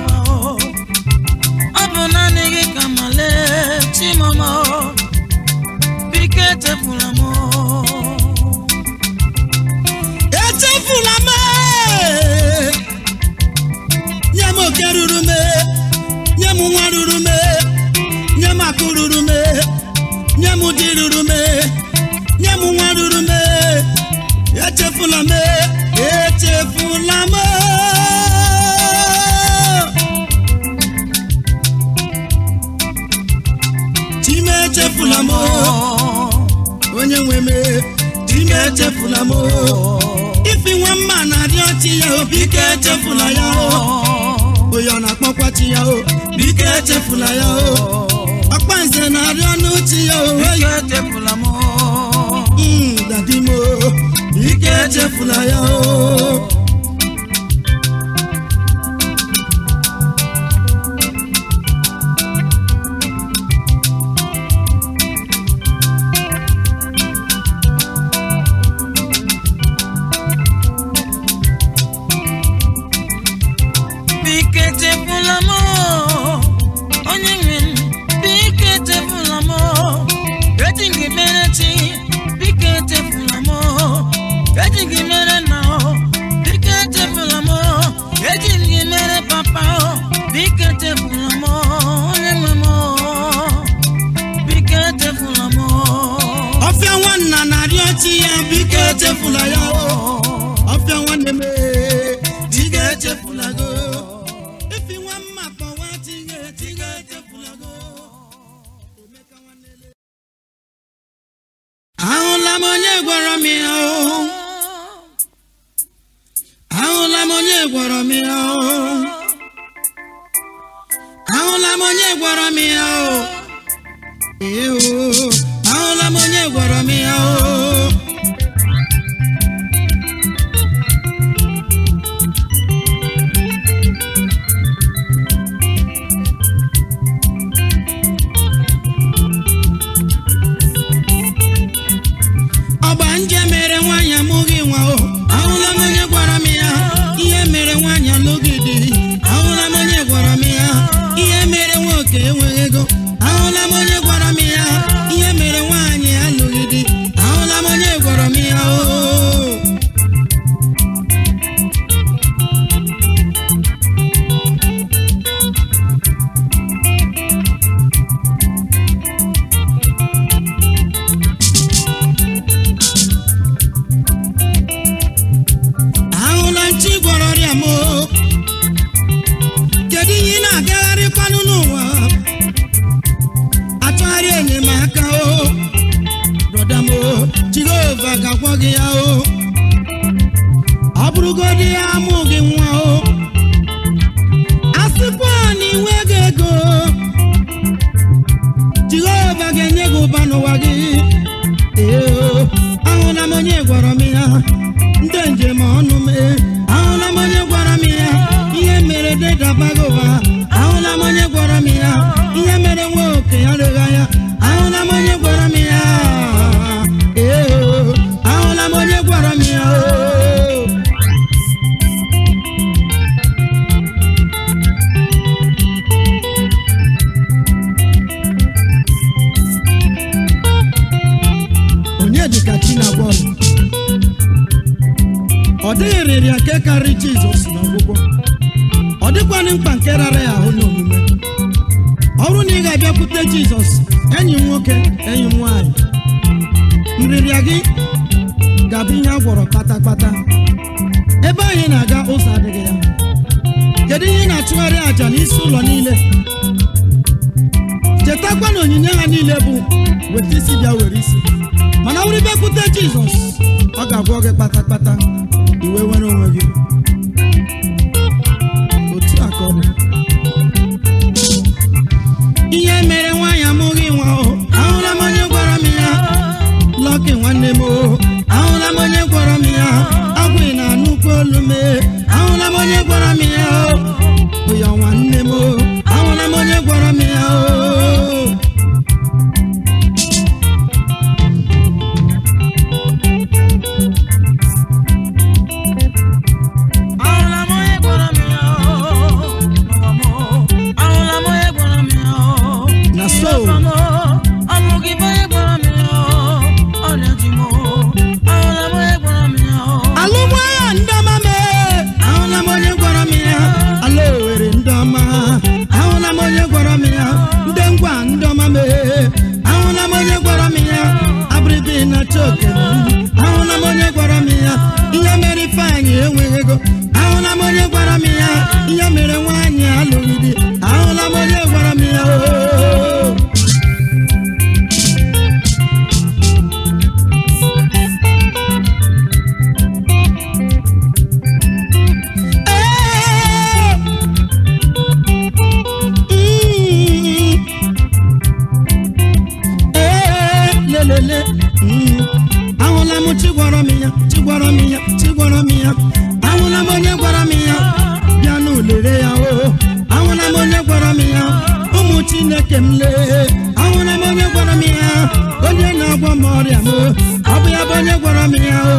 S1: ọ bụ naanị gị ka male chimama biko etefula m
S2: echefula m nye m oke ruru m nye m nwa ruru m nye m akụ ruru m nye m di ruru m nye m nwa ruru m echefula m echefula m chime echefula m onye nwe m chime echefula m ifi nwa mma na-adị ọchị ya o biko echefula ya o onye ọ na-akpọkwa chi ya o biko echefula ya o ọkpa nze na-adị ọnụ chi ya o
S1: biko
S2: oyi
S1: etefula m
S2: Mm, dadi m o biko echefula ya o
S1: biko etefula m onye nwe m biko etefula m eji gị mere chi biko etefula m eji gị mere nna biko etefula m eji gị mere papa biko etefula m onye nwe m biko etefula m
S2: ọfịa nwanna na-adị ọchị ya biko echefula ya o ọfịa nwanne m ee, biko echefula go ifi nwa mma kpọwa chi ya biko echefula go Emeka nwanne le. ahụla m onye gwara m ya o ahụla m onye gwara m ya o ahụla m onye gwara m ya o ee o ahụla m onye gwara m ya o ọgba nje mere nwaanyị amụghị nwa o ahụla m onye gwara m ya ihe mere nwaanyị alụghị di ahụla m onye gwara m ya ihe mere nwoke enweghị ego ahụla m onye gwara m ya ihe mere nwaanyị alụghị di ahụla m onye gwara m ya o ahụla nchi gwọrọ ọrịa m o. kedu ihe ị na-agagharịkwanụ n'ụwa achọgharị enyemaka o brọda m o jehova ga-agwọ gị ya o ọ bụrụgodị ya amụ gị nwa o asịkwa na inweghị ego jehova ga-enye gị ụba n'ụwa gị ee o ahụla m onye gwọrọ m ya ndị njem ọnụ m ee, ahụla m onye gwara m ya ihe mere dedabaghị ụba ahụla m onye gwara m ya ihe mere nwa oke ya rịgha ya ahụla m onye gwara m ya ee o ahụla m onye gwara m ya o onye dịka chi na bọọlụ ọ dịghị rịrịa nke karịrị jizọs n'ọgwụgwọ ọ dịkwanị mkpa nke rara ya ahụ n'omume ọ bụrụ na ị ga-abịakwute jizọs enyi m nwoke enyi m nwaanyị nrịrịa gị
S1: ga-abụ ihe a gwọrọ kpatakpata ebe anyị na-aga ụzọ adịghị ya kedu ihe ị na-achụgharị àjà n'isi ụlọ niile chetakwa na onyinye ha niile bụ weta isi bịa were isi mana ọ bụrụ bịakwute jizọs ọ ga-agwọ gị kpatakpata iwe nwere onwe gị otu a ka ọ dị ihe mere nwaanyị amụghị nwa o ahụla m onye gwara m ya lọkị nwanne m o ahụla m onye gwara m ya agwụ na nnukwu olu m e. ahụla m onye gwara m ya o bụ ya nwanne m o ahụla m onye gwara m ya o
S2: Ahụla m onye gwara m ya oo, n'ụwa m oo. Ahụla m onye gwara m ya oo.
S1: Na so.
S2: N'ụwa m oo. Ọ bụ gị bụ onye gwara m ya oo. Ọrịa ji m oo. Ahụla m onye gwara m ya oo.
S1: alụmagha ndị ọma m e. ahụla m onye gwara m ya ala owere ndị ọma ahụla m onye gwara m ya ndị ngwa ndị ọma m e. ahụla m onye gwara m ya abịrịbị na choke m ahụla m onye gwara m ya ihe mere ifeanyị enweghị ego ahụla m onye gwara m ya ihe mere nwaanyị alụghị di ahụla m onye gwara m ya o lelele ahụla m chi gwara m ya chi gwara m ya chi gwara m ya ahụla m onye gwara m ya bịa n'ulere ya o ahụla m onye gwara m ya ụmụ chineke m lee ahụla m onye gwara m ya onye na-agwọ m ọrịa m ọ bụ ya bụ onye gwara m ya o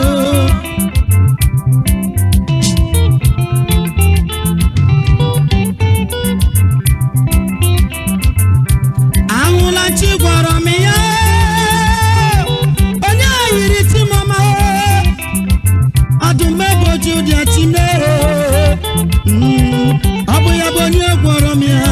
S1: ahụla chi gwara m ya onye yiri timoma ọdụmegboji ụdịa chimere ọ bụ ya bụ onye gwọrọ m ya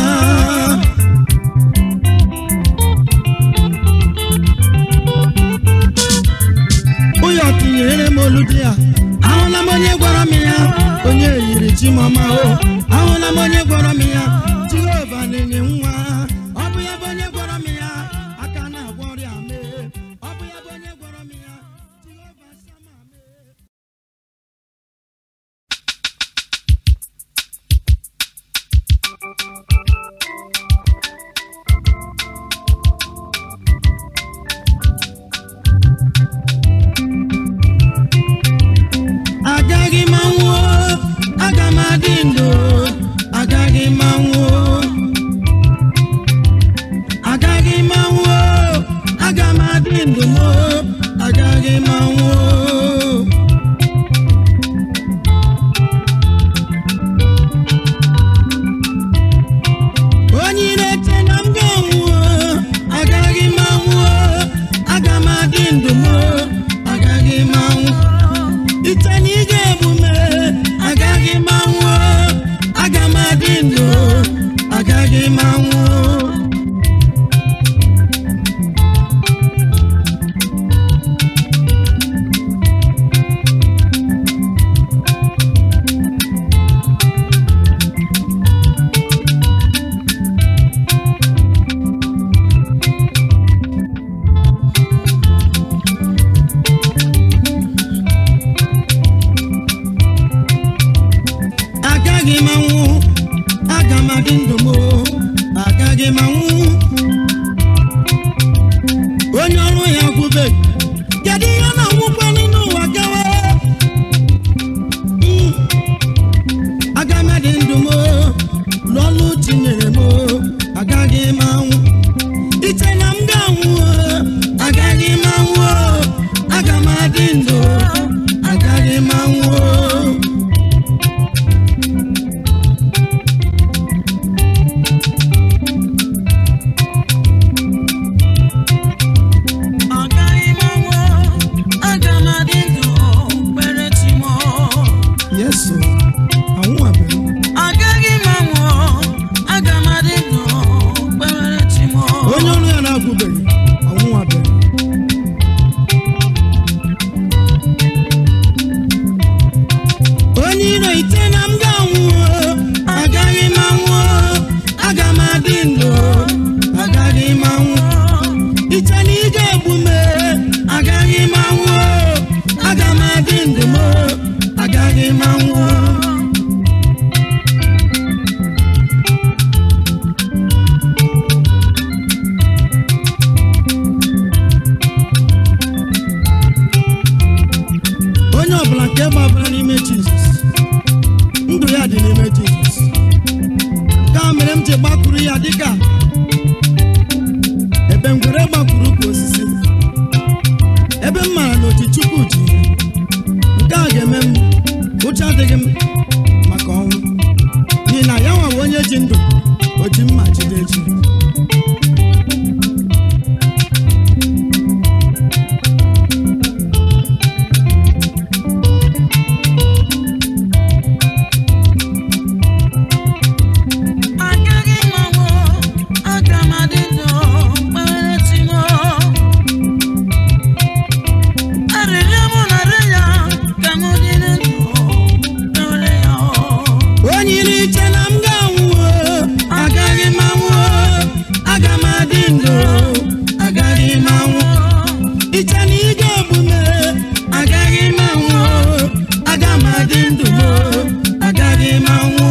S1: ụyọ tinyere m olu di ya ahụla m onye gwara m ya onye yiri chimoma o ahụla m onye gwara m ya jehova na-enye nwa ọ bụ ya bụ onye gwara m ya aka na-agwọ ọrịa mee ọ bụ ya bụ onye gwara m ya jehova sama mee agaghị m anwụọ aga m adị ndụ agaghị m anwụọ agaghị m anwụọ aga m adị ndụ m agaghị m anwụọ onye na-eche na m ga-anwụọ agaghị m anwụọ aga m adị ndụ m agaghị m anwụ iche na ị ga-egbu m agaghị m anwụ aga m adị ndụ agaghị m anwụ agaghị m anwụ aga m adị ndụ m agaghị m anwụ onye ọrụ ya gwube kedu ihe ọ na-anwụkwa n'ime ụwa gawa Mm. aga m adị ndụ m lụọlụ tinyere m agaghị m anwụ iche na m ga-anwụ agaghị m anwụ aga m adị ndụ agaghị m anwụ
S2: Agaghị m anwụ, ị ga-egbu m agaghị m anwụ aga m adị ndụ m agaghị m anwụ onye ọbụla nke gbabara n'ime jizọs ndụ ya dị n'ime jizọs nke a mere m ji gbakwuru ya dịka ebe ngwere gbakwuru ukwu osisi ebe m mara na oji chukwu ji nke a ga-eme m ụjọ adịghị m maka ọnwụ n'ihi na ya nwawe onye ji ndụ o ji mma jide ji
S1: Agaghị m anwụ, aga m adị ndụ kpere chi m. Arịrịọ mụ na-arịọ ya ka m dị ndụ kpere ya.
S2: onye iri iche na m ga-anwụ agaghị m anwụ aga m adị ndụ agaghị m anwụ iche na ị ga-egbu m agaghị m anwụ aga m adị ndụ agaghị m anwụ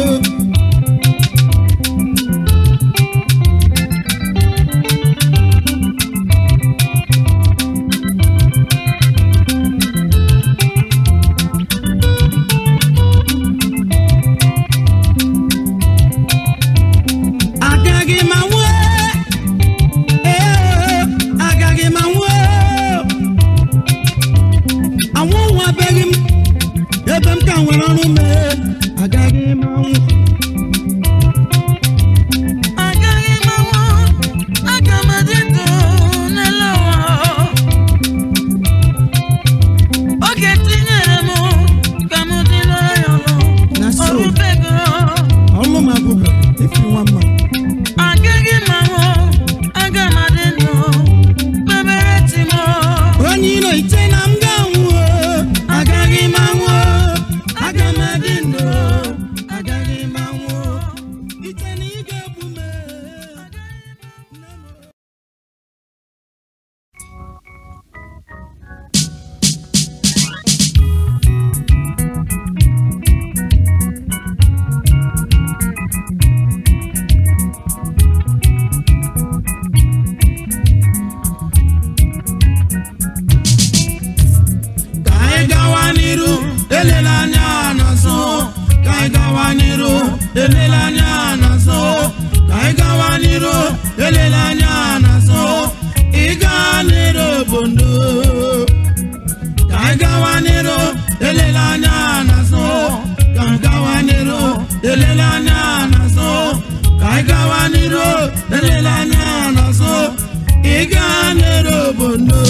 S2: agaghị m anwụ ee agaghị m anwụ anwụ nwabeghị m ebe m ka nwere ọrụ mee agaghị m anwụ
S1: Agaghị m anwụ, aga m adị ndụ n'elu ụwa. Oge tinyere m ka m dị n'ọrụ ya ọrụ.
S2: Na so.
S1: Ọrụbego.
S2: ọlụ m abụbe efi nwa mma
S1: Agaghị m anwụ, aga m adị ndụ kpebere chi m.
S2: onye iro ite na m ga-anwụ agaghị m anwụ aga m adị ndụ agaghị m anwụ ite na ị ga-egbu m ka anyị gawa n'iru elela anya n'azụ ka anyị gawa n'iru elela anya n'azụ ka anyị gawa n'iru elela anya n'azụ ịga n'iru obodo ka anyị gawa n'iru elela anya n'azụ ka anyị gawa n'iru elela anya n'azụ ka anyị gawa n'iru elela anya n'azụ ịga n'iru obodo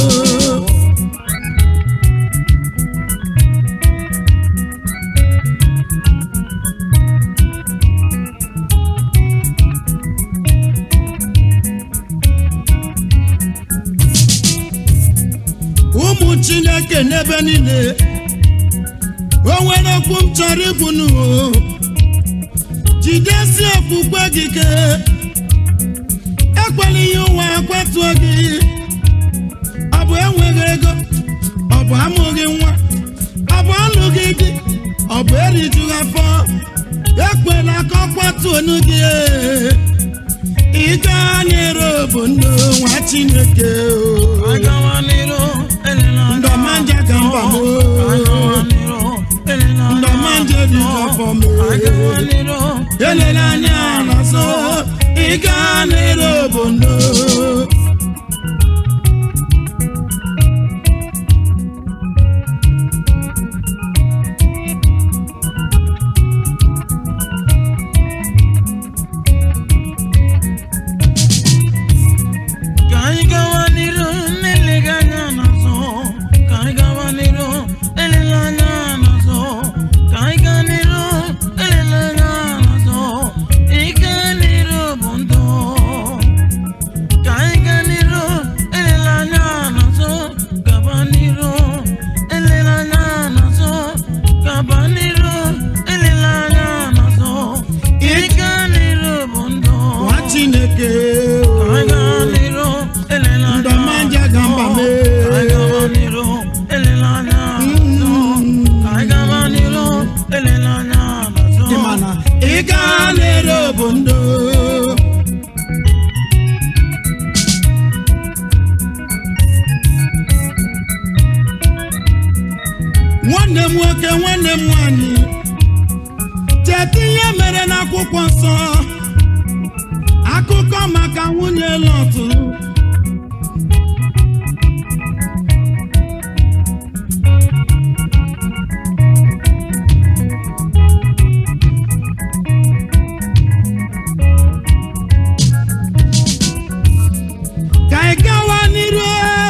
S2: ụmụ chineke n'ebe niile o nwere okwu m chọrọ ikwu nụ jidesi okpukpe gị ike ekwela ihe ụwa kwatuo gị ọ bụ enweghị ego ọ bụ amụghị nwa ọ bụ alụghị di ọ bụ erijughị afọ ekwela ka ọ kwatuo onu gị ịga nyere obodo nwa chineke o
S1: Agawa n'iru, elela anya
S2: ndọmanja ka mba m
S1: Agawa n'iru, elela anya
S2: ndọmanja dị afọ m
S1: Agawa n'iru,
S2: elele anya n'azụ ịga n'ere obodo
S1: ka anyị gawa n'iru n'eleghị anya n'azụ ka anyị gawa n'iru elela anya n'azụ ka anyị gaa n'iru elela anya n'azụ ịga n'iru bụ ndụ ka anyị gaa m nwoke nwanne m nwanyị cheta ihe mere n'akwụkwọ nsọ akụkọ maka nwunye lọtụ ka ị gawa n'iru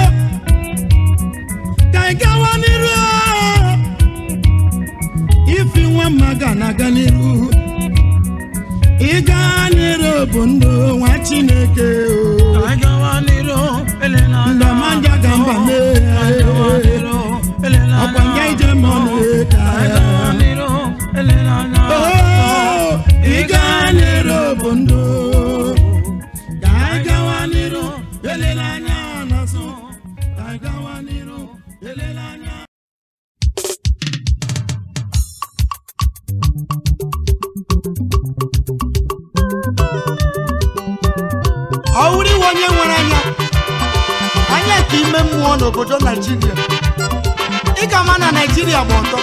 S1: ka ị gawa n'iru ifi nwa mma ga na-aga n'iru ịga n'iru bụ ndụ nwa chineke o ndọmanja ga mba mee ọkwa nga ije mọnụ ka Oh, ịga n'iru bụ ndụ ka anyị gawa n'iru elela anya n'azụ ka anyị gawa n'iru elela anya
S7: ọ wụrụ iwe onye nwere anya anya nke ime mmụọ n'obodo naijiria ị ga ama na naijiria gba ọtọ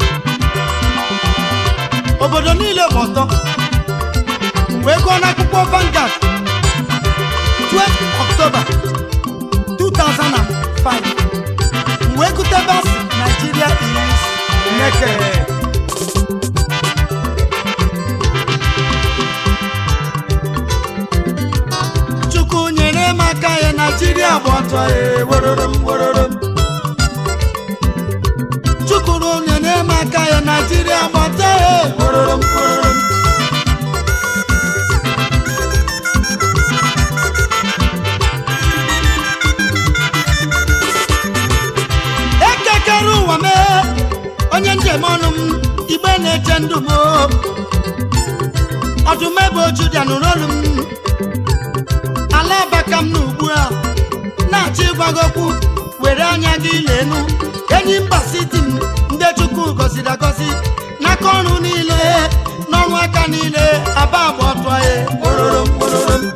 S7: obodo niile gba ọtọ wee gụọ n'akwụkwọ Vanguard 12 October 2005 wee gụte basị Nigeria is naked chukwu nyere m aka ya naijiria gba ọtọ ya werere m werere m chukwu nyere m aka ya naijiria gba ọtọ ya werere m werere m ekekere ụwa mee onye njem ọnụ m igbe na-eche ndụ m ọdụm ebe oju bịa nụrụ olu m ala abaka m n'ugbu a na-achọ ịgwa gị okwu were anya gị lenu enyi mba siti m ndị chukwu gọziri agọzi n'aka ọrụ niile n'ọrụ aka niile aba agba ọtọ ya kpororo m kpororo m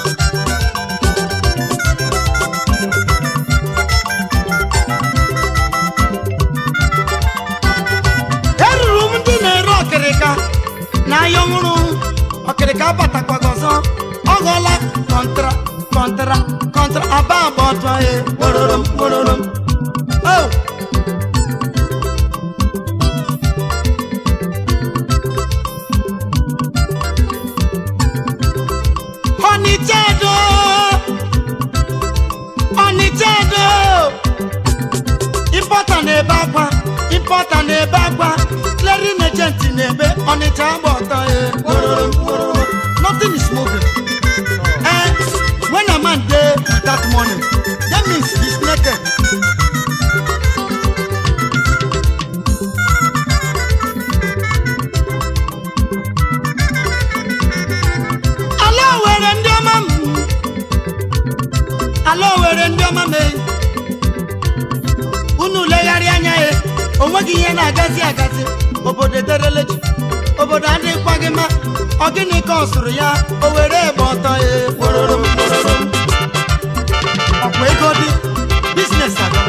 S7: eruru m ndị na-ere ọkịrịka na ahịa ọhụrụ ọkịrịka batakwago ọzọ ọ ghọọla kọntra kọntra kọntra aba agba ọtọ ya kpororo m kpororo m Oh! Ọnịcha do Ọnịcha do Importa na-ebe akwa Importa na-ebe akwa Clearing agent na-ebe Ọnịcha agba ọtọ ya kpororo m kpororo m Nothing is moving Eh, when a man dey that morning that means he's naked ala were ndị ọma m ala were ndị ọma m eh. unu legharịa anya ya onweghị ihe na-agazi agazi obodo edereleji obodo adịghịkwa gị mma ọ gịnị ka ọ sụrụ ya o were egbe ọtọ ya kpororo m kpororo m ọkwa ego dị biznes agawa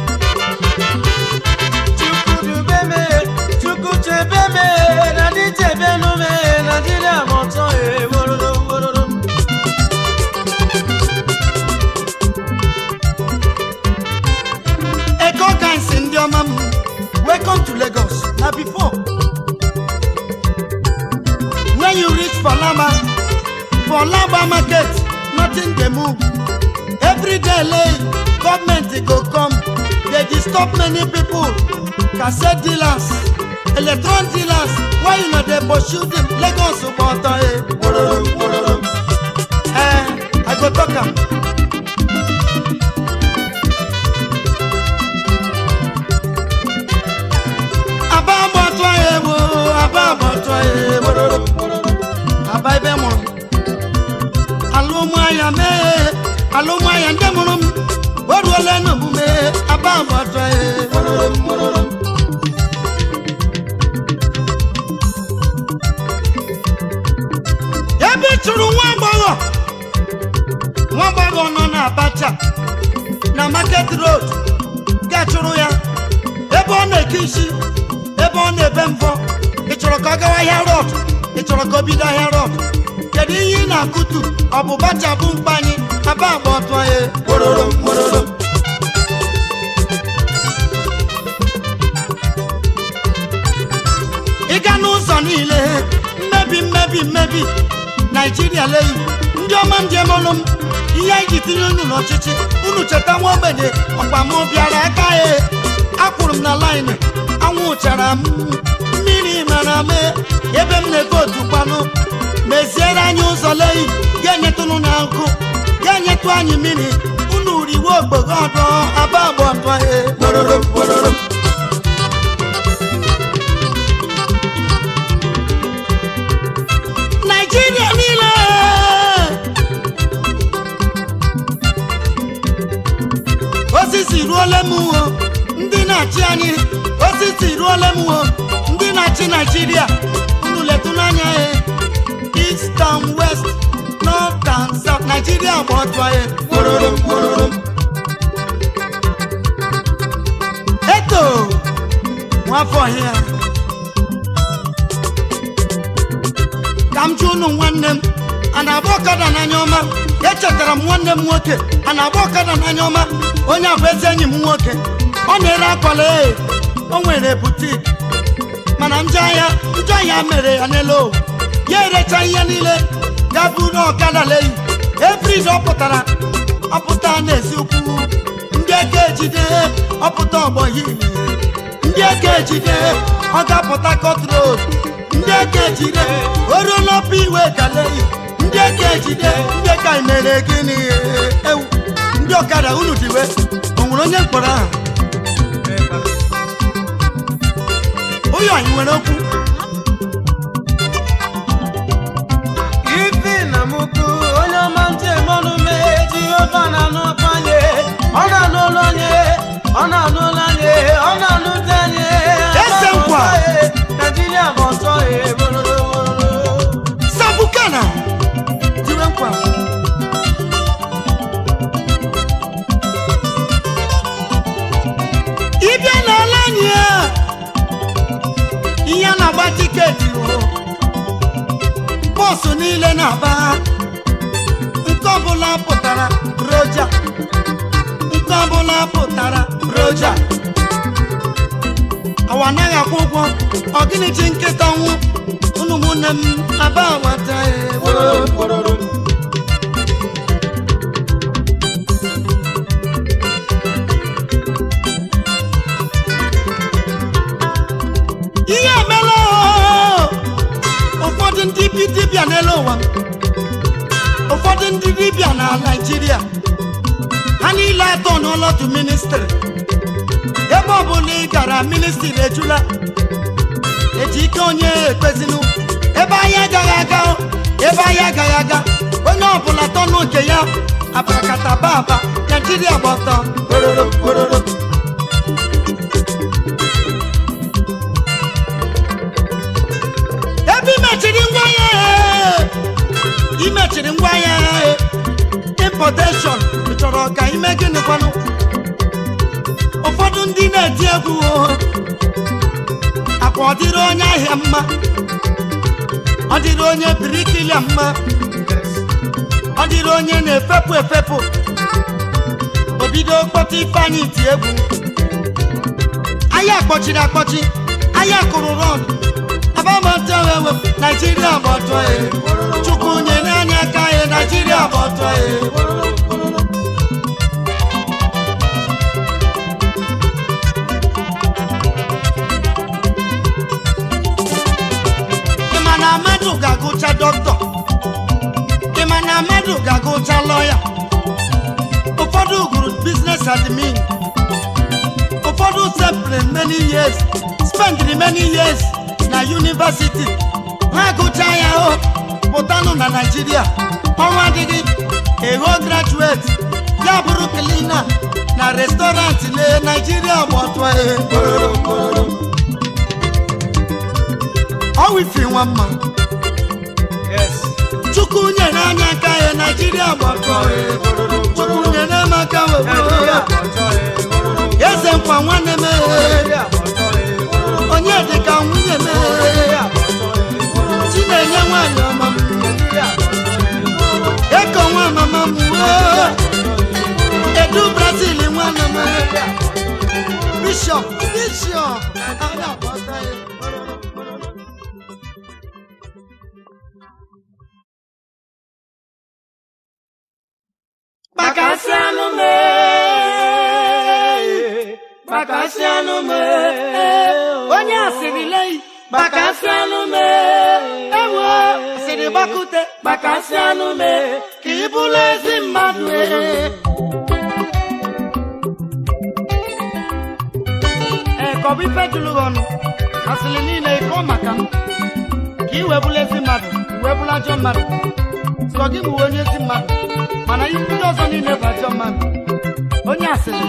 S4: chukwudubeme chukwuchebeme na ndị chebenume naijiria ma ọtọ ewororo wororo
S7: ego gansi ndị ọma m welcome to lagos na before when you reach for laba for laba market nothing dey move every day late government go come dey disturb many people cassette dealers electron dealers why you no dey pursue them lagos gba ọtọ e kpororo kpororo eh i go talk am. aba agbọtọ ya egbo aba agbọtọ ya egbororo aba ebe mụrụ m alụmahịa mee alụmahịa ndị mụrụ m o ruola n'omume aba agbọtọ ya egbororo m gbororo m ebe ị chụrụ nwa agbọghọ nwa agbọghọ nọ na abacha na market road ga chụrụ ya ebe ebe ọ na-eke isi ebe ọ na-ebe mbọ ị chọrọ ka ọ gawa ahịa rọd ị chọrọ ka o bido ahịa rọd kedu ihe ị na-akụtu ọ bụ bacha bụ mkpa anyị aba agba ọtụ anyị kpororo kpororo ị ga n'ụzọ niile mmebi mmebi mmebi naijiria leyi ndị ọma ndị emolụ m ihe anyị ji tinye unu n'ọchịchị unu cheta nwa ogbenye ọkwa mụ bịara aka ya akwụrụ m na laịnị anwụchara m mmiri mara mee ebe m na-ego otu kwanụ meziere anyị ụzọ leyi ga-enyetụnụ na nkụ ga-enyetụ anyị mmiri unu riwe ogbogo ọdọ aba agba ọdọ ya kpororo kpororo naijiria niile osisi ruola m uwo ndị na-achị anyị osisi ruola m uwo ndị na-achị naijiria unu letụ n'anya ya east and west north and south naijiria gba ọtụ anyị kpororo kpororo eto nwafọ ọhịa ka m jụ unu nwanne m a na-agba ọkada n'anya ọma echetara m nwanne m nwoke a na-agba ọkada n'anya ọma onye a bụ ezi enyi m nwoke ọ na-ere akwala ee o nwere butik mana njọ ahịa njọ ahịa mere ya n'elu owu ya erecha ihe niile ya buru ọkada leyi efrid ọ pụtara ọpụta n'ezi ukwu ndị eke ejide ọpụta ọgbọ hili ndị eke ejide ọ ga-apụta kọt road ndị eke ejide oruo n'ọpụ iwe kaleyi ndị eke ejide ndị ka mere gịnị ewu ndị ọkada unu diwe o nwere onye mkpọrọ ahụ ụyọ anyị nwere okwu
S4: ife na mụkụ onye ọma ntị mọnụ mee jehova na-anụ ọkụ anyị ọ na-anụ ụlọ anyị ọ na-anụ ụlọ anyị ọ na-anụ dị anyị
S7: Eze nkwa.
S4: naijiria bụ ọsọ ya bororo
S7: sabukana tiwe nkwa ịbịa n'ala anyị a ihe a na-agba tiketi o bọọsụ niile na-aba nke ọbụla pụtara roja nke ọbụla pụtara roja awa anaghị akwụ ụgwọ ọ gịnị ji nkịta nwụ unu ụmụnne m aba nwata ihe emela oo. ụfọdụ ndị bi dibịa n'elu ụwa ụfọdụ ndị dibịa na naijiria ha niile atọ n'ụlọdụ ministri ebe ọbụla ị gara ministri ejula eji ike onye ekpezinu ebe anyị agaghị aga o, ebe anyị agaghị aga onye ọbụla tọnụ nke ya abarakata baba naijiria gba ọtọ ororo ororo ebe imechiri ngwa ya imechiri ngwa ya importation ị chọrọ ka ime gịnị kwanụ ụfọdụ ndị na-eti egwu o akwa ọ dịrị onye ahịa mma ọ dịrị onye birikilia mma ọ dịrị onye na-efepụ efepụ obido kpọta ifeanyị ti egwu ahịa kpọchiri akpọchi ahịa kụrụ rọd abamatewewe naijiria bụ ọtọ ya chukwu nyere anyị aka ya naijiria bụ ọtọ ya ịma na mmadụ ga-agụcha dọkịta ịma na mmadụ ga-agụcha lọya ụfọdụ gụrụ biznes admin ụfọdụ sepụrụ many years spendiri many years na university ha gụcha ya o pụtanụ na naijiria ọrụ adịghị ego graduate ya bụrụ klina na restọrantị na naijiria bụ ọtụ ihe ọwifi nwa mma chukwu nyere anyị aka ya naijiria bụ ọtụ ihe chukwu nyere m aka wee eze nkwa nwanne m ehe anụ m bishọp bishọp anyị agbata ya
S1: Bakasị anụ m Bakasị anụ m Onye asịrị lei Bakasị anụ m Ewo asịrị gbakute Bakasị anụ m Ka ị bụrụ ezi mmadụ Ee, ka ọ bụ ife jụrụ gị ọnụ asịrị niile ịkọ maka m ka ị wee bụrụ ezi mmadụ wee bụrụ ajọ mmadụ sọ gị bụ onye ezi mmadụ mana ihe ndị ọzọ niile bụ ajọ mmadụ onye asịrị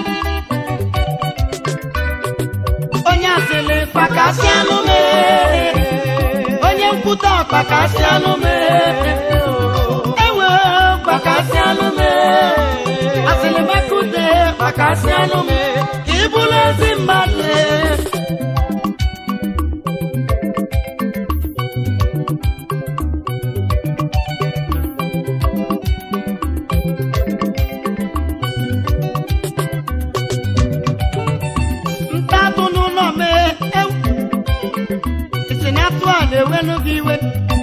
S1: onye asịrị kpakasị anụ m onye nkwute ọkpakasị anụ m ewe kpakasị anụ m asịrị mekute kpakasị anụ m ka ị bụrụ ezi mmadụ ntatụ n'ụlọ mee ewu isi na atụ a na-ewelu gị iwe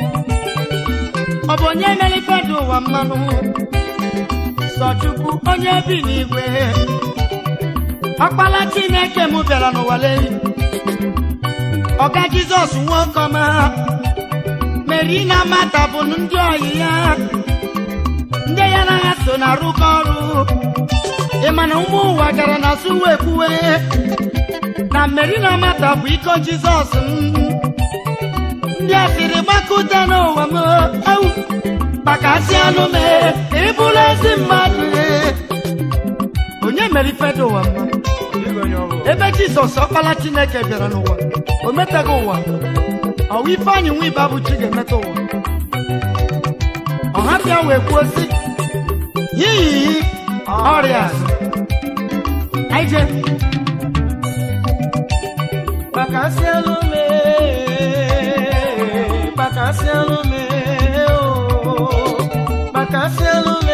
S1: ọ bụ onye mere ife dị ụwa mmanụ sọ chukwu onye bi n'igwe ọkpala chineke m bịara n'ụwa lee ọga jizọs nwoke ọma meri na mata bụ ndị ọyị ya ndị ya na ha so na-arụkọ ọrụ ị ma na ụmụ ụwa gara na suwe kwuwe na mmeri na mata bụ iko jizọs m ndị asịrị gbakọta n'ụwa m ewu gbakasị anụ m ịbụrụ ezi mmadụ onye mere ife dị ụwa mma ebe jizọs ọkpala chineke bịara n'ụwa o metaghị ụwa ọwa ife anyị nwa ibe abụchi ga-emeta ụwa ọha bịa wee kwuo sị yiyi ọrịa anyị jee
S4: Bakasị anụ m Bakasị anụ m Bakasị anụ m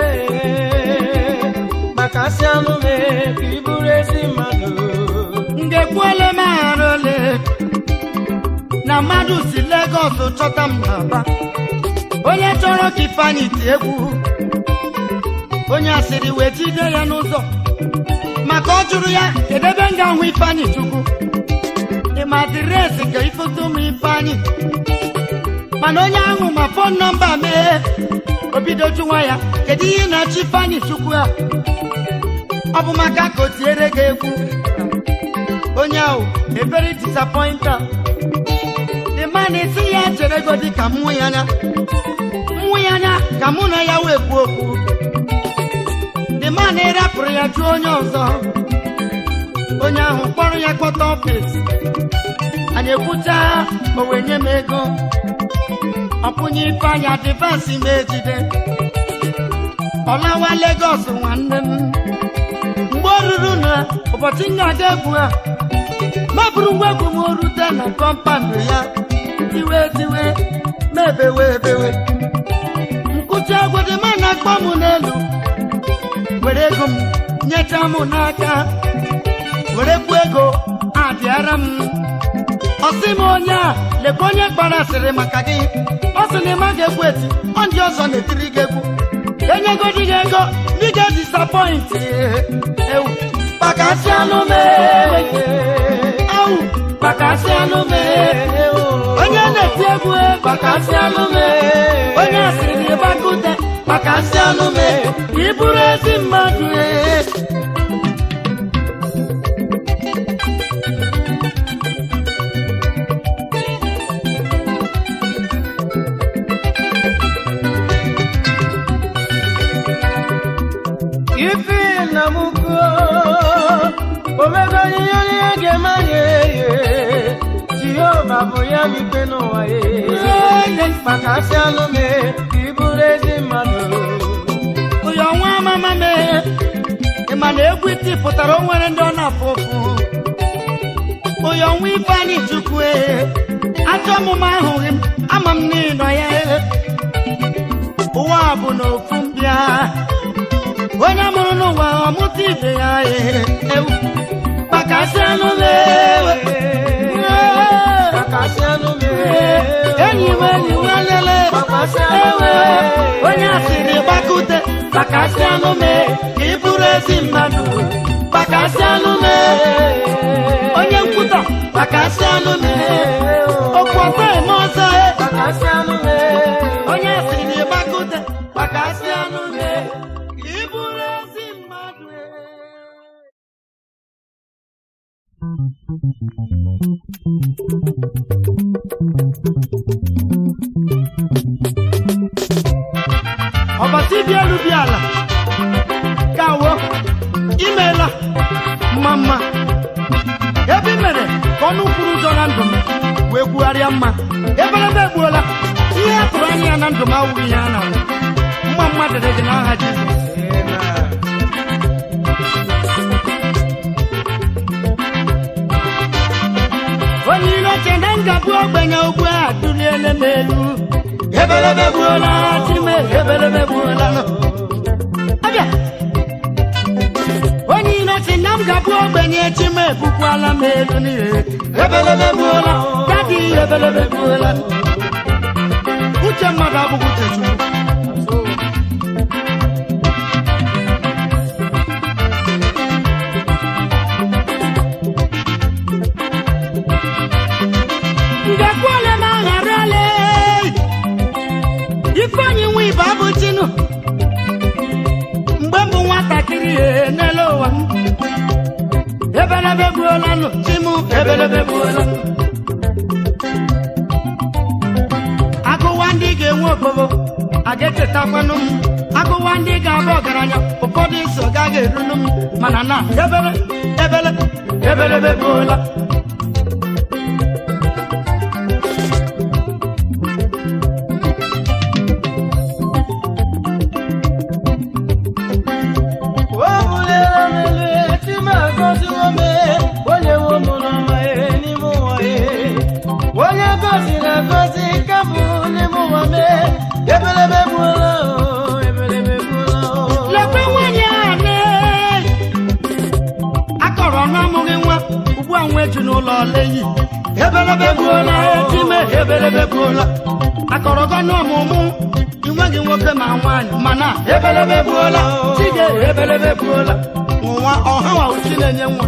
S4: Bakasị anụ m ka ị bụrụ ezi mmadụ
S1: ngekwuole m aghara ole na mmadụ si Legọs chọta m n'Aba onye chọrọ ka Ifeanyị ti egwu onye asịrị wee jide ya n'ụzọ maka ọ jụrụ ya kedu ebe m ga-ahụ Ifeanyị Chukwu ị ma adịrịsị ka ifoto m Ifeanyị mana onye ahụ ma fon nọmba mee o bido jụwa ya kedu ihe ị na-achọ Ifeanyị Chukwu a ọ bụ maka ka o tiere gị egwu onye ahụ ebere disappointed the man esi ya chere go dị ka mmụ ya anya mmụ ya anya ka mụ na ya wee kwuo okwu the man rapụrụ ya jụọ onye ọzọ onye ahụ kpọrọ ya kpọta ọfis anyị ekwucha o wee nye m ego ọkwụnye ife anya adịvansị m ejide ọlawa Lagos nwanne m mgbe o ruru na ụbọchị m na-aga egwu a mabụrụ ngwa egwu m rute na kọmpandụ ya tiwe tiwe mebewe ebewe nkụchi egwu dị ma na-akpọ m n'elu were ego m nyecha m n'aka were kwu ego abịara m ọsị m onye a lekwa onye gbara asịrị maka gị ọ sị na ịma ga-egwu eti ọ ndị ọzọ na-etiri gị egwu enyego di gị ego dị ga disapọịntị ewu kpakasị anụ mee ewu kpakasị anụ mee onye na-eti egwu kpakasị anụ mee onye asịrị gị gbakute kpakasị anụ mee ka ị bụrụ ezi mmadụ ee
S4: ife na m kwuo omego ihe onye ga-eme anyị eye jehova bụ ya n'ikpe n'ụwa ye kpakasị anụ m ka ị bụrụ ezi mmadụ
S1: ụyọ nwa amama mee ị ma na egwu iti pụtara o nwere ndị ọ na-afụ ụfụ ụyọ nwa ifeanyị chukwu ee ajọ ọmụma ahụghị m ama m n'ịnọ ya ee ụwa bụ na ofu mbịa
S7: onye mụrụ n'ụwa ọmụta ibe ya ee, ewu kpakasịanụ m ewe enyi m enyi m elele ewe onye asịrị gbakute kpakasịanụ m ee, ka ị bụrụ ezi mmadụ kpakasịanụ m ee, onye nkwutọ kpakasịanụ m ee, okwu ọzọ eme ọzọ ee. onye asịrị gbakute kpakasịanụ m ee, ka ị bụrụ ezi mmadụ ee. ọbasi bi elu bi ala kawo imeela mma mma ebe i mere ka ọnụ kwuru ụjọ na ndụ m wee kwugharịa mma eberebe egbuola ihe a tụrụ anya ya na ndụ m awụghị ihe a na mma mma dịrị gị n'aha jizọs onye iro che na ngabụ ogbenye ugbu a duliele m elu ebelebe gbuola chime ebelebe gbuola nọ. abịa onye iro si na m gabụ ogbenye chime ebukwala m elu n'ihe ebelebe gbuola dadi ebelebe gbuola uche mmadụ abụghị uche chukwu ngakwale m agharala ifeanyi nwe ibe abụ chinu mgbe mbụ nwatakịrị ihe n'elu ụwa m ebelebe gbuola nụ chimu ebelebe gbuola agụwa ndị ga-enwe okpogbo a ga-echetakwanụ m agụwa ndị ga-abụ ọgaranya ụfọdụ so gaghị erunu m mana na ebele ebele ebelebe gbuola
S4: onye gọziri agọzi ka bụ n'ime ụwa mee ebelebe gbuola o ebelebe gbuola o
S7: lekwe nwanyị a ne akọrọ n'amụghị nwa ugbu a nwa eju n'ụlọ leyi ebelebe gbuola ejime ebelebe gbuola akọrọ gọ n'ọmụmụ inweghị nwoke ma nwaanyị mana ebelebe gbuola chige ebelebe gbuola nwa ọha wa uchi na-enye nwa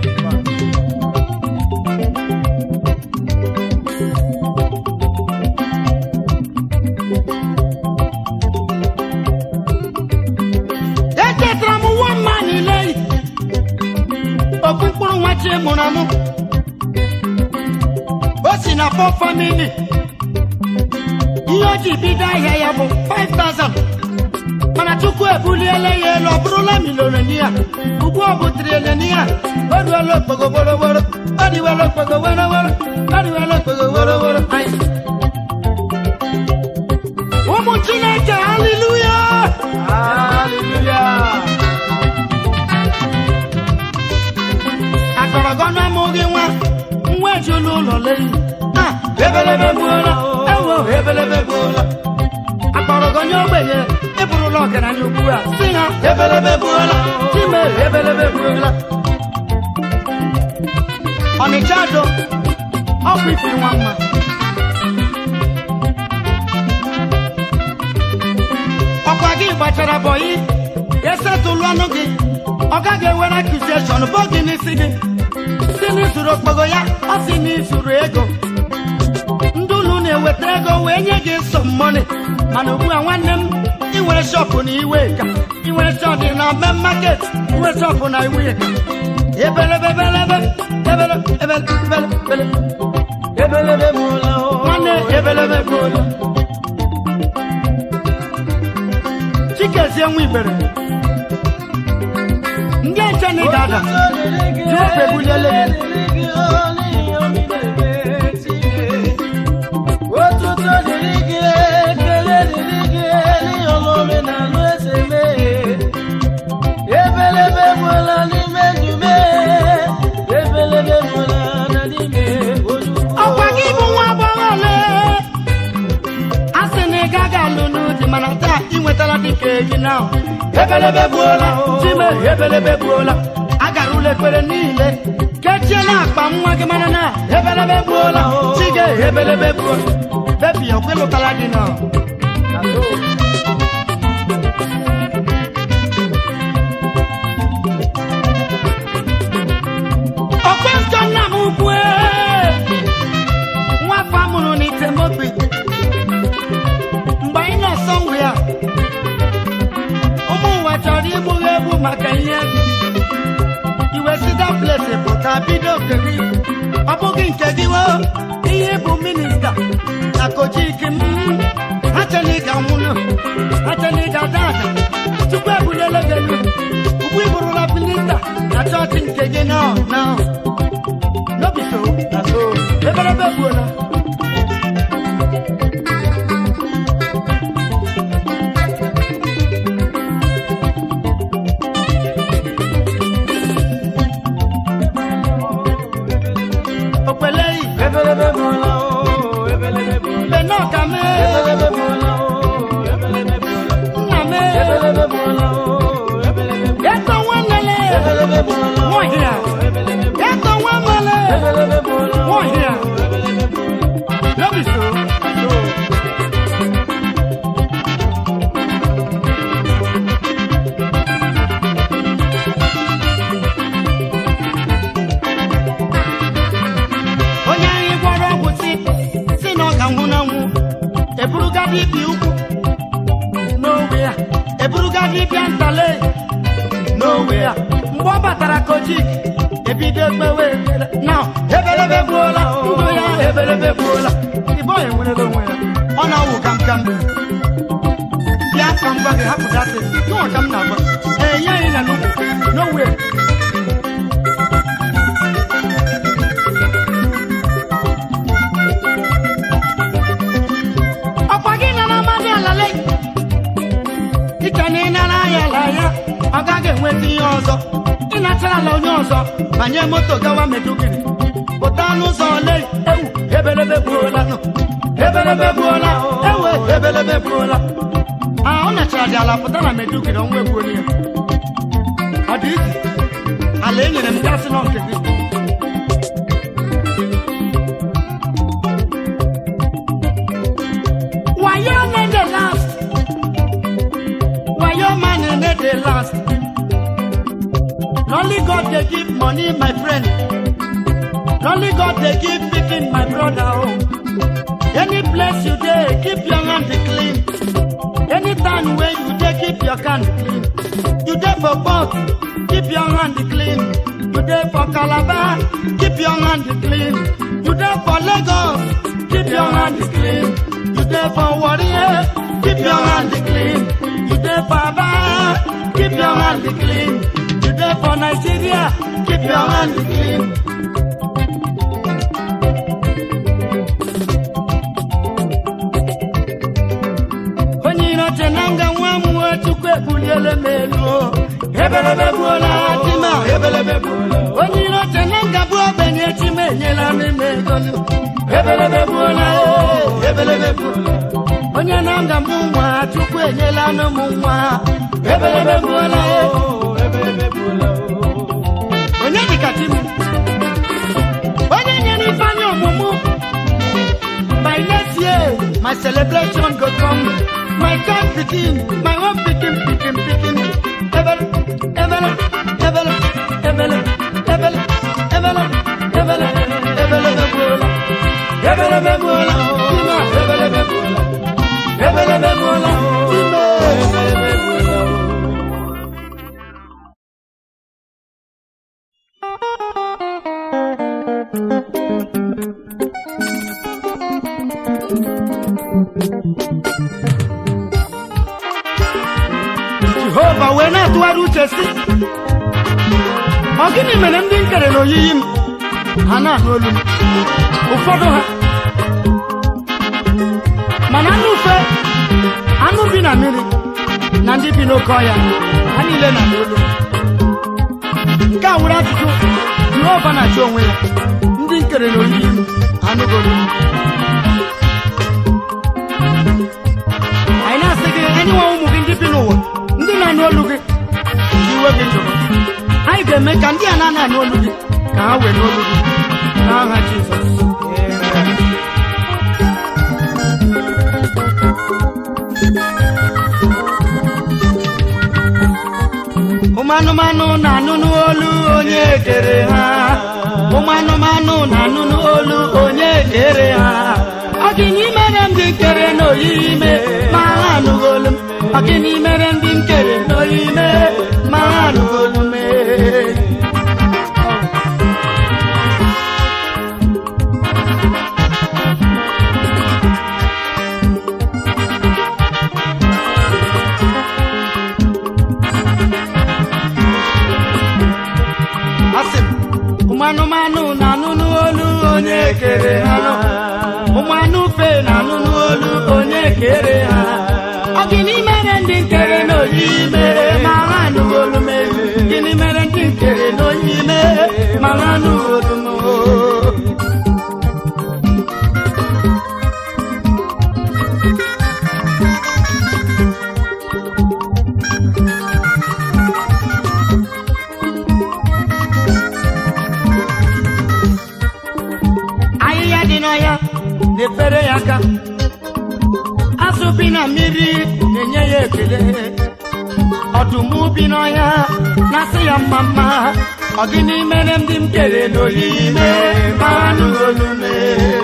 S7: echetara m nwa mma niile okpu mkpụrụ nwa chi mụrụ amụ o si na pọ famili ihe o ji bido ahịa ya bụ 5000 mana chukwu ebuliela ya elu ọ bụrụla milionia ugbu ọ bụ trilinia o ruola okpogo woroworo o riwela okpogo woroworo o riwela okpogo woroworo anyị ụmụ chineke haleluya akọrọgọ na amụghị nwa nwa ejula ụlọ leyi Ha, ebelebe gbuola ewo ebelebe gbuola akpọrọgọ nye ogbenye ịbụrụla ọgaranya ugbu a si ha ebelebe gbuola chime ebelebe gbuola ọnịcha do ọkụ ifiri nwa mma ọkwa gị gbachara bọyị esetụlụ ọnụ gị ọ gaghị ewere akụzieshọn bụ gị n'isi gị si n'izuru okpogo ya ọ si n'izuru ego ndị ụlọ na-eweta ego wee nye gị nsọ mmọnị mana ugbu a nwanne m inwere shọpụ na iwe ka inwere shọpụ na mme maket inwere shọpụ na iwe ka ebelebebelebe ebele ebele ebele ebele
S4: ebelebe gbuola o
S7: nwanne ebelebe gbuola chikezie nwa ibere ndị nche na ị ga-ada ji ofe buliele gị
S4: otuto dịrị gị ekele dịrị gị n'ihi ọlụ omenala eze mee ebelebe gbuola n'ime ndụ mee ebelebe gbuola na n'ime ozugbo
S7: ọkwa gị bụ nwa agbọghọ ole a sị na ị gaghị alụ n'ụdị mana taa ị nwetara dịka eji na ebe ebelebe gbuola chime ebelebe gbuola agara ụlọ ekpere niile kechie na akpa nwa gị mara na ebelebe gbuola chige ebelebe gbuola bebi okwelụtala gị nọ ọkpẹsọ nna m ukwu nwafọ amụrụ n'itemobi mgbe anyị na-asọ nwe ya ụmụ ụwa chọrọ igbugha egbu maka ihe iwe sida plesi pụta bido okere ibu ọ bụghị nke gị wo ihe bụ minista na kojiki m ha chela ịga nwụnụ ha chela ịga dada tupu ebulele gị elu ugbu ịbụrụla minista na chọọchị nke gị nọ nọ no be so na so ebelebe gbuola òpèlè yìí
S6: ebelebe bụla o ebelebe bụla
S7: lè náà kà mé
S6: ebelebe bụla o ebelebe bụla
S7: nà mé
S6: ebelebe bụla o ebelebe bụla
S7: ètò wọn nílé
S6: ebelebe bụla o
S7: wọn hìyà
S6: ebelebe bụla
S7: ètò wọn mọlé
S6: ebelebe bụla o
S7: wọn hìyà
S6: ebelebe bụla
S7: no be so so. onye anyị gwọrọ ọgwụ si si na ọ ga nwụ na nwụ eburuga dibịa ukwu n'owe ya eburuga dibịa ntale n'owe ya mgbe ọ batara kojik ebido ekpewe ekpere na ebelebe gbuola ndụ ya ebelebe gbuola ibe ọ enwerela onwe ya ọ na-awụ kamkam bịa ka m gwa gị hapụta sị nụwa ka m na-agwa ee nye anyị na n'ugwu n'owe ọkwa gị nara amadị alale dịka na ị nara ya ala ya ọ gaghị enweta ihe ọzọ ịnachara ala onye ọzọ banye moto gawa medugiri pụta n'ụzọ ole ewu ebelebe gbuola nụ ebelebe gbuola ewe ebelebe gbuola a ọ nachara dị ala pụta na medugiri ọnwa egbuola ya ọ dị izi ala e nyere m gasị nọ nke gị wayo ne dey last wayo man ne dey last na only god dey give money my friend na only god dey give pikin my brother o any place you dey keep your hand clean anytime wey you dey keep your hand clean you dey for port keep your hand clean you dey for calabar keep your hand clean you dey for lagos keep your hand clean you dey for warrior keep your hand clean you dey for aba keep your hand clean you dey for nigeria keep your hand clean. onye iro che na nga nwa m nwe chukwu ebuliele m elu o. ebelebe gbuola chima ebelebe gbuola onye iro che na nga bụ ogbenye chima enyela m ime ego nụ. ebelebe gbuola o, ebelebe gbuola onye na nga mụ nwa chukwu enyela nụ m nwa ebelebe gbuola o.
S6: ebelebe bụla o
S7: onye dịka chi m onye nyere ifeanyị ọmụmụ my next year my celebration go come my god pikin my own pikin pikin pikin ebele ebele ebele ebele ebele ebele ebele ebele begbuola ebele begbuola ime ebele begbuola ebele begbuola ime
S6: ebelebe bụla o
S7: jehova wee na-atụgharị uche si ọ gịnị mere ndị nkere na oyiyi m ha na-anụ olu m ụfọdụ ha mana anụ ufe anụ bi na mmiri na ndị bi n'oke ọhịa ha niile na-anụ olu m nke a were ajụjụ jehova na-achọ onwe ya ndị nkere na oyiyi m anụgo olu m anyị na-asị gị enyewa ụmụ gị ndị bi n'ụwa ndị na-anụ olu gị iwe gị jụrụ anyị ga-eme ka ndị a na-ana anụ olu gị ka ha were olu gị n'aha jizọs Amen. ụmụ anụmanụ na-anụ n'olu onye kere ha ụmụ anụmanụ na-anụ n'olu onye kere ha ọ gịnị mere ndị nkere n'oyiyi ime ma ha anụghị olu m ọ gịnị mere ndị nkere n'oyiyi ime ma ha anụghị olu m asị m ụmụ anụmanụ na-anụ n'olu onye kere ha ụmụ anụ ufe na-anụ n'olu onye kere ha ọ gịnị mere ndị nkere n'oyi mere ma ha anụghị olu m gịnị mere ndị nkere n'oyi mere ma ha anụghị olu m ahịhịa dị n'ọhịa na-efere ya aka azụ bi na mmiri na-enye ya ekele ọdụm bi n'ọhịa na-asị ya mma mma ọ gịnị mere ndị m kere n'oyiyi mee ma ha anụghị olu mee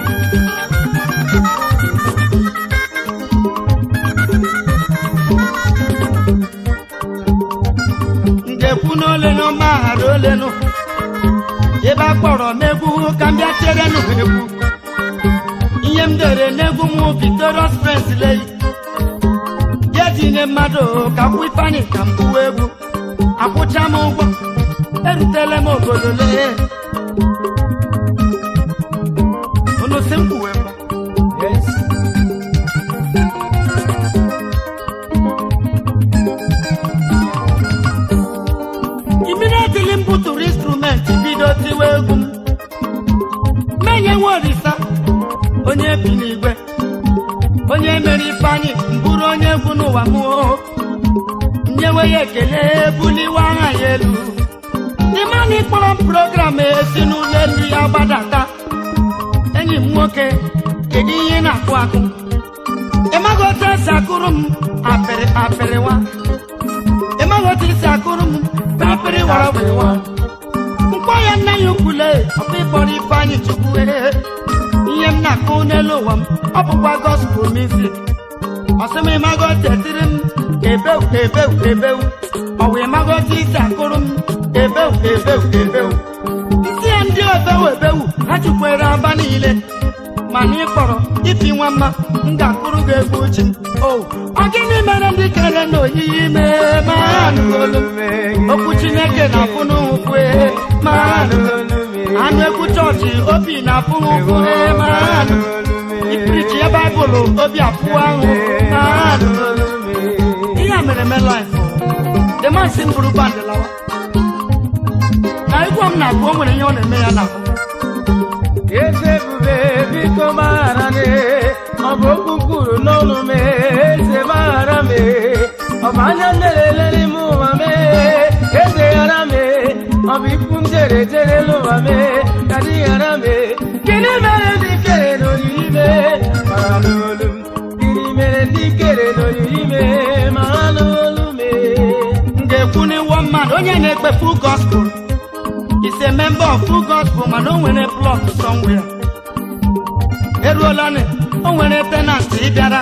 S7: m ga-ekwu n'olenu mgbaghara olenu ebe a kpọrọ m egwu ka m bịa chere nụ egwu ihe m dere n'egwu m victorious prince lei ya tinye mmadụ ka kwụ ifeanyị ka m kwuo egwu akwụcha m ụgwọ erutela m obodo lee unu si m kwuwe ngwa yes. immediately m butụrụ instrumenti bido tiwe egwu m menye nwe orisa onye bi n'igwe onye mere ifeanyị mbụrụ onye egwu n'ụwa m o. nyewe ya ekele buliwe aha ya elu ịmana ịkpọrọ m program esi n'ụlọ elu ya gbadata enyi m nwoke kedu ihe ị na-akụ akụ ịmaghị otu esi akụrụ m apịrị apịrịwa ịmaghị otu esi akụrụ m pịrịpịrị wara wịwa mkpọ ya nna ya ukwule ọkpa ịkpọrọ ifeanyị chukwu ee. ihe m na-akụ n'elu ụwa m ọ bụkwa gospel music ọsị m ịmaghị otu etiri m ebewu ebewu ebewu ọwa ịmaghị otu isi akụrụ m ebewu ebewu ebewu isi ya ndị obewu ebewu ha chukwere aba niile mana ị kpọrọ ipi nwa mma m ga-akụrụ gị egwu uchi o ọ gịnị mere ndị kere na oyiyi mee ma ha anụghị olu m okwu chineke na-afụ n'ụkwụ ee, ma ha anụghị olu m. anụ egwu chọọchị obi na-afụ ụkwụ ee, ma ha anụghị olu m. ipirichi ya baịbụl obi afụ ahụ ma ha anụghị olu m. ihe a mere me laif demansi m bụrụ bandị lawa na egwu m na-agụ o nwere ihe ọ na-eme ya n'ahụ
S6: eze ebube biko maghara m ọ bụ okwu kwuru n'ọnụ m eze maghara m ọ bụ anya nlelele n'ime ụwa m eze ghara m ọ bụ ikwu m jere jere n'ụwa m ka dị ghara m gịnị mere ndị kere n'oyiyi m mara n'olu m gịnị mere ndị kere n'oyiyi m mara n'olu m
S7: m ga-ekwu n'iwu mmadụ onye na-ekpe full gospel is a member of full gospel mana o nwere plot somewhere eruola nị o nwere tenant ịbịara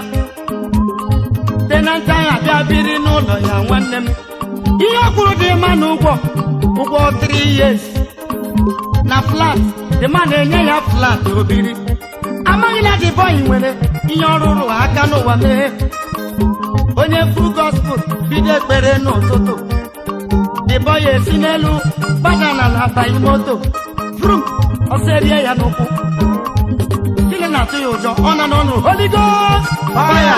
S7: tenant ahụ abịa biri n'ụlọ ya nwanne m ihe ọ kwuru dị mma na ụgwọ ụgwọ 3 years na flat dị mma na-enye ya flat obiri amaghị na dị bọyị nwere ihe ọ rụrụ aka n'ụwa mee onye full gospel bido ekpere n'ụtụtụ dịbọ ya esi n'elu gbada n'ala banye moto frum ọsọ erie ya n'ụkwụ gịnị na-atụ ya ụjọ ọ nọ n'ọnụ Holy Ghost fire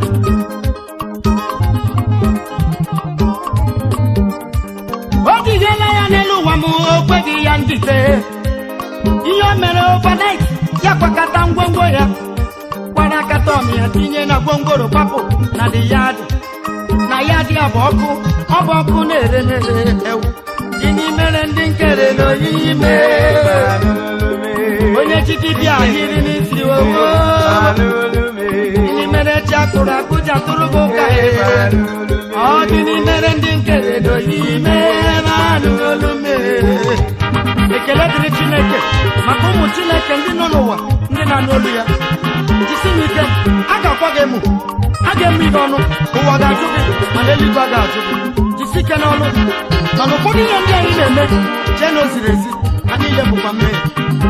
S7: o jidela ya n'elu ụwa m o kweghị ya njite ihe o mere overnight ya kwakọta ngwongwo ya kwara akata ọmị ya tinye na gwongworo papụ na the yard na
S1: ya dị ya bụ ọkụ ọ bụ ọkụ na-ere na-ere ewu gịnị mere ndị nkere na oyiyi mee onye chichi bịa ahịrị n'isi owo gịnị mere chi akụrụ akụ ji atụrụ bụ ụka ọ gịnị mere ndị nkere na oyiyi mee ma anụghị olu mee ekele dịrị chineke maka ụmụ chineke ndị nọ n'ụwa ndị na-anụ olu ya jisi m ike a ga-akwa gị emu a ga-eme ihe ọnụ ụwa ga-ajụ gị mana eluigwe ga-ajụ gị jisi ike n'ọnụ mana ụfọdụ ihe ndị anyị na-eme chee na o ziri ezi ha niile bụkwa mmehie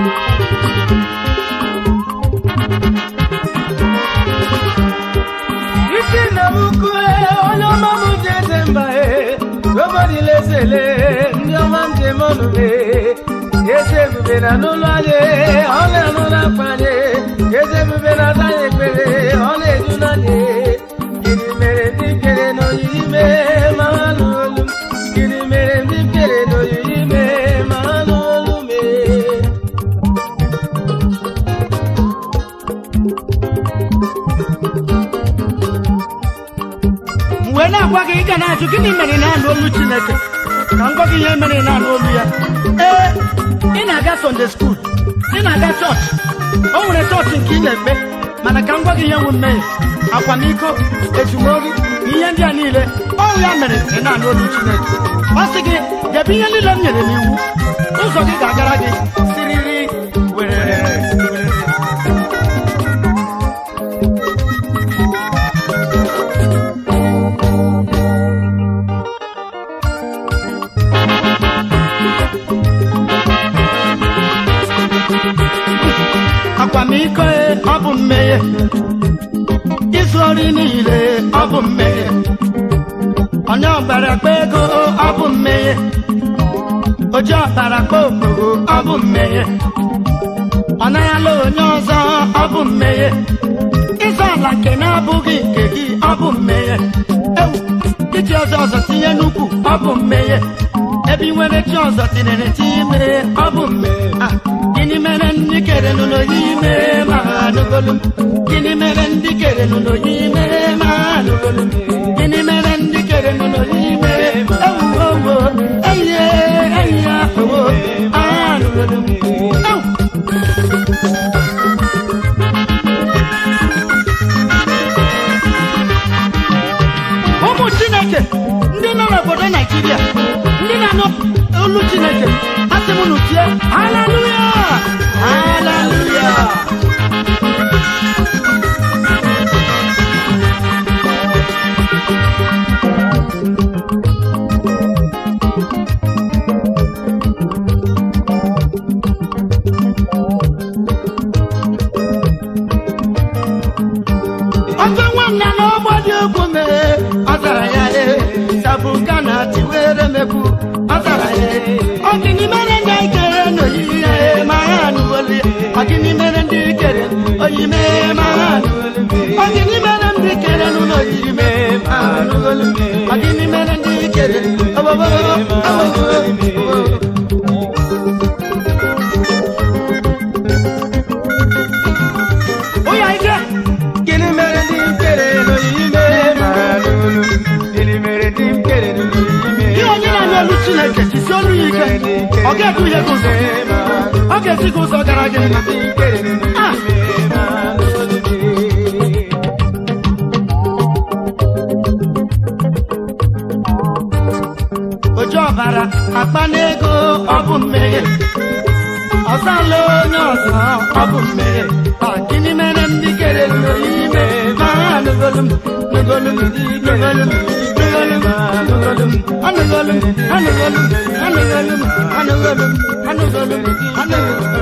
S6: isi na ukwu onye ọma m ji eze mba e nobody lesele ndị ọma m ji eme ọnụ e eze ebube na n'ụlọ anyị ọ na-anụ n'akwa anyị eze ebube na aza anyị ekpere ọ na-eju n'anyị gịnị mere ndị kere na oyiyi mee ma ha nụ olu m gịnị mere ndị kere na oyiyi mee ma ha nụ olu mee
S1: m wee na-agwa gị ị ga na-ajụ gịnị mere ị na-anụ olu chineke ka m gwa gị ihe mere ị na-anụ olu ya ee ị na-aga sonde skuul ị na-aga chọọchị o nwere chọọchị nke ị na-ekpe mana ka m gwa gị ihe nwe mmehie akwamiko ezumori ihe ndị a niile ọrụ ya mere ị na-anụ olu chineke ọ sị gị debe ihe niile m nyere n'iwu ụzọ gị ga-agara gị siriri werere werere akwamiko e, ọ bụ mmehie izu ori niile ọ bụ mmehie onye ọbara kpa ego ọ bụ mmehie oji ọbara kpa okporo ọ bụ mmehie ọ naghị ala onye ọzọ ọ bụ mmehie ịzọ ala nke na-abụghị nke gị ọ bụ mmehie ewu iji ọzọ ọzọ tinye n'ukwu ọ bụ mmehie ebe ị nwere chi ọzọ tinyere chi ime ọ bụ mmehie Ah, gịnị mere ndị kere n'ụlọ ya ime ma ha anụgolu m? gịnị mere ndị kere n'ụlọ ya ime ma ha anụgolu m? gịnị mere ndị kere n'ụlọ ya ime ewu owo eyiye eyi ya owo ha anụgolu m ewu ụmụ chineke ndị nọ n'obodo naijiria ndị na-anụ olu chineke asị m nutie haleluya haleluya ọjọ nwanne n'ọgbọ dị egwu mee ọ zara ya e sabuka na tiwere mekwu ọ zara ya e ọgịnị mere ndị kere n'oyiyi ya e ma ha anụwoli ọgịnị mere ndị kere oyi mee ma ha anụwoli ọgịnị mere ndị kere n'ụlọ oyiyi mee ma ha anụwoli ọgịnị mere ndị kere obobo obobo ụya ike
S6: Gịnị mere ndị m kere n'oyiyi mee ma ha nụ olu m? Gịnị mere ndị m kere n'oyiyi mee
S1: ihe onye na-anụ olu chineke jisi olu ya ike ọ ga-eduhie gị ụzọ ọ ga-esi gị ụzọ gara gị mma Ah! oji ọbara akpa n'ego ọ bụ mmehie ọzala onye ọzọ ọ bụ mmehie Ọ gịnị mere ndị kere n'ime ma ha anụgolu m nụgolu m nụgolu m nụgolu m anụgolu m anụgolu m anụgolu m anụgolu m anụgolu m anụgolu m anụgolu m